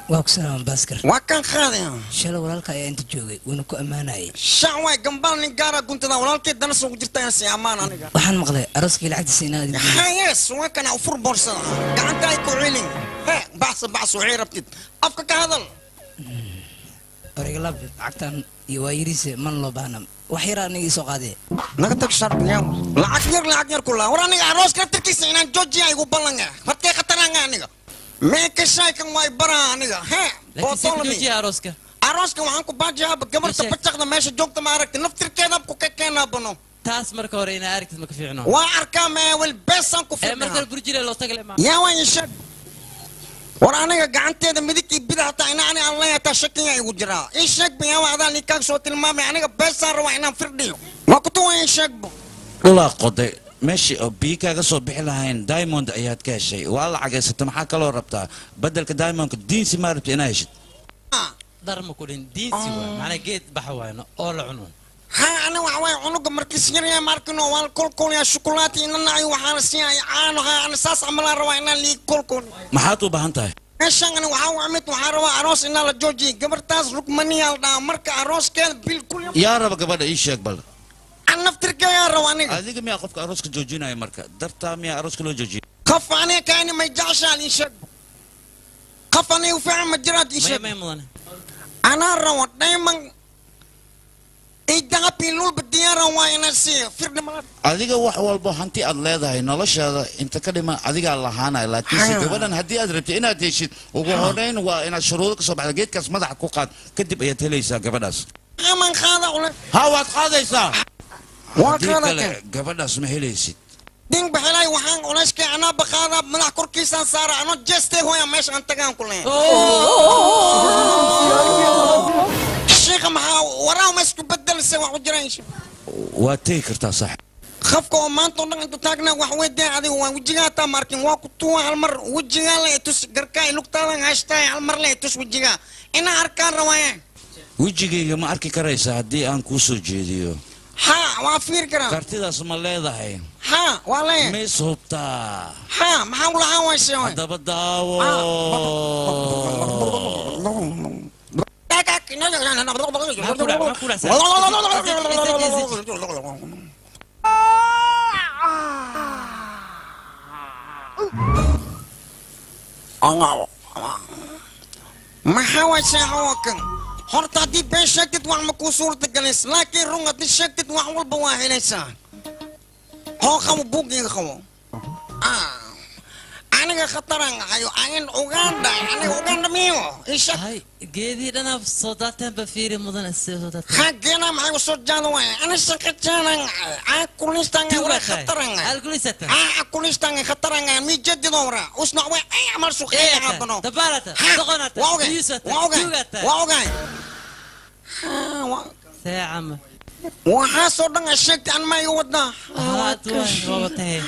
waa ku salaaman baaskar waa kan qaadaya shalay walaalka ayaa inta joogay wuuna ku ammaanayay shac waay gambaal nin gaara guntada walaalkay danas ugu jirta inaan sii ammaan aniga waxaan maqlay arooskii lacagtiisa inaad hayes waa kana ufur boorsada gacanta ay ku celin he baxsa baxsa waxay rabtid afka ka hadal oregalab lacagtan iyo waa yiriise man loo baahna wax yar aniga soo qaadee naga tag sharbiya lacag yar lacag yar kula war aniga arooska laftirkiisa inaan joojiya igu ballanga markay khataranga aniga mee ka shaykan waay baraa aniga he bootolami arooska arooska waxaan ku baajiyaaba gabarta bacaqda meesha joogta ma aragti naftirkeeda ku ka keenaa bano taas marka hore inaa aragtid ma ka fiicno waa arkaa meewel beesaan ku ee marka fiirnaa burjile loo tagle ma yaa waan isheeg war aniga gacanteeda midig iyo bidix hataa ina ani aan leeyataa shakiya igu jiraa ii sheeg bayawa adaa ninkaag soo tilmaamay aniga beesaan rabaa inaan firdhiyo waa kutu waa ii sheegbo dhulaa qoday meeshii oo biyo kaaga soo bixi lahayn diamond ayaad ka heshay waa lacageysata maxaa kaloo rabtaa bedelka diamondka diinsi maa rabta inaa heshid dhar ma ku dhin diinsi waay macnaa geed baxa waayno oo la cuno ها أنا وحواي عنق مركز يا ماركنو والكل كل يا شوكولاتي إن أنا وحنا سيا أنا ها أنا ساس عملا رواينا لي كل كل maxaad u baahan tahay إيشان أنا وحوا عملت وحروا عروس إن الله جوجي قبر تاس ركمني على مرك عروس كان بالكل yaa raba gabadha ii sheeg bal أنا نفتر يا رواني adiga miyaa qofka arooska joojinaya marka dartaa miyaa arooska loo joojiya خف أنا كأني ما يجعش على إيشان خف أنا وفعل مجرد إيشان ما يمضن أنا روى دايما إيدا بيلول بديارة وانا سي فرد ما adiga wax walbo hanti aad leedahay noloshaada inta ka dhiman adigaa lahaanaya laakiinse Haa. gabadhan haddii aad rabtid inaad heshid ugu horeyn waa inaad shuruudo ka soo baxda geedkaas madaxa ku qaad kadib ayaad helaysaa gabadhaas أمان خاضع ولا ha waad qaadaysaa waa haddii qaada kale kan. gabadhaas ma helaysid دين بحلاي وحان ولاشكي أنا بخاضع ملح كوركيسان سارة أنا جستي هو يا ماشي أنت كان كلين الشيخ محا وراه مسكو بدل سوا وجرين waad tegi kartaa sax خفك ومان طلع أنتو تاجنا وحوي دي هذه هو وجهها تا ماركين واكتوا هالمر وجهها لا يتوس قركاي لوكتا لا هاشتاي هالمر لا يتوس وجهها إنا أركان رواية wejigayga ma arki karaysaa haddii aan kuu soo jeediyo ها وافير كرام kartidaas ma leedahay ها والله ma is hubtaa ها ما حول ها وشيء haddaba daawo maxaa waa shaacawakan horta haddii been sheegtid wax ma kuu suurta galays laakiin run haddii sheegtid wax walba waa helaysaa hoo qabo buuggayga qabo Ah, aniga khataran ahayo ayan uganda aniga uganda miyo isha hay geedii dhanaaf soo daateen ba fiiri mudan soo daateen xaggeena maxay u soo jaada waaya ana shaqajaanan aan kulistan wala khataran alkulisata aan kulistan khataran mi jadido wara usna way ay amal suqeeya qabno dabalata doqonata waa ogahay biyusata waa ogahay jugata waa ogahay saacama waxaasoo dhan a sheegtay an ma iga wadaa haad waay waaba tahay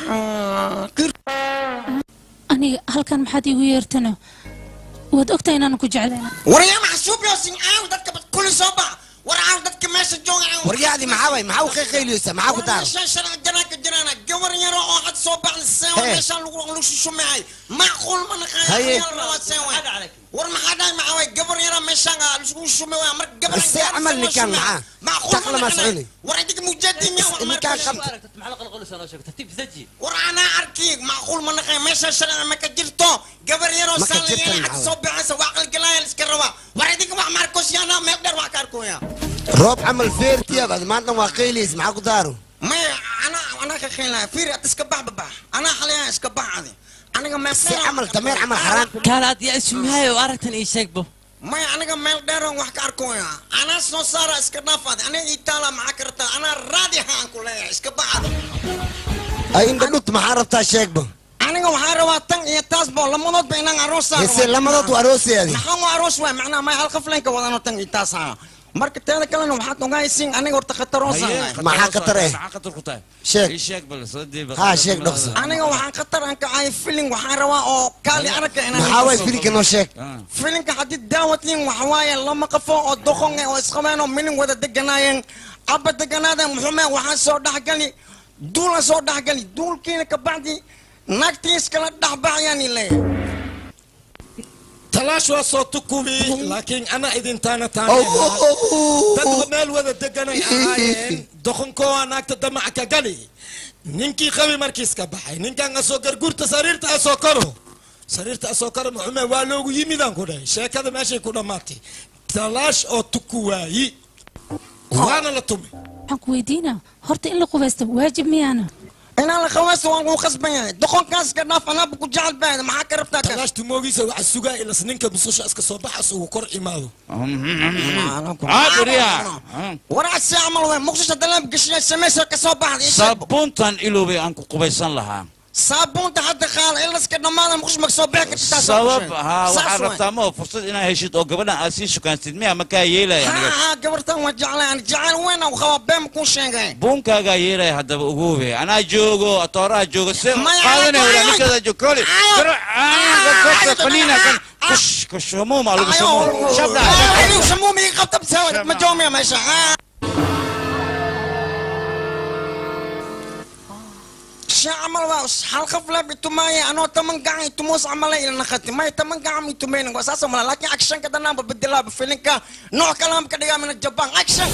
aniga halkan maxaad iigu yeertana waad ogtahay inaanan ku jeclayna waryaa maxsuub yoo sin aaw dadka bad kuli soo bax war aaw dadka meesha jooga waryaadi maxaa way maxaa u qeyliyeysa maxaa ku taara meeshaan sharci janaanka jiraana gabar yaro oo had soo baxda seewa Hee. meeshaan lagu lagu shushumehay macquul ma Haye. naqaaya war maxaa dhahay maxaa way gabar yaro meeshaan aa lagu shushumehay mar gabar See camal ninkaan maxaa? macquul Taqla ma ma soconi. naqaaya war adiga mujadi miya wax ninkaan markaa qabta war anaa arki macquul ma naqaaya meeshaan sharci ma ka jirto gabar yaroo Ma ka saan jirtan had maxaa soo baxaysa waa qalgalaaya iska rabaa war adiga wax markos yaana meel dheer wax ka arkoya roob camal feertiyaab ad maanta waa qeyliyeysa maxaa ku taaro maya ana ana ka keenlaa fiiri ad iska bax babax anaa xalayaa iska bax adi aniga meel si camal dameer camal xaraan kaalaad yaa ismahaayo aragtan ii sheegbo maya aniga meel dheeran wax ka arkoya anaa soo saara iska dhaaf adi aniga itaala maxaa ka rabtaa anaa raadi haan ku leeyahay iska bax adi ay indha dhut maxaa rabtaa sheegba aniga waxaa rabaa tan iyo taas bo lamadoodba inaan aroos saaro hese lamadood waa arooseedi maxaa waa aroos waay macnaha may hal qafleenka wadano tan iyo taas haa marka teeda kalena waxaad ogahaysiin aniga horta khataroosanahay Maxaa khatar eh? maxaa khatar ku tahay Sheeg. ii sheeg bal soo diiba Haa, sheeg dhaqso. aniga waxaan khatar aan ka ahay filin waxaan rabaa oo kaali aragka inaan maxaa waay filinka noo sheeg filinka haddii daawatiin waxa waaye lama qafo oo doqon eh oo isqabeen oo minin wada deganaayeen abba deganaadeen muxume waxaa soo dhexgali duula soo dhexgali duulkiina kabacdi naagtii iskala dhexbaxayaan leeyahay talaash waa soo tukubi laakiin ana idintaana Oh, taana oh, oh, dad oh. meel wada deganay ahaayeen doqonkoo naagta damaca ka gali ninkii qabi markiis ka baxay ninkan asoo garguurta sariirta asoo karo sariirta asoo karo muxume waa loogu yimidaan ku dhahay sheekada meeshay ku dhammaatay talaash oo tuku waayi waana la tumi waxaan ku weydiinaa horta in la qubaysto waajib miyaana inaan la qaweysto waan kuu qasban yahay doqonkaas ka dhaaf anaaba ku jecel baad maxaa ka rabtaa kan talaash tumoogiisa waxa sugaa ilas ninka mususha iska soo baxas ugu kor imaado waraasi camal wey muqdisho dalaab geshiya samaysa ka soo baxda sabuuntan iloobay aan ku qubaysan lahaa saabuunta hadda qaala ilaska dhammaada muqdisho maka soo bixi karta taas sabab haa waxaad rabtaa ma fursad inaad heshid oo gabadhan aad sii shukaansid miya makaa yeelaya aniga haa gabartan waa jeclay aan jecel weyn aan qabaa been kuu sheegay buunkaagaa yeelaya haddaba ogoube anaa joogo atooraha joogo se Maya, qaadanaya maya, walaa ninkeeda joog koli faniina kan kush kush hamuuma lagu samuum shabda samuumi qabta bisawad ma joomiya meesha sha camal waa hal qaf la bitumaaye anoo taman gacan itumoos camala ila naqati may taman gacan itumayna waa saas mala laakiin action ka danaanba bedelaaba filinka nooc kalaam ka dhigaa mina jaban action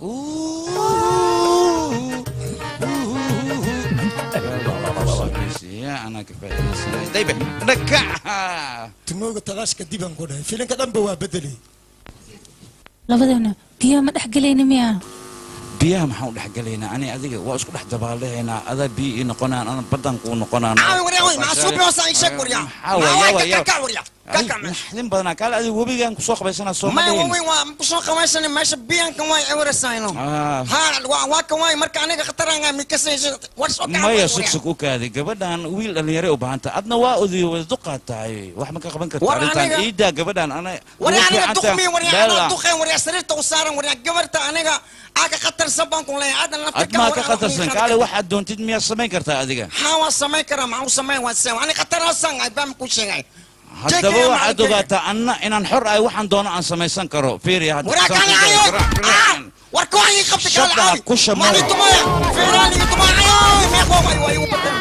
tumooga talaash kadib aan ku dhahay filinka dhanba waa bedelay labadeena biyaha ma dhex gelayna miyaa biyaha maxaan u dhex gelaynaa ani adiga waa isku dhex dabaalahaynaa adaa biyo ii noqonaan ana badan kuu noqonaan caawi waryaa wey maxaa suubi hoosa ay sheeg waryaa kaka waryaa kaka nin badanaa kaale adiga webigaan kusoo qabaysanaa soo maya madhayn waweyn waa kusoo qabaysana meesha biyankan waay ewarasayno Ah. ha waa waa kan waay marka aniga khataranga mikasaysa war soo gacan maya waay sugsug u kaadi gabadhan wiil dhalinyare u baahanta adna waa odiyo wada duqaad tahay wax ma ka qaban karta War arrintan aniga- iidaa gabadhan ana waryaa ugu aniga fiicanta duqmi waryaa beela. anoo duqeen waryaa sariirta u saaran waryaa gabarta aniga aaga khatarsan baan ku leeyahay adan ad maa ka khatarsan kaale waxaad doontid miyaad samayn kartaa adiga haa waan samayn karaa maxaa u samayn waa samayn ani khatarsan ay baan ku sheegay haddaba waxaad ogaataa anna inaan xor ahay waxaan doono aan samaysan karo fiiriya hadda waryaa saan kale ku ayo garo, garo, garo. war ko ay qabta kale Shaqaa ay ku shamuura. mali tumaya feerali tumaya ay meeqo way way u badan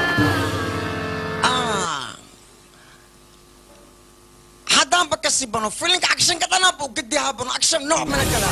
ah haddaan ba kasi bano filinka action ka dhanaa buu gedi habano action nooc mana kala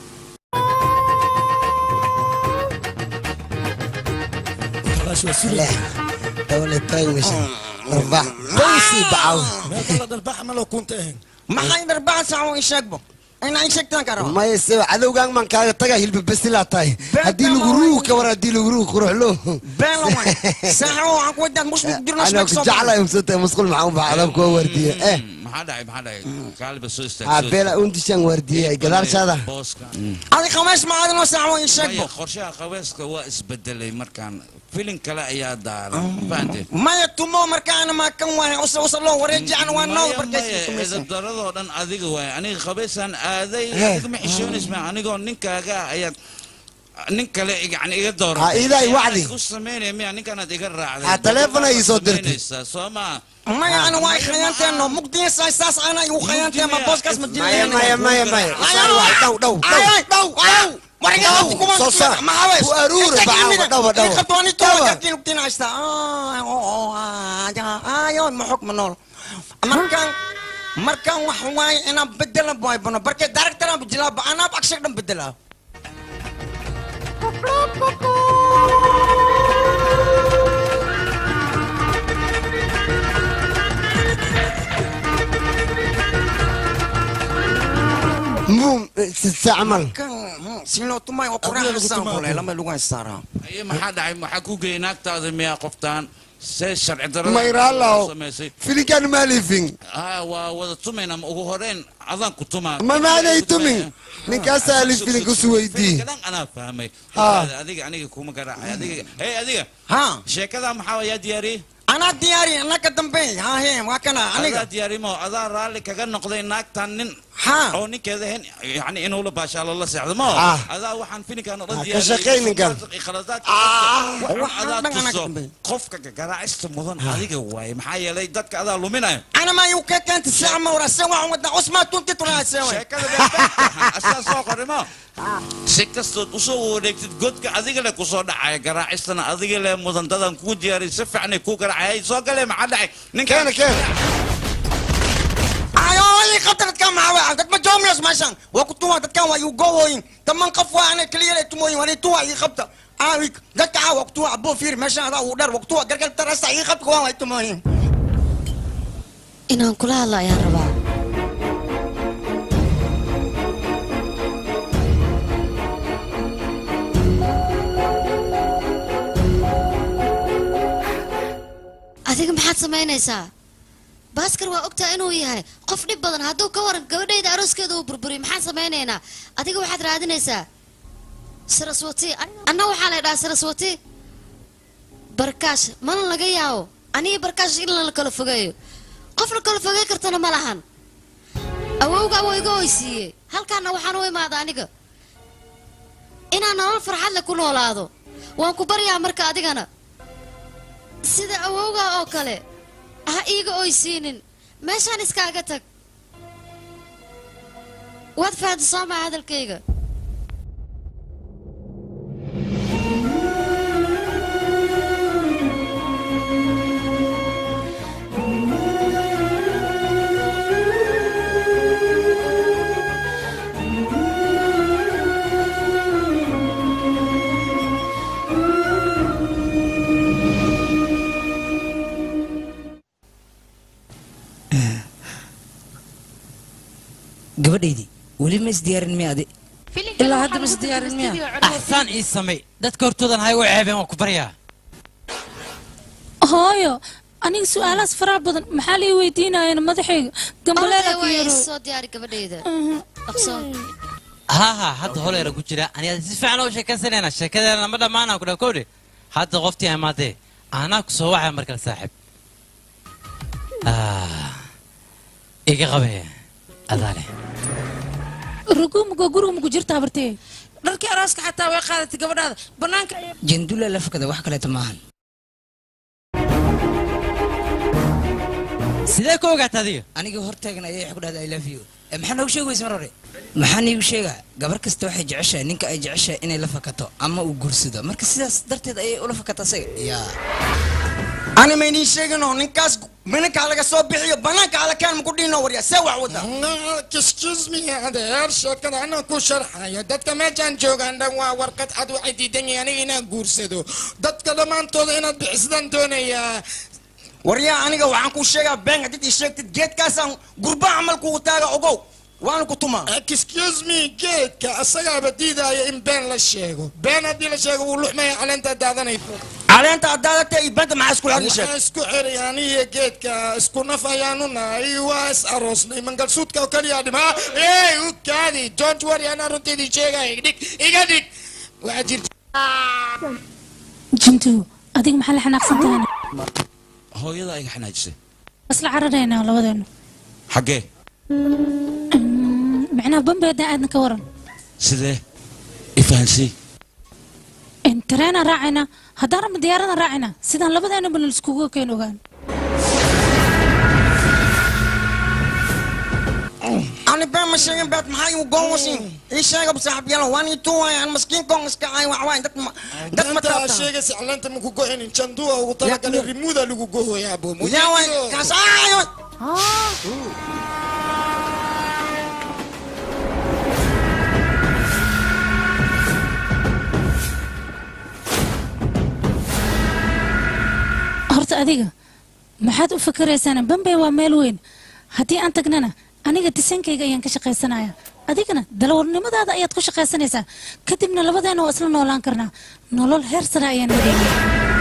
talaash waa suri dawlad taagmisha arbax bawsi bacaw meel kala dharbax maloo kunta ahayn maxay darbaan saaco in sheegbo ina in sheegtaan karo maya se cadowgaan maan kaaga tagaa hilba besilaa tahay haddii lagu ruugi ka war haddii lagu ruugi quruxlo been la way saaco waxaan ku wadaad mushmik dirno anaa ku jeclahay umsata musqul maxaa u baxa adaan kuwa waardiye eh maxaa dhacay maxaa dhacay kaaliba soo aa istaag beela undishaan waardiye gadaashaada booska adi khamays ma adino saaco in sheegbo maya qorshaha qabeeska waa isbedelay markaan filin kale ayaa daaran fahanteen maya tumo markaana ma kan waay usa usa loo wareeji aan waa noo barkaysi edabdaradoo dhan adiga waay aniga qabeysaan aaday Eh. adigama xishoonaysma anigoo ninkaaga ayaad nin kale yani iga dooran Ha, iidaay wacdi. ku samaynaya miya ninkaanaad iga raacday Ha, taleefon ay soo dirtay. Samaynaysaa, soo maa maya ana waa khayaanteeno mugdiya saas saas ana igu khayaantee ma booskaas ma maya maya maya maya Usaan waay, dhow dhow dhow ay dhow dhow warga Dhow, kuma soo saar. ma hawees Ku aruuri, bacawa, dhawa, dhawa. qatwani to Dhawa. ka kin kin haysta ay oo ay ay ma xukm nool markan markan wax waay ina bedela boy bano barke director aan bijilaa ba ana akshay dhan bedela mum sa camal kan sino tumay oo quraan san kulay lama lugu haystaa aye maxaa dhacay maxaa ku geeyay naagtaada miyaa qoftaan see sharci darada mayraalaw samaysay filinkaan maalifin ah waa wada tumayna ma ugu horeyn adaan ku tumaa ma maanay tumin ninkaasaa alif filinka su weydii kadan anaa fahmay Ah. adiga aniga kuma garaacay adiga hey adiga ha sheekada maxaa yaa diyaariyey anaa diyaari anaka dambe ha he waa kana aniga adaa diyaarimo adaa raalli kaga noqday naagtan nin ha oo ninkeeda hen yani inuu la baashaalo la seexdo ma Ah. adaa waxaan filinkan oo Ah, dhan ka shaqay ninkan. khaladaadka waxaan waxaan adaa dhan anaa tuso dambe. qofka garaacista mudan adiga waaye maxaa yeelay dadka adaa luminayo أنا ما يوكا كانت الساعة ما ورا الساعة ودا عثمان تونتي ترى الساعة sheekada beerbeerta asaa soo qorimo si kastood usoo wareegtid godka adiga le kusoo dhacaya garaacistana adiga le mudandadan kuu diyaariy si fiicanay kuu garaacay soo galee maxaa dhacay ninkan keena keena dadkan maxaa waay dad ma joomiyas meeshan waa ku tuwa dadkan waa igu goowooyin taman qof waa ana keliya lay tumooyin waa tuwa ii qabta aawik dadka caa waa ku tuwa aboo fiir meeshan adaa uu dheer waa ku tuwa gargar tarasa ii qabta waan way tumooyin inaan kula hadla ayaan rabaa adiga maxaad samaynaysaa baaskar waa ogtaa inuu yahay qof dhib badan hadduu ka waran gabadhayda arooskeeda uu burburiy maxaan samaynaynaa adiga waxaad raadinaysaa saraswati anna waxaa la dhahaa saraswati barkaash mana laga yaabo aniga barkaash in la kala fogeeyo qof la kala fogey kartana ma lahan awowga awoo iga oysiiyey halkaana waxaan u imaada aniga inaan nolol farxad leh ku noolaado waan ku baryaa marka adigana sida awowga oo kale ha iiga oysiinin meeshaan iskaaga tag waad fahamta soo maa hadalkayga gabadhaydii weli ma isdiyaarin miya adi ilaa hadda ma isdiyaarin miya axsaan ii samay dadka hortoodan hay u ceebeen waan ku baryaa hooyo aniga su-aalahaas faraha badan maxaa lii weydiinayeen madaxayga gambaleela ku way yaro soo diyaari gabadhayda dhaqso haa haa hadda holeera ku jira aniga si fiican oo sheekaysanayna sheekadeena ma dhammaanaan ku dhaha kowdhe hadda qoftii imaadee anaa ku soo wacaya markale saaxiib Ah, iga qabee adaale rugumuga guriga ku jirta habartee dharkii arooska xataa way qaadatay gabadhaada banaanka ayay jandula la fakada wax kaleeto maahan sidee ku ogaata adiga aniga hortaagan ayay wax ku dhahda i love you Eh, maxaa noogu sheegi weysa mar hore maxaa niigu sheegaa gabar kasta waxay jeceshahay ninka ay jeceshahay inay la fakato ama uu guursado marka sidaas darteed ayay ula fakata asaga yaa ani maynii sheegino ninkaas minankaa laga soo bixiyo banaanka alakaan maku dhiino warya see wax wada excuse me adeer sheekada anaa ku sharxayo dadka meeshaan joogaan dhan waa warqad cad waxay diidan yihiin aniga inaan guursado dadka dhammaantooda inaad bixisadaan doonayaa waryaa aniga waxaan kuu sheegaa been haddii ii sheegtid geedkaasaan gurba camal kugu taaga ogow waana ku tumaa excuse me geedka asagaaba diidaya in been la sheego been haddii la sheego wuu luxmaya caleenta daadanayso caleenta adaadatee iyo benta maxaa isku xergi sheeg waxaa isku xeray aniga geedka isku naf ayaanu nahay waa is aroosnay mangalsuudka oo kaliya dhima ey u kaadi don't worry anaa runteedii sheegaya dhig iga dhig waxaa jirta jintu adiga maxaa la xanaaqsan tahayna hooyada iga xanaajisay isla cararaynaa labadeenu xaggee macnaha bambeeda aadna ka waran sidee ifahansii tareenaan raacaynaa haddaan rabna diyaaradan raacaynaa sidaan labadeena bana iskugu keen ogaan ani been ma sheegin beed maxaa igu goonwasin ii sheega saaxibyalo waan ii tuwayaan maskiin koon iska caay waxwaay dad ma dad ma danta taabtaan sheegaysa caleenta maku go-inin janduwa ugu talagalay rimuuda lagu gohoyaa bomo yaa waay kaas aayo horta adiga maxaad u fakaraysaan bambey waa meel weyn haddii aan tagnana aniga disankayga ayaan ka shaqaysanaya adigana dalawarnimadaada ayaad ku shaqaysanaysaa kadibna labadeena waa isla noolaan karnaa nolol heer sare ayaan heleyna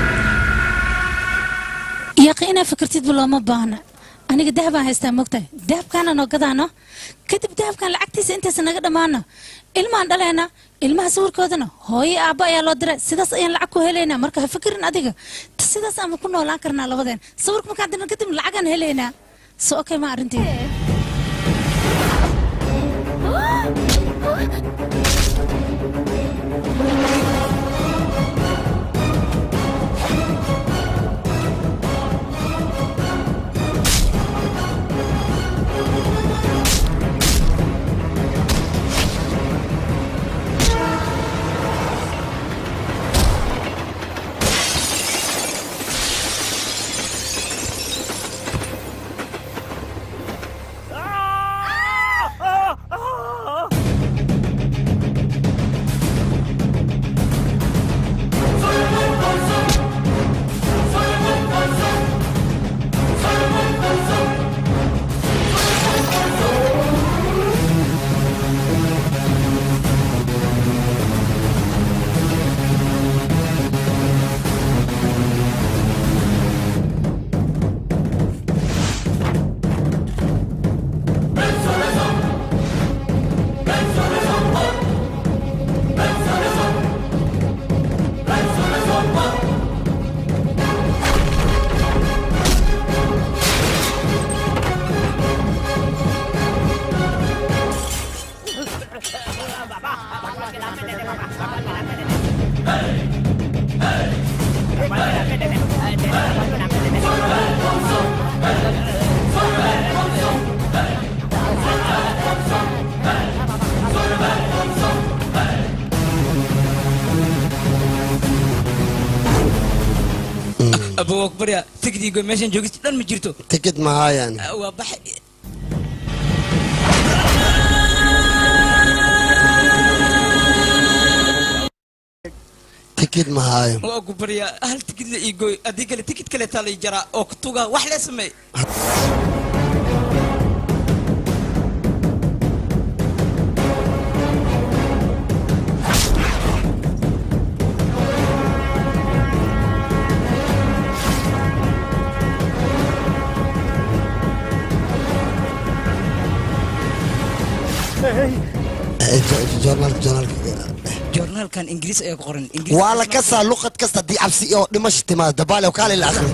yaaqi inaa fikirtidba looma baahna aniga dahabaan haystaa mogtahay dahabkaana noo gadaano kadib dahabkan lacagtiisa intaysa naga dhammaano ilmaan dhaleena ilmaha sawirkoodana hooyo aabba ayaa loo diray sidaas ayaan lacag ku helaynaa marka ha fikirin adiga Ta sidaas ama ku noolaan karnaa labadeen sawirka markaan dirna kadib lacagaan helaynaa so okay ma arrinteeda abuu akbarya tigdiigo meeshan joogista dhan ma jirto tikid mahayaan waa baxay tikid mahaayo waa ku baryaa hal tikid la iigooy haddii kale tikid kale taa lay jaraa oo kutuga wax lee sameey joornaalka joornaalka joornaalkan ingiriis ayaa ku qoran ingiriis waa la kasaa luqad kasta haddii cabsi oo dhimasho timaado dabaale kaale la akhri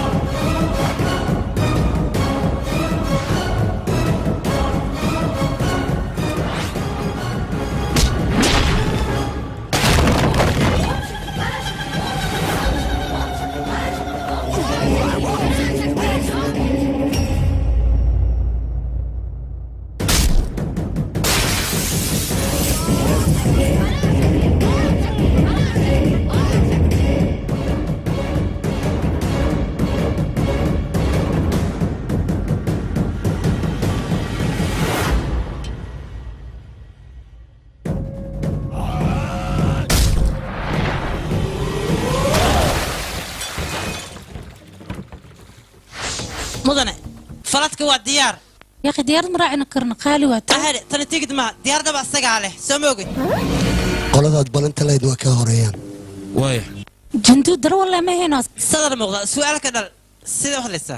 mudane faladka waa diyaar yaaqi diyaarad ma raacina karna qaali waa taa ahade tani tigid maha diyaaradaba asagaa leh soo ma ogid qoladaad balanta lahayd waa ka horeeyaan waaya junduu daro walle ma hayno sadar muuqda su'aal ka dhal sidee u hadlaysaa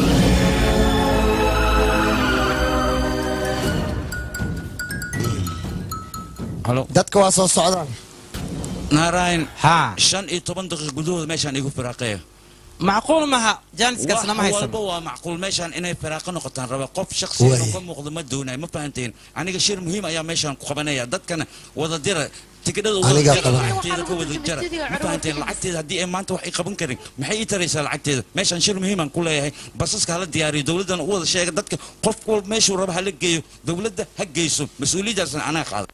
dadka waa soo socdaan naarayn shan iyo toban daqiiq gudahooda meeshaan igu firaaqeeya macquul maha jaaniskaasna ma wax haysan walba waa macquul meeshaan inay firaaqo noqotaan raba qof shakhsiya Waay. oo ka muuqda ma doonayo ma fahanteen aniga shir muhiim ayaa meeshaan ku qabanaya dadkana wada dira tikidhada wada Anigaa jara qabanaya. lacagteeda ka wada jara ma fahanteen lacagteeda haddii ay maanta wax ay qaban karin maxay ii taraysaa lacagteeda meeshaan shir muhiimaan ku leeyahay basaska hala diyaariyo dowladdana u wada sheega dadka qof walba meeshuu raba hala geeyo dowladda ha geyso mas-uuliyaddaasna anaa qaada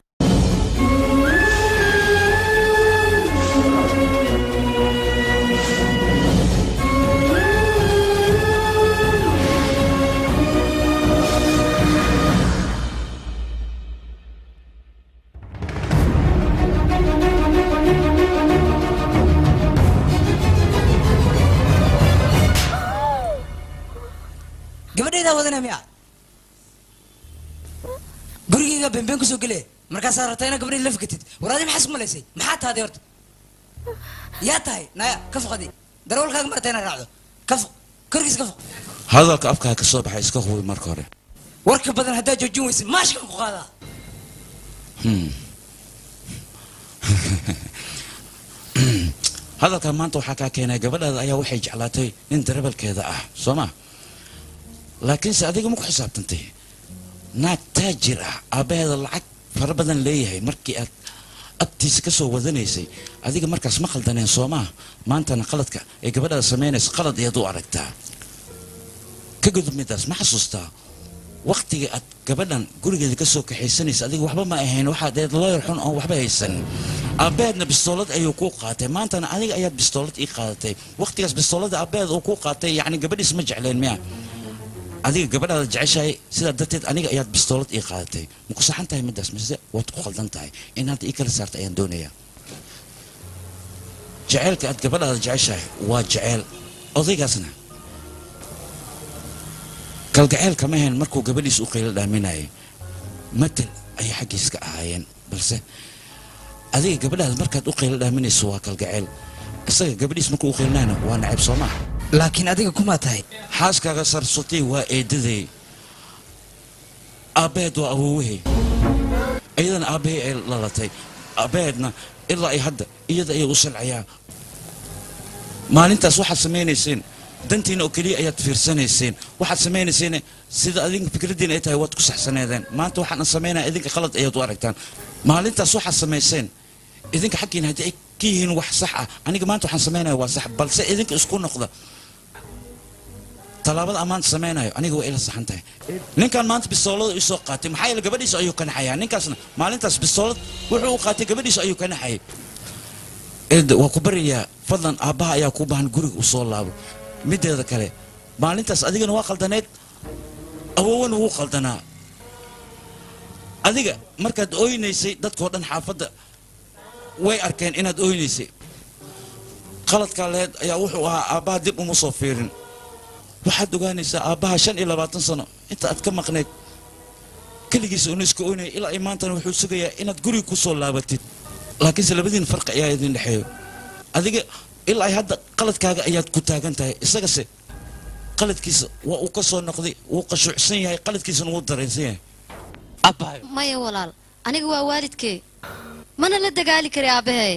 gabadhaydaa wadana miya gurigayga beenbeen kusoo gele markaasaa rabtaa inaad gabadhayda la fikatid war adi maxaas malaysay maxaa tahday horta yaa tahay naya ka foqadi darawalkaaga marata inaad raacdo ka foq korkiisa ka foq hadalka afkaa ka soo baxay iska hubi marka hore warka badan haddaad joojin weysa maashkan ku qaadaa Hmm. hadalkan maanta waxaa kaa keenay gabadhaada ayaa waxay jeclaatay nin darebalkeeda ah soo ma laakiinse adiga ma ku xisaabtantay naag taajir ah aabbaheeda lacag fara badan leeyahay markii aad abtiisa ka soo wadanaysay adiga markaas ma khaldaneen soo maa maantana qaladka ay gabadhaada samaynayso qalad ayaad u aragtaa ka gudub midaas ma xasuustaa waktiga aad gabadhan gurigeeda ka soo kaxaysanaysa adiga waxba ma ahayn waxaad eed looyar xun oon waxba haysan aabbeedna bistoolad ayuu kuu qaatay maantana adiga ayaad bistoolad ii qaadatay waktigaas bistoolada aabbeed uu kuu qaatay yacni gabadhiis ma jecleen miya adiga gabadhaada jeceshahay sidaa darteed aniga ayaad bistoolad ii qaadatay ma ku saxan tahay midaas mise waad ku khaldan tahay in hadda ii kala saarta ayaan doonayaa jeceelka aad gabadhaada jeceshahay waa jeceel odaygaasna kalgaceel kama ahayn markuu gabadhiis u qaylo dhaaminayay matal ayay xaggiis ka ahaayeen balse adiga gabadhaada markaad u qaylo dhaaminayso waa kalgaceel isaga gabadhiis markuu u qaylinayna waa nacayb soo maha laakiin adiga kumaa tahay xaaskaaga sarsutay waa eedaday aabbeed waa awowahey iyadana aabbahay ay dhalatay aabbaheedna ilaa ay hadda iyada ayay u salcayaa maalintaas waxaad samaynayseen dantiina oo keliya ayaad fiirsanayseen waxaad samaynayseen sida adinka fikraddiina ay tahay waad ku saxsaneedeen maanta waxaan samaynaya idinka qalad ayaad u aragtaan maalintaas waxaad samayseen idinka xaggiina haddii ay ka yihiin wax sax ah aniga maanta waxaan samaynaya waa sax balse idinka isku noqda tallaabada ammaanta samaynayo aniga waa ila saxan tahay ninkan maanta bisoolada isoo qaatay maxaa yeele gabadhiisa ayuu ka naxayaa ninkaasna maalintaas bisoolad wuxuu u qaatay gabadhiisa ayuu ka naxayay eed waa ku baryayaa fadlan aabbaha ayaa ku baahan guriga u soo laabo mideeda kale maalintaas adigana waa qaldaneed awowana wuu qaldanaa adiga markaad ooynaysay dadkoo dhan xaafadda way arkeen inaad ooynaysay qaladkaa lehed ayaa wuxuu ahaa aabbaha dib uma soo fiirin waxaad ogaanaysaa aabbaha shan iyo labaatan sano inta aad ka maqnayd keligiisa una iska oynaya ilaa ay maantana wuxuu sugayaa inaad guriga ku soo laabatid laakiinse labadiin farqi ayaa idin dhexeeyo adiga ilaa ay hadda qaladkaaga ayaad ku taagan tahay isagase qaladkiisa waa uu ka soo noqday wuu qashuucsan yahay qaladkiisana wuu dareensan yahay maya walaal aniga waa waalidkee mana la dagaali kari aabbahay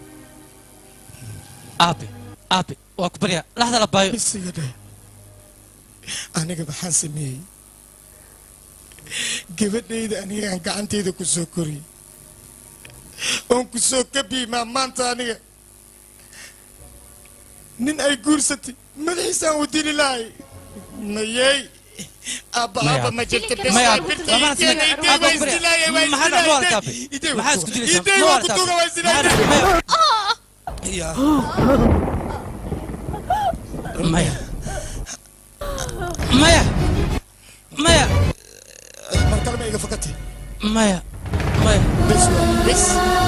aabe aabe waa ku baryaa laxda la baayo isiga dheh aniga maxaan sameeyey gabadhayda anigaan gacantayda ku soo koriyey oon ku soo kabiimaa maanta aniga nin ay guursatay madaxiisaan u dili lahay mayey abba Maya. abba ma jirta bes Maya, waa abba. birta Lama idee nasmay. idee Abba, waa ku barya. isdilaayay waa Maxaa dhac- waa isdilaayay alkaabe. idee Maxaa waa isku ku- dilaysaa? idee Ma waa waa ku alkaabe. tuuga waa Maxaa dhac- isdilaayay Maya. Ya. maya maya maya mar kale ma iga fakatay maya maya bes waa bes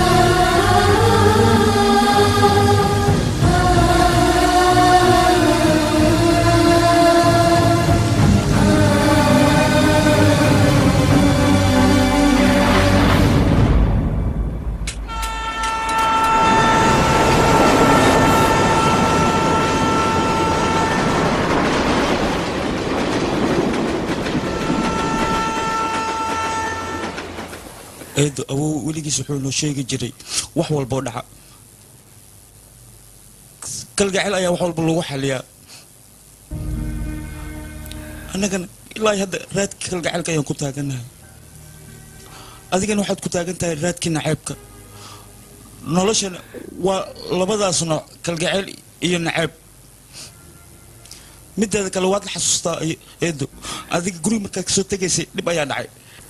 eedo awow weligiis wuxuu noo sheegi jiray wax walboo dhaca kalgacel ayaa wax walba lagu xaliyaa annagana ilaa hadda raadkii kalgacelka ayaan ku taagannahay adigana waxaad ku taagan tahay raadkii naceebka noloshana waa labadaas nooc kalgacel iyo naceeb mideeda kale waad la xasuustaa ay- eedo adiga guriga markaad kasoo tegaysay dhib ayaa dhacay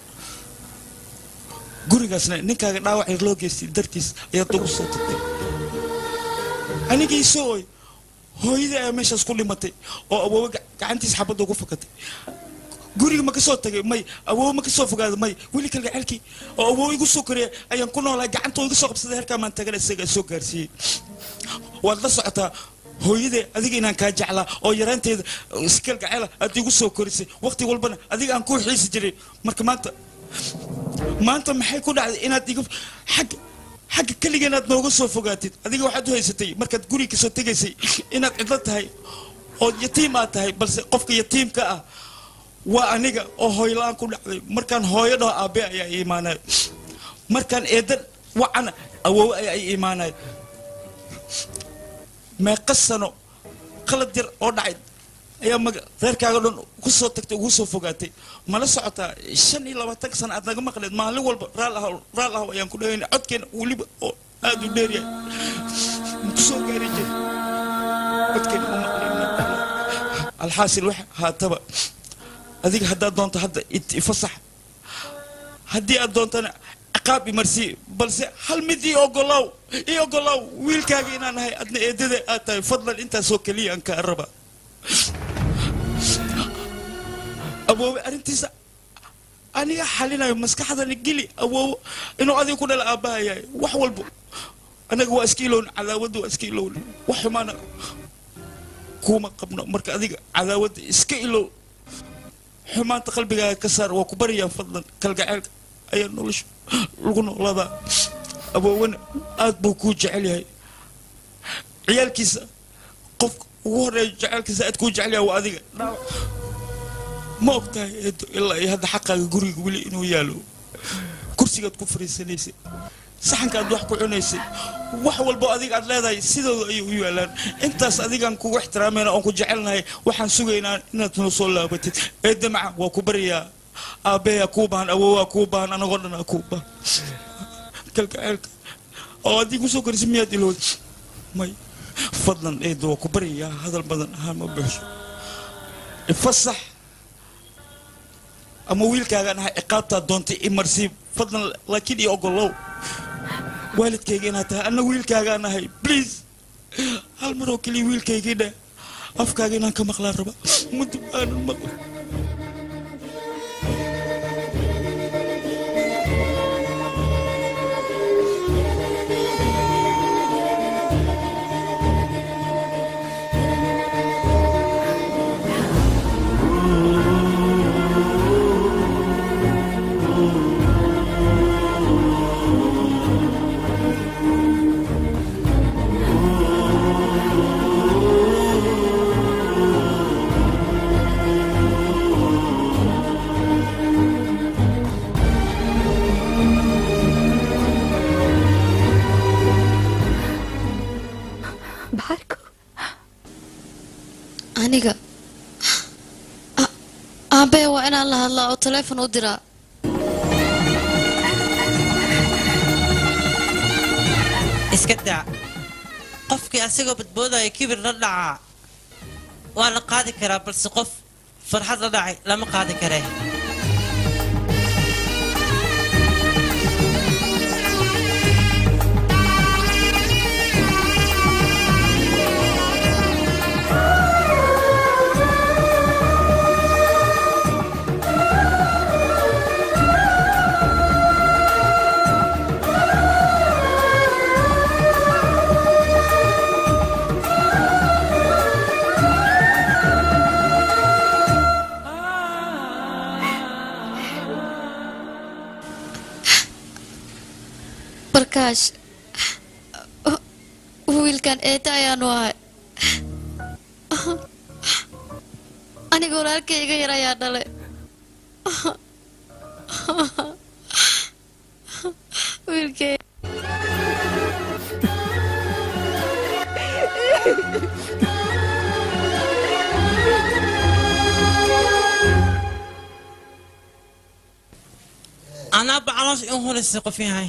gurigaasna ninkaaga dhaawac yar loo geystay dartiis ayaad ugu soo tagtay anigii soo oy hooyadii ayaa meeshaas ku dhimatay oo awoowe ga- gacantiis xabadda ugu fakatay guriga ma kasoo tagay may awoowe ma kasoo fogaada may weli kalgacelkii oo awoowe igu soo koreya ayaan ku noolahay gacantoo iga soo qabsaday halkaa maan tagana isaga soo gaarsiiyey waad la socotaa hooyadee adiga inaan kaa jeclaa oo yaraanteeda si kalgacela aad igu soo korisay waqti walbana adiga aan kuu xiisi jiray marka maanta maanta maxay ku dhacday inaad iga xagga xagga keliga inaad nooga soo fogaatid adiga waxaad u haysatay markaad guriga kasoo tegaysay inaad cidlo tahay oo yatiim aad tahay balse qofka yatiimka ah waa aniga oo hooyla-aan ku dhacday markaan hooyo dhaho aabe ayaa i imaanay markaan eedan wacana awoowe ayaa i imaanay meeqa sano qalad yar oo dhacay ayaa maga reerkaaga dhan ku soo tagtay ugu soo fogaatay mala socotaa shan iyo labaatan sano aad naga maqleed maalin walba raal ahaw raal ahaw ayaan ku dhahayna codkeena weliba oo aad u dheeryahay ku soo gaari jiray codkeena u maqleyna alxaasil wax haataba adiga haddaad doonto hadda it- ifasax haddii aad doontana ciqaab imarsii balse hal mid ii ogolaaw ii ogolaaw wiilkaaga inaan ahay adna eedada aad tahay fadlan intaasoo keliya aan kaa raba awoowe arrintiisa aniga xalinayo maskaxdani geli awoowo inuu adiga ku dhala aabbaha yahay wax walbo anaga waa iska ilowna cadaawadda waa iska ilowna wax xumaana kuma qabno marka adiga cadaawadda iska ilow xumaanta qalbigaaga ka saar waa ku barayaan fadlan kalgaceelka ayaa nolosha lagu noolaadaa awoowena aad buu kuu jecel yahay ciyaalkiisa qofka ugu horeeya jecelkiisa aad kuu jecel yahay waa adiga ma og tahay eedo ilaa iyo hadda xaqaaga guriga weli inuu yaalo kursigaad ku fariisanaysay saxankaad wax ku cunaysay wax walbo adiga aad leedahay sidooda ayay u yaalaan intaas adigaan kugu ixtiraamayna oon ku jecelnahay waxaan sugaynaa inaad noo soo laabatid eedda maca waa ku baryayaa aabbayaa kuu baahan awowaa kuu baahan anagoo dhanaa kuu baahan kalgaceelka oo haddii kusoo korisa miyaad ilowda may fadlan eedo waa ku baryayaa hadal badan ahaan ma buuxsho ifasax ama wiilkaagaan ahay ciqaabtaa doontay imarsiib fadlan laakiin iyo ogolow waalidkayga inaad tahay anna wiilkaagaan ahay please hal mar oo keliya wiilkaygii dheh afkaaga inaan ka maqlaan raba mudub aanan maqla aniga A- aabe waa inaan la hadlaa oo taleefon u diraa iska daa qofkii asagoo badboodaya kibir la dhacaa waa la qaadi karaa balse qof farxad la dhacay lama qaadi karee barkaash wiilkan eeta ayaanu ahay aniga walaalkayga yar ayaa dhalay wiilkay anaa bacaloos in hulisay qof yahay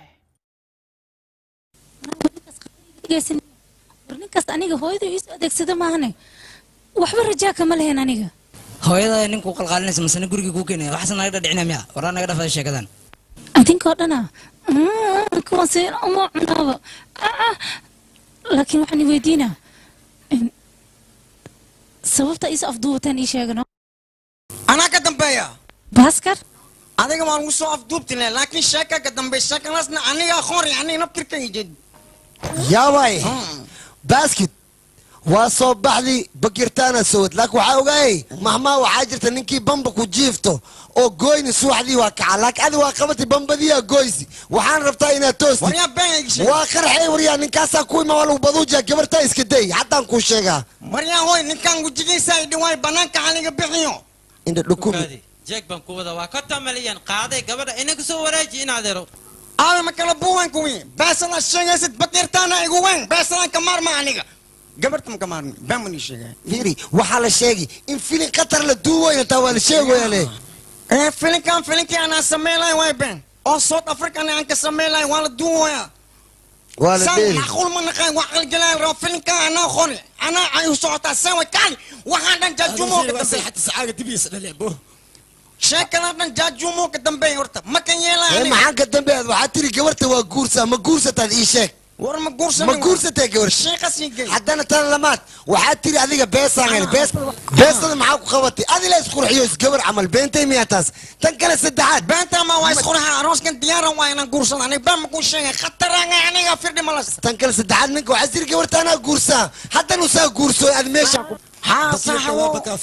war ninkaas aniga hooyada iisu adeegsada maahane waxba rajaa kama lehen aniga hooyada ninkuu qalqaalinaysa masana guriga kuu keenaya waxaase naga dhadhicina miya waraa naga dhafada sheekadan adinkoo dhana kuwaase uma cunaaba Ah, laakiin waxaan i weydiinaa in- sababta is afduubataan ii sheegano anaa ka dambeeya baaskar adiga waan ugu soo afduubtile laakiin sheeka ka dambeey sheekadaasna aniga aqoon yani naftirka ijid yaabay basket waa soo baxdi bakirtaana sowad laakiin waxaa ogaayay mahmaa waxaa jirta ninkii bamba ku jiifto oo goyni subaxdii waa kaca laakiin adi waa qabatay bambadiyaa goysi waxaan rabtaa inaad toosti waa qarxay waryaa ninkaasaa ku ima waa lagu baduujiya gabartaa iska day haddaan kuu sheegaa maryaa hoy ninkan gujigiisa ay dhiwaay banaanka haliga bixiyo indha dhukumi jeeg baan ku wada waa konton malyan qaaday gabadha inaga soo wareeji in adeero aawe ma kala buuwan kuwi beesada sheegaysid bakirtaana igu weyn beesadan ka maarma aniga gabarta maka maarmi baan mani sheegay fiiri waxaa la sheegi in filin qatar la duuwayna taa waa la sheegaya le ee filinkan filinkii anaa sameylay way ben oo south african aan ka sameylay waa la duuwaya waa la San dheeri macquul ma naqaan waa qalgalaan rabo filinkan anaa qori anaa ay u socotaa sawa kaali waxaan dhan jaajumo ka dambeey sheekadan dhan jaajumo ka dambeey horta ma kan ee yeelaa maxaan ka dambeeyaad waxaa tiri gabarta waa guursaa ma guursataad ii sheeg war ma guursan ma guursatee gabar sheekasii gey haddana tan lamaad waxaa tiri adiga beesaan hel bees beestada maxaa ku qabatay adila isqurxiyo isgabar camal beentay miyaa taas tan kale saddexaad beenta ma waa isqurxa arooskan diyaaran waa inaan guursado aniga baan ma kuu sheegay khataranga aniga firdhi malas tan kale saddexaad ninka waxaa tiri gabarta anaa guursaa haddana usaa guursooy ad meesha haa saaxibo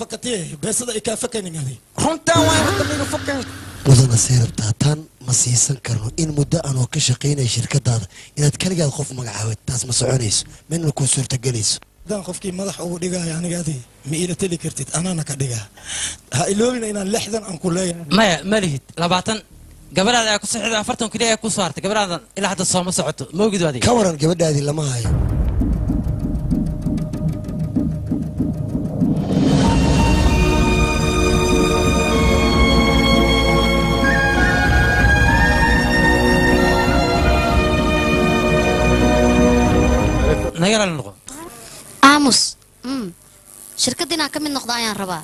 runtaa waa horta miga fokan mudana say rabtaa tan ma siisan karno in muddo aanoo ka shaqaynaya shirkadaada inaad keligaad qof magacaabad taas ma soconayso midna kuu suurtagelayso haddaan qofkii madax ugu dhigaayo aniga adi ma iila teli kartid anaana ka dhigaa ha iloobina inaan lixdan aan ku leeyahay maya ma lihid labaatan gabadhaada ayaa ku sixida afartan keliya ayaa ku soo hartay gabadhaada ilaa hadda sooma socoto ma ogid adiga ka waran gabadhaadii lama hayo naga raali noqo aamus mm. shirkadda inaan ka mid noqdo ayaan rabaa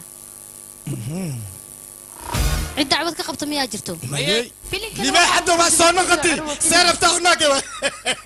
cid dacwad ka qabta miyaa jirto libaax hadda waa soo noqotay see rabtaa unaage